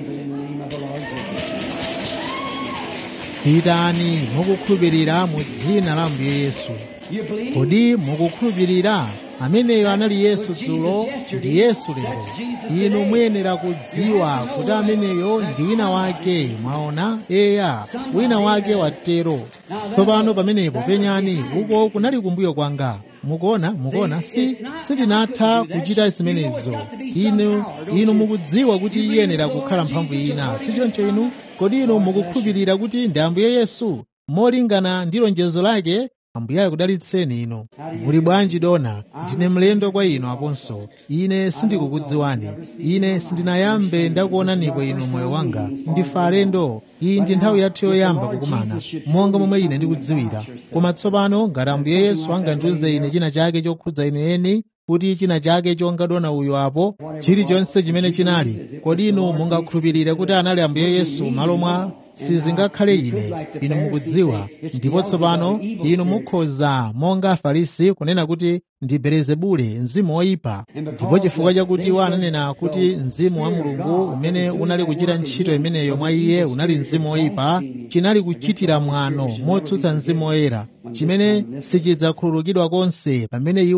pitani mukukhulupirira mu dzina la ambuye yesu kodi mukukhulupirira ameneyo anali yesu dzulo ndi yesu lero inu muyenera kudziwa kuti ameneyo ndi wina wake mwaona eya wina wake watero tsopano pamenepo penyani uko kunali kumbuyo kwanga mukuona mukuona si sindinatha kuchita zimenezo inu inu mukudziwa kuti iyenera kukhala mphamvu ina si choncho inu kodi inu mukukhulupirira kuti ndi ambuye yesu molingana ndi lonjezo lake ambuye akudalitseni inu muli bwanji dona ndine mlendo kwa inu aponso ine sindikukudziwani ine sindinayambe ndakuonanipo inu moyo wanga ndife alendo iyi ndi nthawi yathu yoyamba kukumana monga momwe ine ndikudziwira koma tsopano ngati ambuye yesu angandiuze ine china chake chokhudza ine eni kuti china chake chonga dona uyo apo chilichonse chimene chinali kodi inu mungakhulupirire kuti anali ambuye yesu malo mwa sizingakhale ine inu mukudziwa ndipo tsopano inu mukhoza monga afarisi kunena kuti ndi belezebule mzimu woyipa ndipo chifukwa chakuti iwo ananena kuti mzimu wa mulungu umene unali kuchita ntchito imeneyo mwa iye unali mzimu woyipa chinali kuchitira mwano motsutsa mzimu woyera chimene sichidzakhululukidwa konse pamene iwo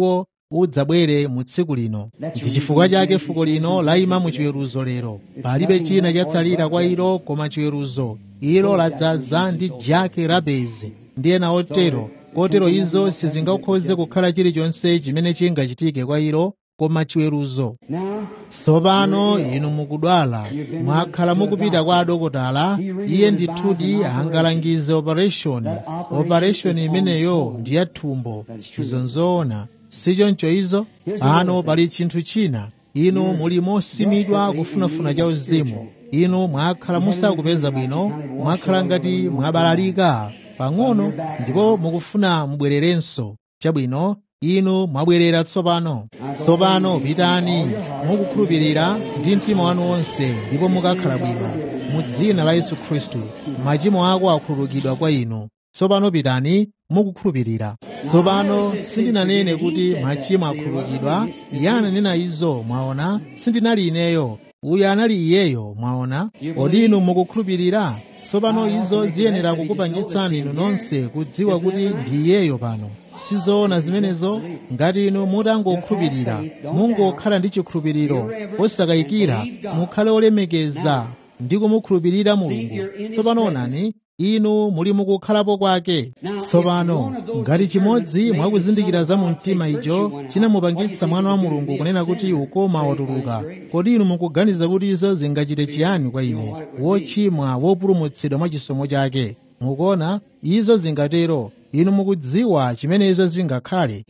udzabwere mu tsiku lino ndi chifukwa chake fuko lino layima mu chiweruzo lero palibe china chatsalira kwa ilo koma chiweruzo ilo ladzaza ndi jake rabezi ndi ena otero kotero izo sizingakhoze kukhala chilichonse chimene chingachitike kwa ilo koma chiweruzo tsopano inu mukudwala mwakhala mukupita kwa adokotala iye ndithudi angalangize operation operation imeneyo ndi ya thumbo izo nzoona sichoncho izo pano pali chinthu china inu muli mosimidwa kufunafuna cha uzimu inu mwakhala musakupeza bwino mwakhala ngati mwabalalika pang'ono ndipo mukufuna mubwererenso chabwino inu mwabwerera tsopano tsopano pitani mukukhulupirira ndi mtima wanu wonse ndipo mukakhala bwino mu dzina la yesu khristu machimo ako akhululukidwa kwa inu tsopano pitani mukukhulupirira tsopano sindinanene kuti machimo akhululukidwa iye ananena izo mwaona sindinali ineyo uyu anali iyeyo mwaona kodi inu mukukhulupirira tsopano izo ziyenera kukupangitsani inu nonse kudziwa kuti ndi iyeyo pano sizoona zimenezo ngati inu mutangokhulupirira mungokhala ndi chikhulupiriro osakayikira mukhale olemekeza ndi kumukhulupirira mulungu tsopano onani inu muli mukukhalapo kwake tsopano ngati chimodzi mwakuzindikira za mu mtima icho chinamupangitsa mwana wa mulungu kunena kuti ukoma watuluka kodi inu mukuganiza kuti izo zingachite chiyani kwa ine wochimwa wopulumutsidwa mwa chisomo chake mukuona izo zingatero inu mukudziwa chimene izo zingakhale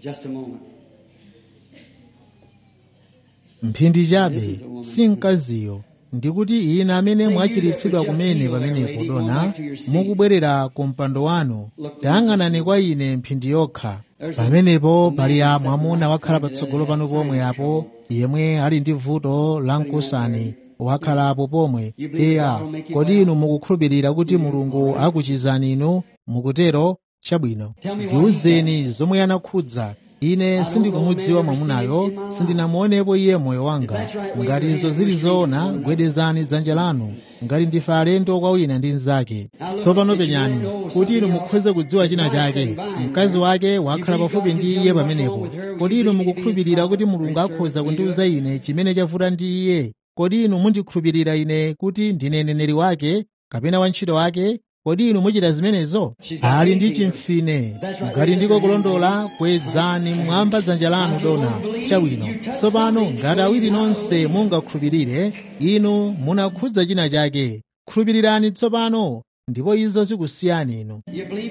mphindi chabe si mkaziyo ndikuti ine amene mwachiritsidwa kumene pamenepo dona mukubwerera ku mpando wanu tayang'anani kwa ine mphindi yokha pamenepo pali a mwamuna wakhala patsogolo pano pomwe apo yemwe ali ndi vuto la mkusani wakhalapo pomwe eya kodi inu mukukhulupirira kuti mulungu akuchizani inu mukutero chabwino ndiwuzeni zomwe anakhudza ine sindikumudziwa mwamunayo sindinamuonepo iye moyo wanga ngati izo zili zoona gwedezani dzanja lanu ngati ndife alendo kwa wina ndi mnzake tsopano penyani kuti inu mukhoze kudziwa china chake mkazi wake wakhala pafupi ndi iye pamenepo kodi inu mukukhulupirira kuti mulungu akhoza kundiwuza ine chimene chavuta ndi iye kodi inu mundikhulupirira ine kuti ndine mneneri wake kapena wantchito wake kodi inu muchita zimenezo ali ndi chimfine ngati ndiko kulondola kwezani mwamba dzanja lanu dona chabwino tsopano ngati awiri nonse mungakhulupirire inu munakhudza china chake khulupirirani tsopano ndipo izo zikusiyani inu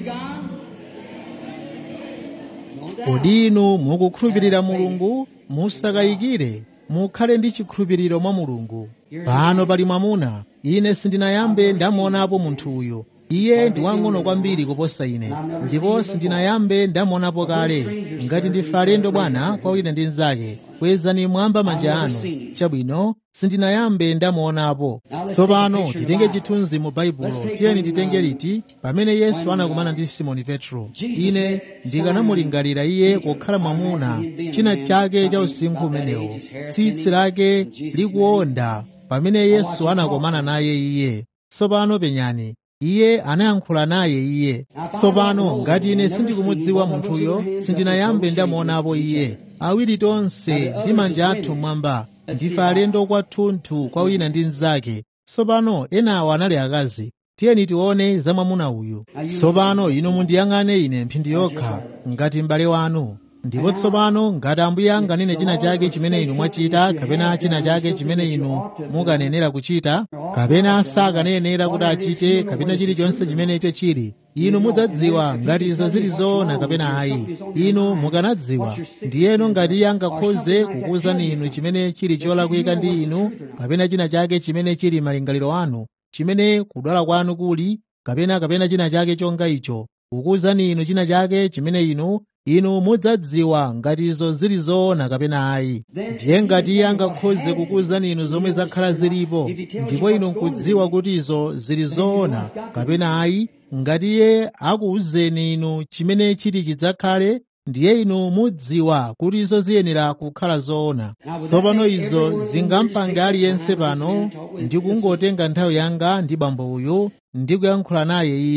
kodi inu mukukhulupirira mulungu musakayikire mukhale ndi chikhulupiriro mwa mulungu pano pali mwamuna ine sindinayambe ndamuonapo munthu uyu iye ndi wang'ono kwambiri kuposa ine ndipo sindinayambe ndamuonapo kale ngati ndife alendo bwana kwa wina ndi mnzake kwezani mwamba manja anu chabwino sindinayambe ndamuonapo tsopano titenge chithunzi mu baibulo tiyeni titenge liti pamene yesu anakumana ndi simoni petro ine ndikanamulingalira iye kukhala mwamuna china chake cha usinkhu umenewo tsitsi lake likuonda pamene yesu anakumana naye iye tsopano penyani iye anayankhula naye iye tsopano ngati ine sindikumudziwa munthuyo sindinayambe ndamuonapo iye awiri tonse ndi manja athu mwamba ndife alendo kwathunthu kwa wina ndi mnzake tsopano enawo anali akazi tiyeni tione za mwamuna uyu tsopano inu mundiyang'ane ine mphindi yokha ngati m'bale wanu ndipo tsopano ngati ambuye anganene china chake chimene inu mwachita kapena china chake chimene inu mukanenera kuchita kapena sakanenera kuti achite kapena chilichonse chimene icho chili inu mudzadziwa ngati izo zili zoona kapena ayi inu mukanadziwa ndiyeno ngati iye angakhoze kukuwuzani inu chimene chili cholakwika ndi inu kapena china chake chimene chili malingaliro anu chimene kudwala kwanu kuli kapena kapena china chake chonga icho kukuwuzani inu china chake chimene inu inu mudzadziwa ngati izo zili zoona kapena ayi ndiye ngati iye angakhoze kukuwuzani inu zomwe zakhala zilipo ndipo inu nkudziwa kuti izo zili zoona kapena ayi ngati iye akuwuzeni inu chimene chili chidzakhale ndiye inu mudziwa kuti izo ziyenera kukhala zoona tsopano izo zingampange aliyense pano ndi kungotenga nthawi yanga ndi bambo uyu ndi kuyankhula naye iye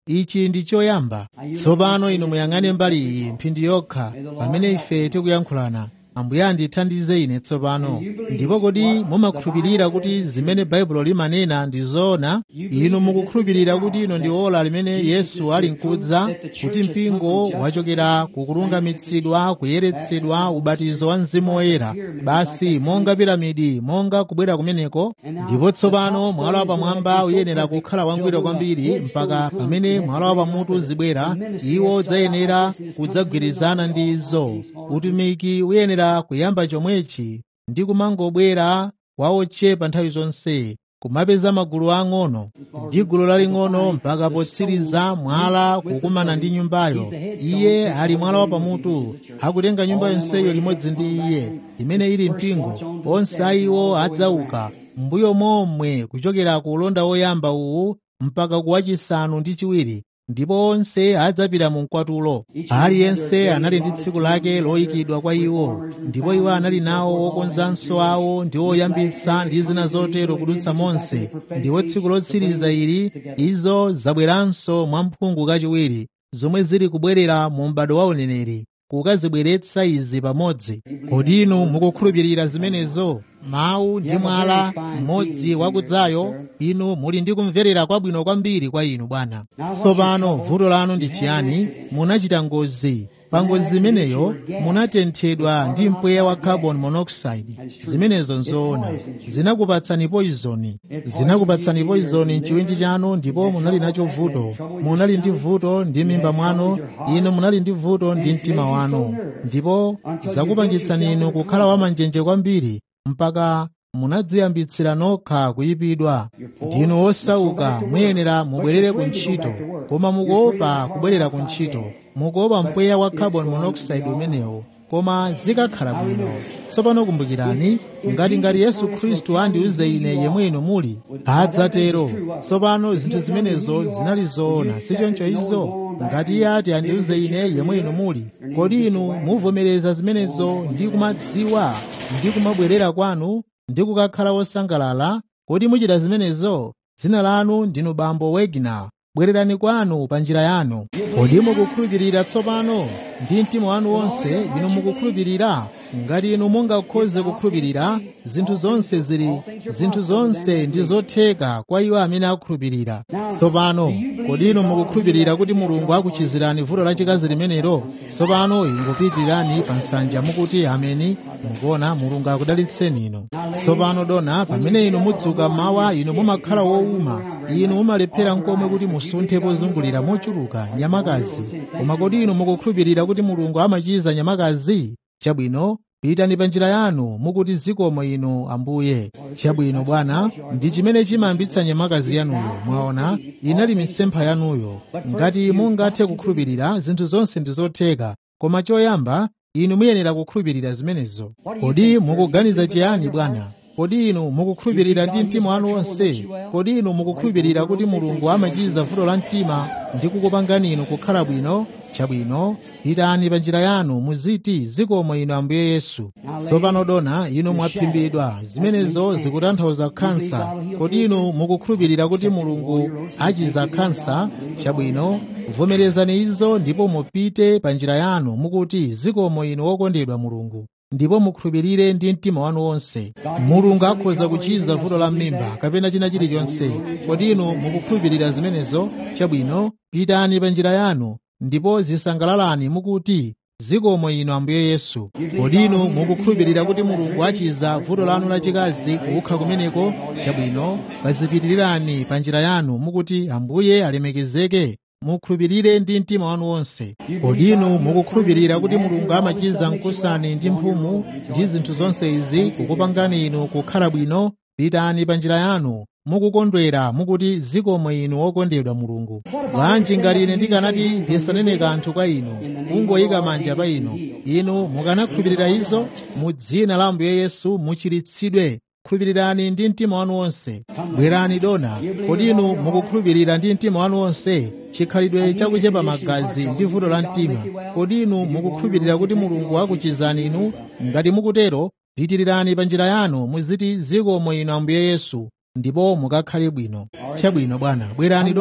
ichi ndi choyamba tsopano inu muyang'ane mbali iyi mphindi yokha pamene ife tikuyankhulana ambuye andithandize ine tsopano ndipo kodi mumakhulupirira kuti zimene baibulo limanena ndi zoona inu mukukhulupirira kuti ino ndi ola limene yesu ali nkudza kuti mpingo wachokera kukulungamitsidwa kuyeretsedwa ubatizo wa mzimu woyera basi monga piramidi monga kubwera kumeneko ndipo tsopano mwala wapamwamba uyenera kukhala wangwiro kwambiri mpaka pamene mwala wapamutu zibwera iwo udzayenera kudzagwirizana ndi izo utumiki uyenera kuyamba chomwechi ndi kumangobwera waochepa nthawi zonse kumapeza magulu ang'ono ndi gulu laling'ono mpaka potsiriza mwala kukumana ndi nyumbayo iye ali mwala wapamutu akutenga nyumba yonseyo limodzi ndi iye imene ili mpingo onse ayiwo adzauka mbuyo momwe kuchokera ku ulonda woyamba uwu mpaka kuwachisanu ndi chiwiri ndipo onse adzapita mu mkwatulo aliyense anali ndi tsiku lake loyikidwa kwa iwo ndipo iwo anali nawo okonzanso awo ndi oyambitsa ndi zina zotero kudutsa monse ndipo tsiku lotsiriza ili izo zabweranso mwamphungu kachiwiri zomwe zili kubwerera mu m'bado wa uneneri kukazibweretsa izi pamodzi kodi inu mukukhulupirira zimenezo mawu ndi mwala mmodzi wakudzayo inu muli ndi kumverera kwabwino kwambiri kwa inu bwana tsopano vuto lanu ndi chiyani munachita ngozi pa ngozi imeneyo munatenthedwa ndi mpweya wa carbon monoxide zimenezo nzoona zinakupatsani poizoni zinakupatsani poizoni mchiwindi chanu ndipo munali nacho vuto munali ndi vuto ndi mimba mwanu inu munali ndi vuto ndi mtima wanu ndipo zakupangitsani inu kukhala wamanjenje kwambiri mpaka munadziyambitsira nokha kuyipidwa ndinu osauka muyenera mubwerere ku ntchito koma mukuopa kubwerera ku ntchito mukuopa mpweya wa carbon monoxide umenewo koma zikakhala bwino tsopano kumbukirani ngati ngati yesu khristu andiuze ine yemwe inu muli adzatero tsopano zinthu zimenezo zinali zoona sichoncho izo ngati iye ati andiuze ine yemwe inu muli kodi inu muvomereza zimenezo ndi kumadziwa ndi kumabwerera kwanu ndi kukakhala wosangalala kodi muchita zimenezo dzina lanu ndinu bambo wegna bwererani kwanu pa njira yanu kodi mukukhulupirira tsopano ndi mtima wanu wonse inu mukukhulupirira ngati inu mungakhoze kukhulupirira zinthu zonse zili zinthu zonse ndi zotheka kwa iwo amene akhulupirira tsopano kodi inu mukukhulupirira kuti mulungu akuchizirani vuto lachikazi limenelo tsopano ingopitirani pa nsanja mukuti ameni mukuona mulungu akudalitseni inu tsopano dona pamene inu mudzuka mawa inu mumakhala wowuma inu mumalephera nkomwe kuti musunthe pozungulira mochuluka nyamakazi koma kodi inu mukukhulupirira kuti mulungu amachiza nyamakazi chabwino pitani pa njira yanu mukuti zikomo inu ambuye chabwino bwana ndi chimene chimayambitsa nyamakazi yanuyo mwaona inali misempha yanuyo ngati mungathe kukhulupirira zinthu zonse ndi zotheka koma choyamba inu muyenera kukhulupirira zimenezo kodi mukuganiza chiyani bwana kodi inu mukukhulupirira ndi mtima wanu wonse kodi inu mukukhulupirira kuti mulungu amachiza vuto la mtima ndi kukupangani inu kukhala bwino chabwino pitani pa njira yanu muziti zikomo inu ambuye yesu tsopano dona inu mwaphimbidwa zimenezo zikutanthauza khansa kodi inu mukukhulupirira kuti mulungu achiza khansa chabwino vomerezani izo ndipo mupite pa njira yanu mukuti zikomo inu wokondedwa mulungu ndipo mukhulupirire ndi mtima wanu wonse mulungu akhoza kuchiza vuto la m'mimba kapena china chilichonse kodi inu mukukhulupirira zimenezo chabwino pitani pa njira yanu ndipo zisangalalani mukuti zikomo inu ambuye yesu kodi inu mukukhulupirira kuti mulungu achiza vuto lanu lachikazi kukha kumeneko chabwino pazipitirirani pa njira yanu mukuti ambuye alemekezeke mukhulupirire ndi mtima wanu wonse kodi inu mukukhulupirira kuti mulungu amachiza mkusani ndi mphumu ndi zinthu zonse izi kukupangani inu kukhala bwino pitani pa njira yanu mukukondwera mukuti zikomo inu wokondedwa mulungu bwanji ngati ine ndikanati ndisanene kanthu kwa inu kungoyika manja pa inu inu mukanakhulupirira izo mu dzina la ambuye yesu muchiritsidwe khulupirirani ndi mtima wanu wonse bwerani dona kodi inu mukukhulupirira ndi mtima wanu wonse chikhalidwe chakuchepa magazi ndi vuto la mtima kodi inu mukukhulupirira kuti mulungu akuchizani inu ngati mukutero pitirirani pa njira yanu muziti zikomo inu ambuye yesu ndipo mukakhale bwino chabwino bwana bwerani dona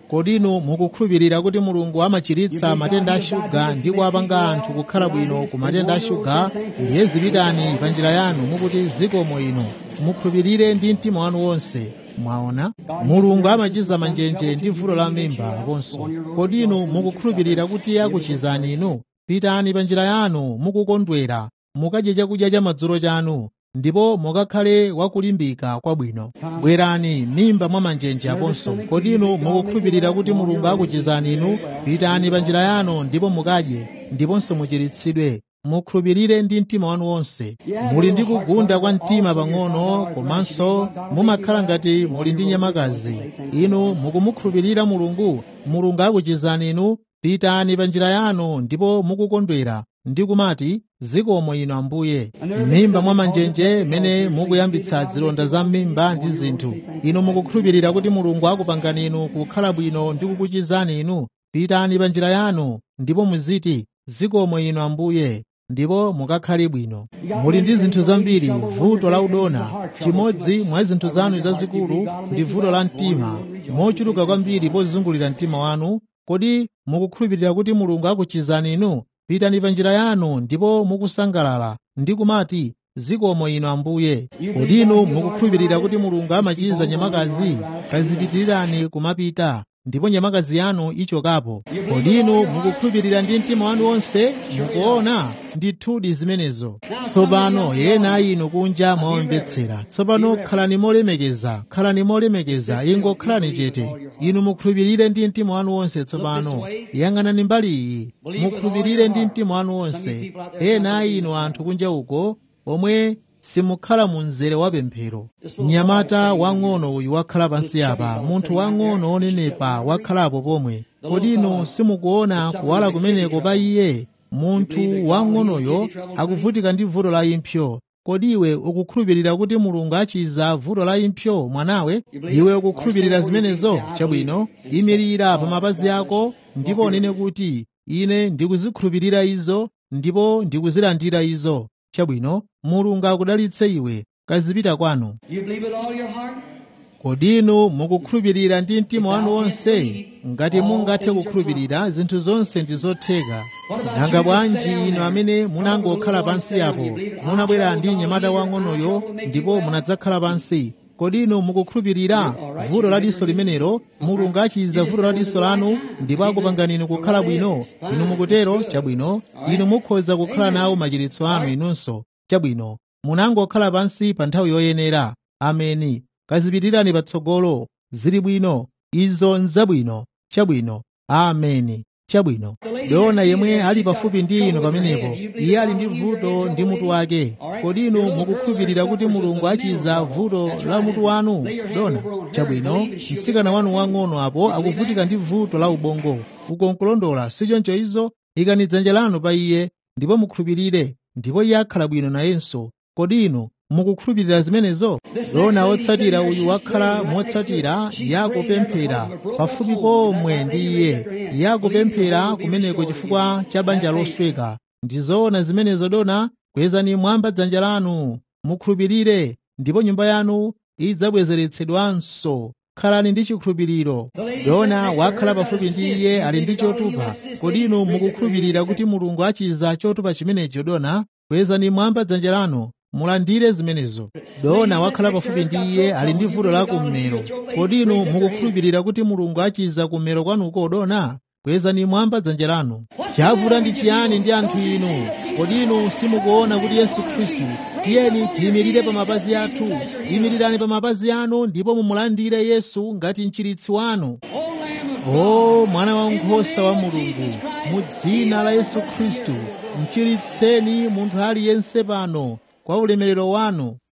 kodi inu mukukhulupirira kuti mulungu amachiritsa matenda a shuga ndi kuwapanga anthu kukhala bwino ku matenda a shuga ndiye zipitani pa njira yanu mukuti zikomo ino mukhulupirire ndi mtima wanu wonse mwaona mulungu amachiza manjenje ndi vuto la mimba aponso kodi inu mukukhulupirira kuti akuchizani inu pitani pa njira yanu mukukondwera mukadye chakudya cha madzulo chanu ndipo mukakhale wakulimbika kwabwino bwerani mimba mwa manjenje aponso kodi inu mukukhulupirira kuti mulungu akuchizani inu pitani pa njira yanu ndipo mukadye ndiponso muchiritsidwe mukhulupirire ndi mtima wanu wonse muli ndi kugunda kwa mtima pang'ono komanso mumakhala ngati muli ndi nyamakazi inu mukumukhulupirira mulungu mulungu akuchizani inu pitani pa njira yanu ndipo mukukondwera ndi kumati zikomo inu ambuye m'mimba mwa manjenje mene mukuyambitsa zilonda za m'mimba ndi zinthu inu mukukhulupirira kuti mulungu akupangani inu kukhala bwino ndi kukuchizani inu pitani pa njira yanu ndipo muziti zikomo inu ambuye ndipo mukakhale bwino muli ndi zinthu zambiri vuto la udona chimodzi mwa zinthu zanu zazikulu ndi vuto la mtima mochuluka kwambiri pozungulira mtima wanu kodi mukukhulupirira kuti mulungu akuchizani inu pitani pa njira yanu ndipo mukusangalala ndi kumati zikomo inu ambuye kodi inu mukukhulupirira kuti mulungu amachiza nyamakazi kazipitirirani kumapita ndipo nyamakazi yanu ichokapo kodi inu mukukhulupirira ndi mtima wanu wonse mukuona ndithudi zimenezo tsopano ena inu kunja mwaomvetsera tsopano khalani molemekeza khalani molemekeza ingo khalani chete inu mukhulupirire ndi mtima wanu wonse tsopano yang'anani mbali iyi mukhulupirire ndi mtima wanu wonse ena inu anthu kunja uko omwe simukhala mu mzere wa pemphero mnyamata wang'ono uyu wakhala pansi apa munthu wang'ono onenepa wakhalapo pomwe kodi inu simukuona kuwala kumeneko pa iye munthu wang'onoyo akuvutika ndi vuto la impsyo kodi iwe ukukhulupirira kuti mulungu achiza vuto la impsyo mwanawe iwe ukukhulupirira zimenezo chabwino imirira pa mapazi ako ndipo unene kuti ine ndikuzikhulupirira izo ndipo ndikuzilandira izo chabwino mulungu akudalitse iwe kazipita kwanu You believe with all your heart? kodi inu mukukhulupirira ndi mtima wanu wonse ngati mungathe kukhulupirira zinthu zonse ndi zotheka nanga bwanji inu amene munangokhala pansi apo munabwera ndi mnyamata wang'onoyo ndipo munadzakhala pansi kodi inu mukukhulupirira vuto la diso limenelo mulungu achiza vuto la diso lanu ndipo akupangani inu kukhala bwino inu mukutero chabwino inu mukhoza kukhala nawo machiritso anu inunso chabwino munangokhala pansi pa nthawi yoyenera ameni kazipitirani patsogolo zili bwino izo nzabwino chabwino ameni chabwino dona yemwe ali pafupi ndi inu pamenepo iye ali ndi vuto ndi mutu wake kodi inu mukukhulupirira kuti mulungu achiza vuto la mutu wanu dona chabwino mtsikana wanu wang'ono apo akuvutika ndi vuto la ubongo ukonkulondola sichoncho izo ikani dzanja lanu pa iye ndipo mukhulupirire ndipo iye akhala bwino nayenso kodi inu mukukhulupirira zimenezo dona wotsatira uyu wakhala motsatira yakupemphera pafupi pomwe ndi iye yakupemphera kumeneko chifukwa cha banja losweka ndizoona zimenezo dona kwezani mwamba dzanja lanu mukhulupirire ndipo nyumba yanu idzabwezeretsedwanso khalani ndi chikhulupiriro dona wakhala pafupi ndi iye ali ndi chotupa kodi inu mukukhulupirira kuti mulungu achiza chotupa chimenecho dona kwezani mwamba dzanja lanu mulandire zimenezo dona wakhala pafupi ndi iye ali ndi vuto la kummero kodi inu mukukhulupirira kuti mulungu achiza kummero kwanuko dona kwezani mwamba dzanja lanu chavuta ndi chiyani ndi anthu inu kodi inu simukuona kuti yesu khristu tiyeni tiyimirire pa mapazi athu yimirirani pa mapazi anu ndipo mumulandire yesu ngati mchiritsi wanu o mwana wankhosa wa mulungu mu dzina la yesu khristu mchiritseni munthu aliyense pano kwa ulemerero wanu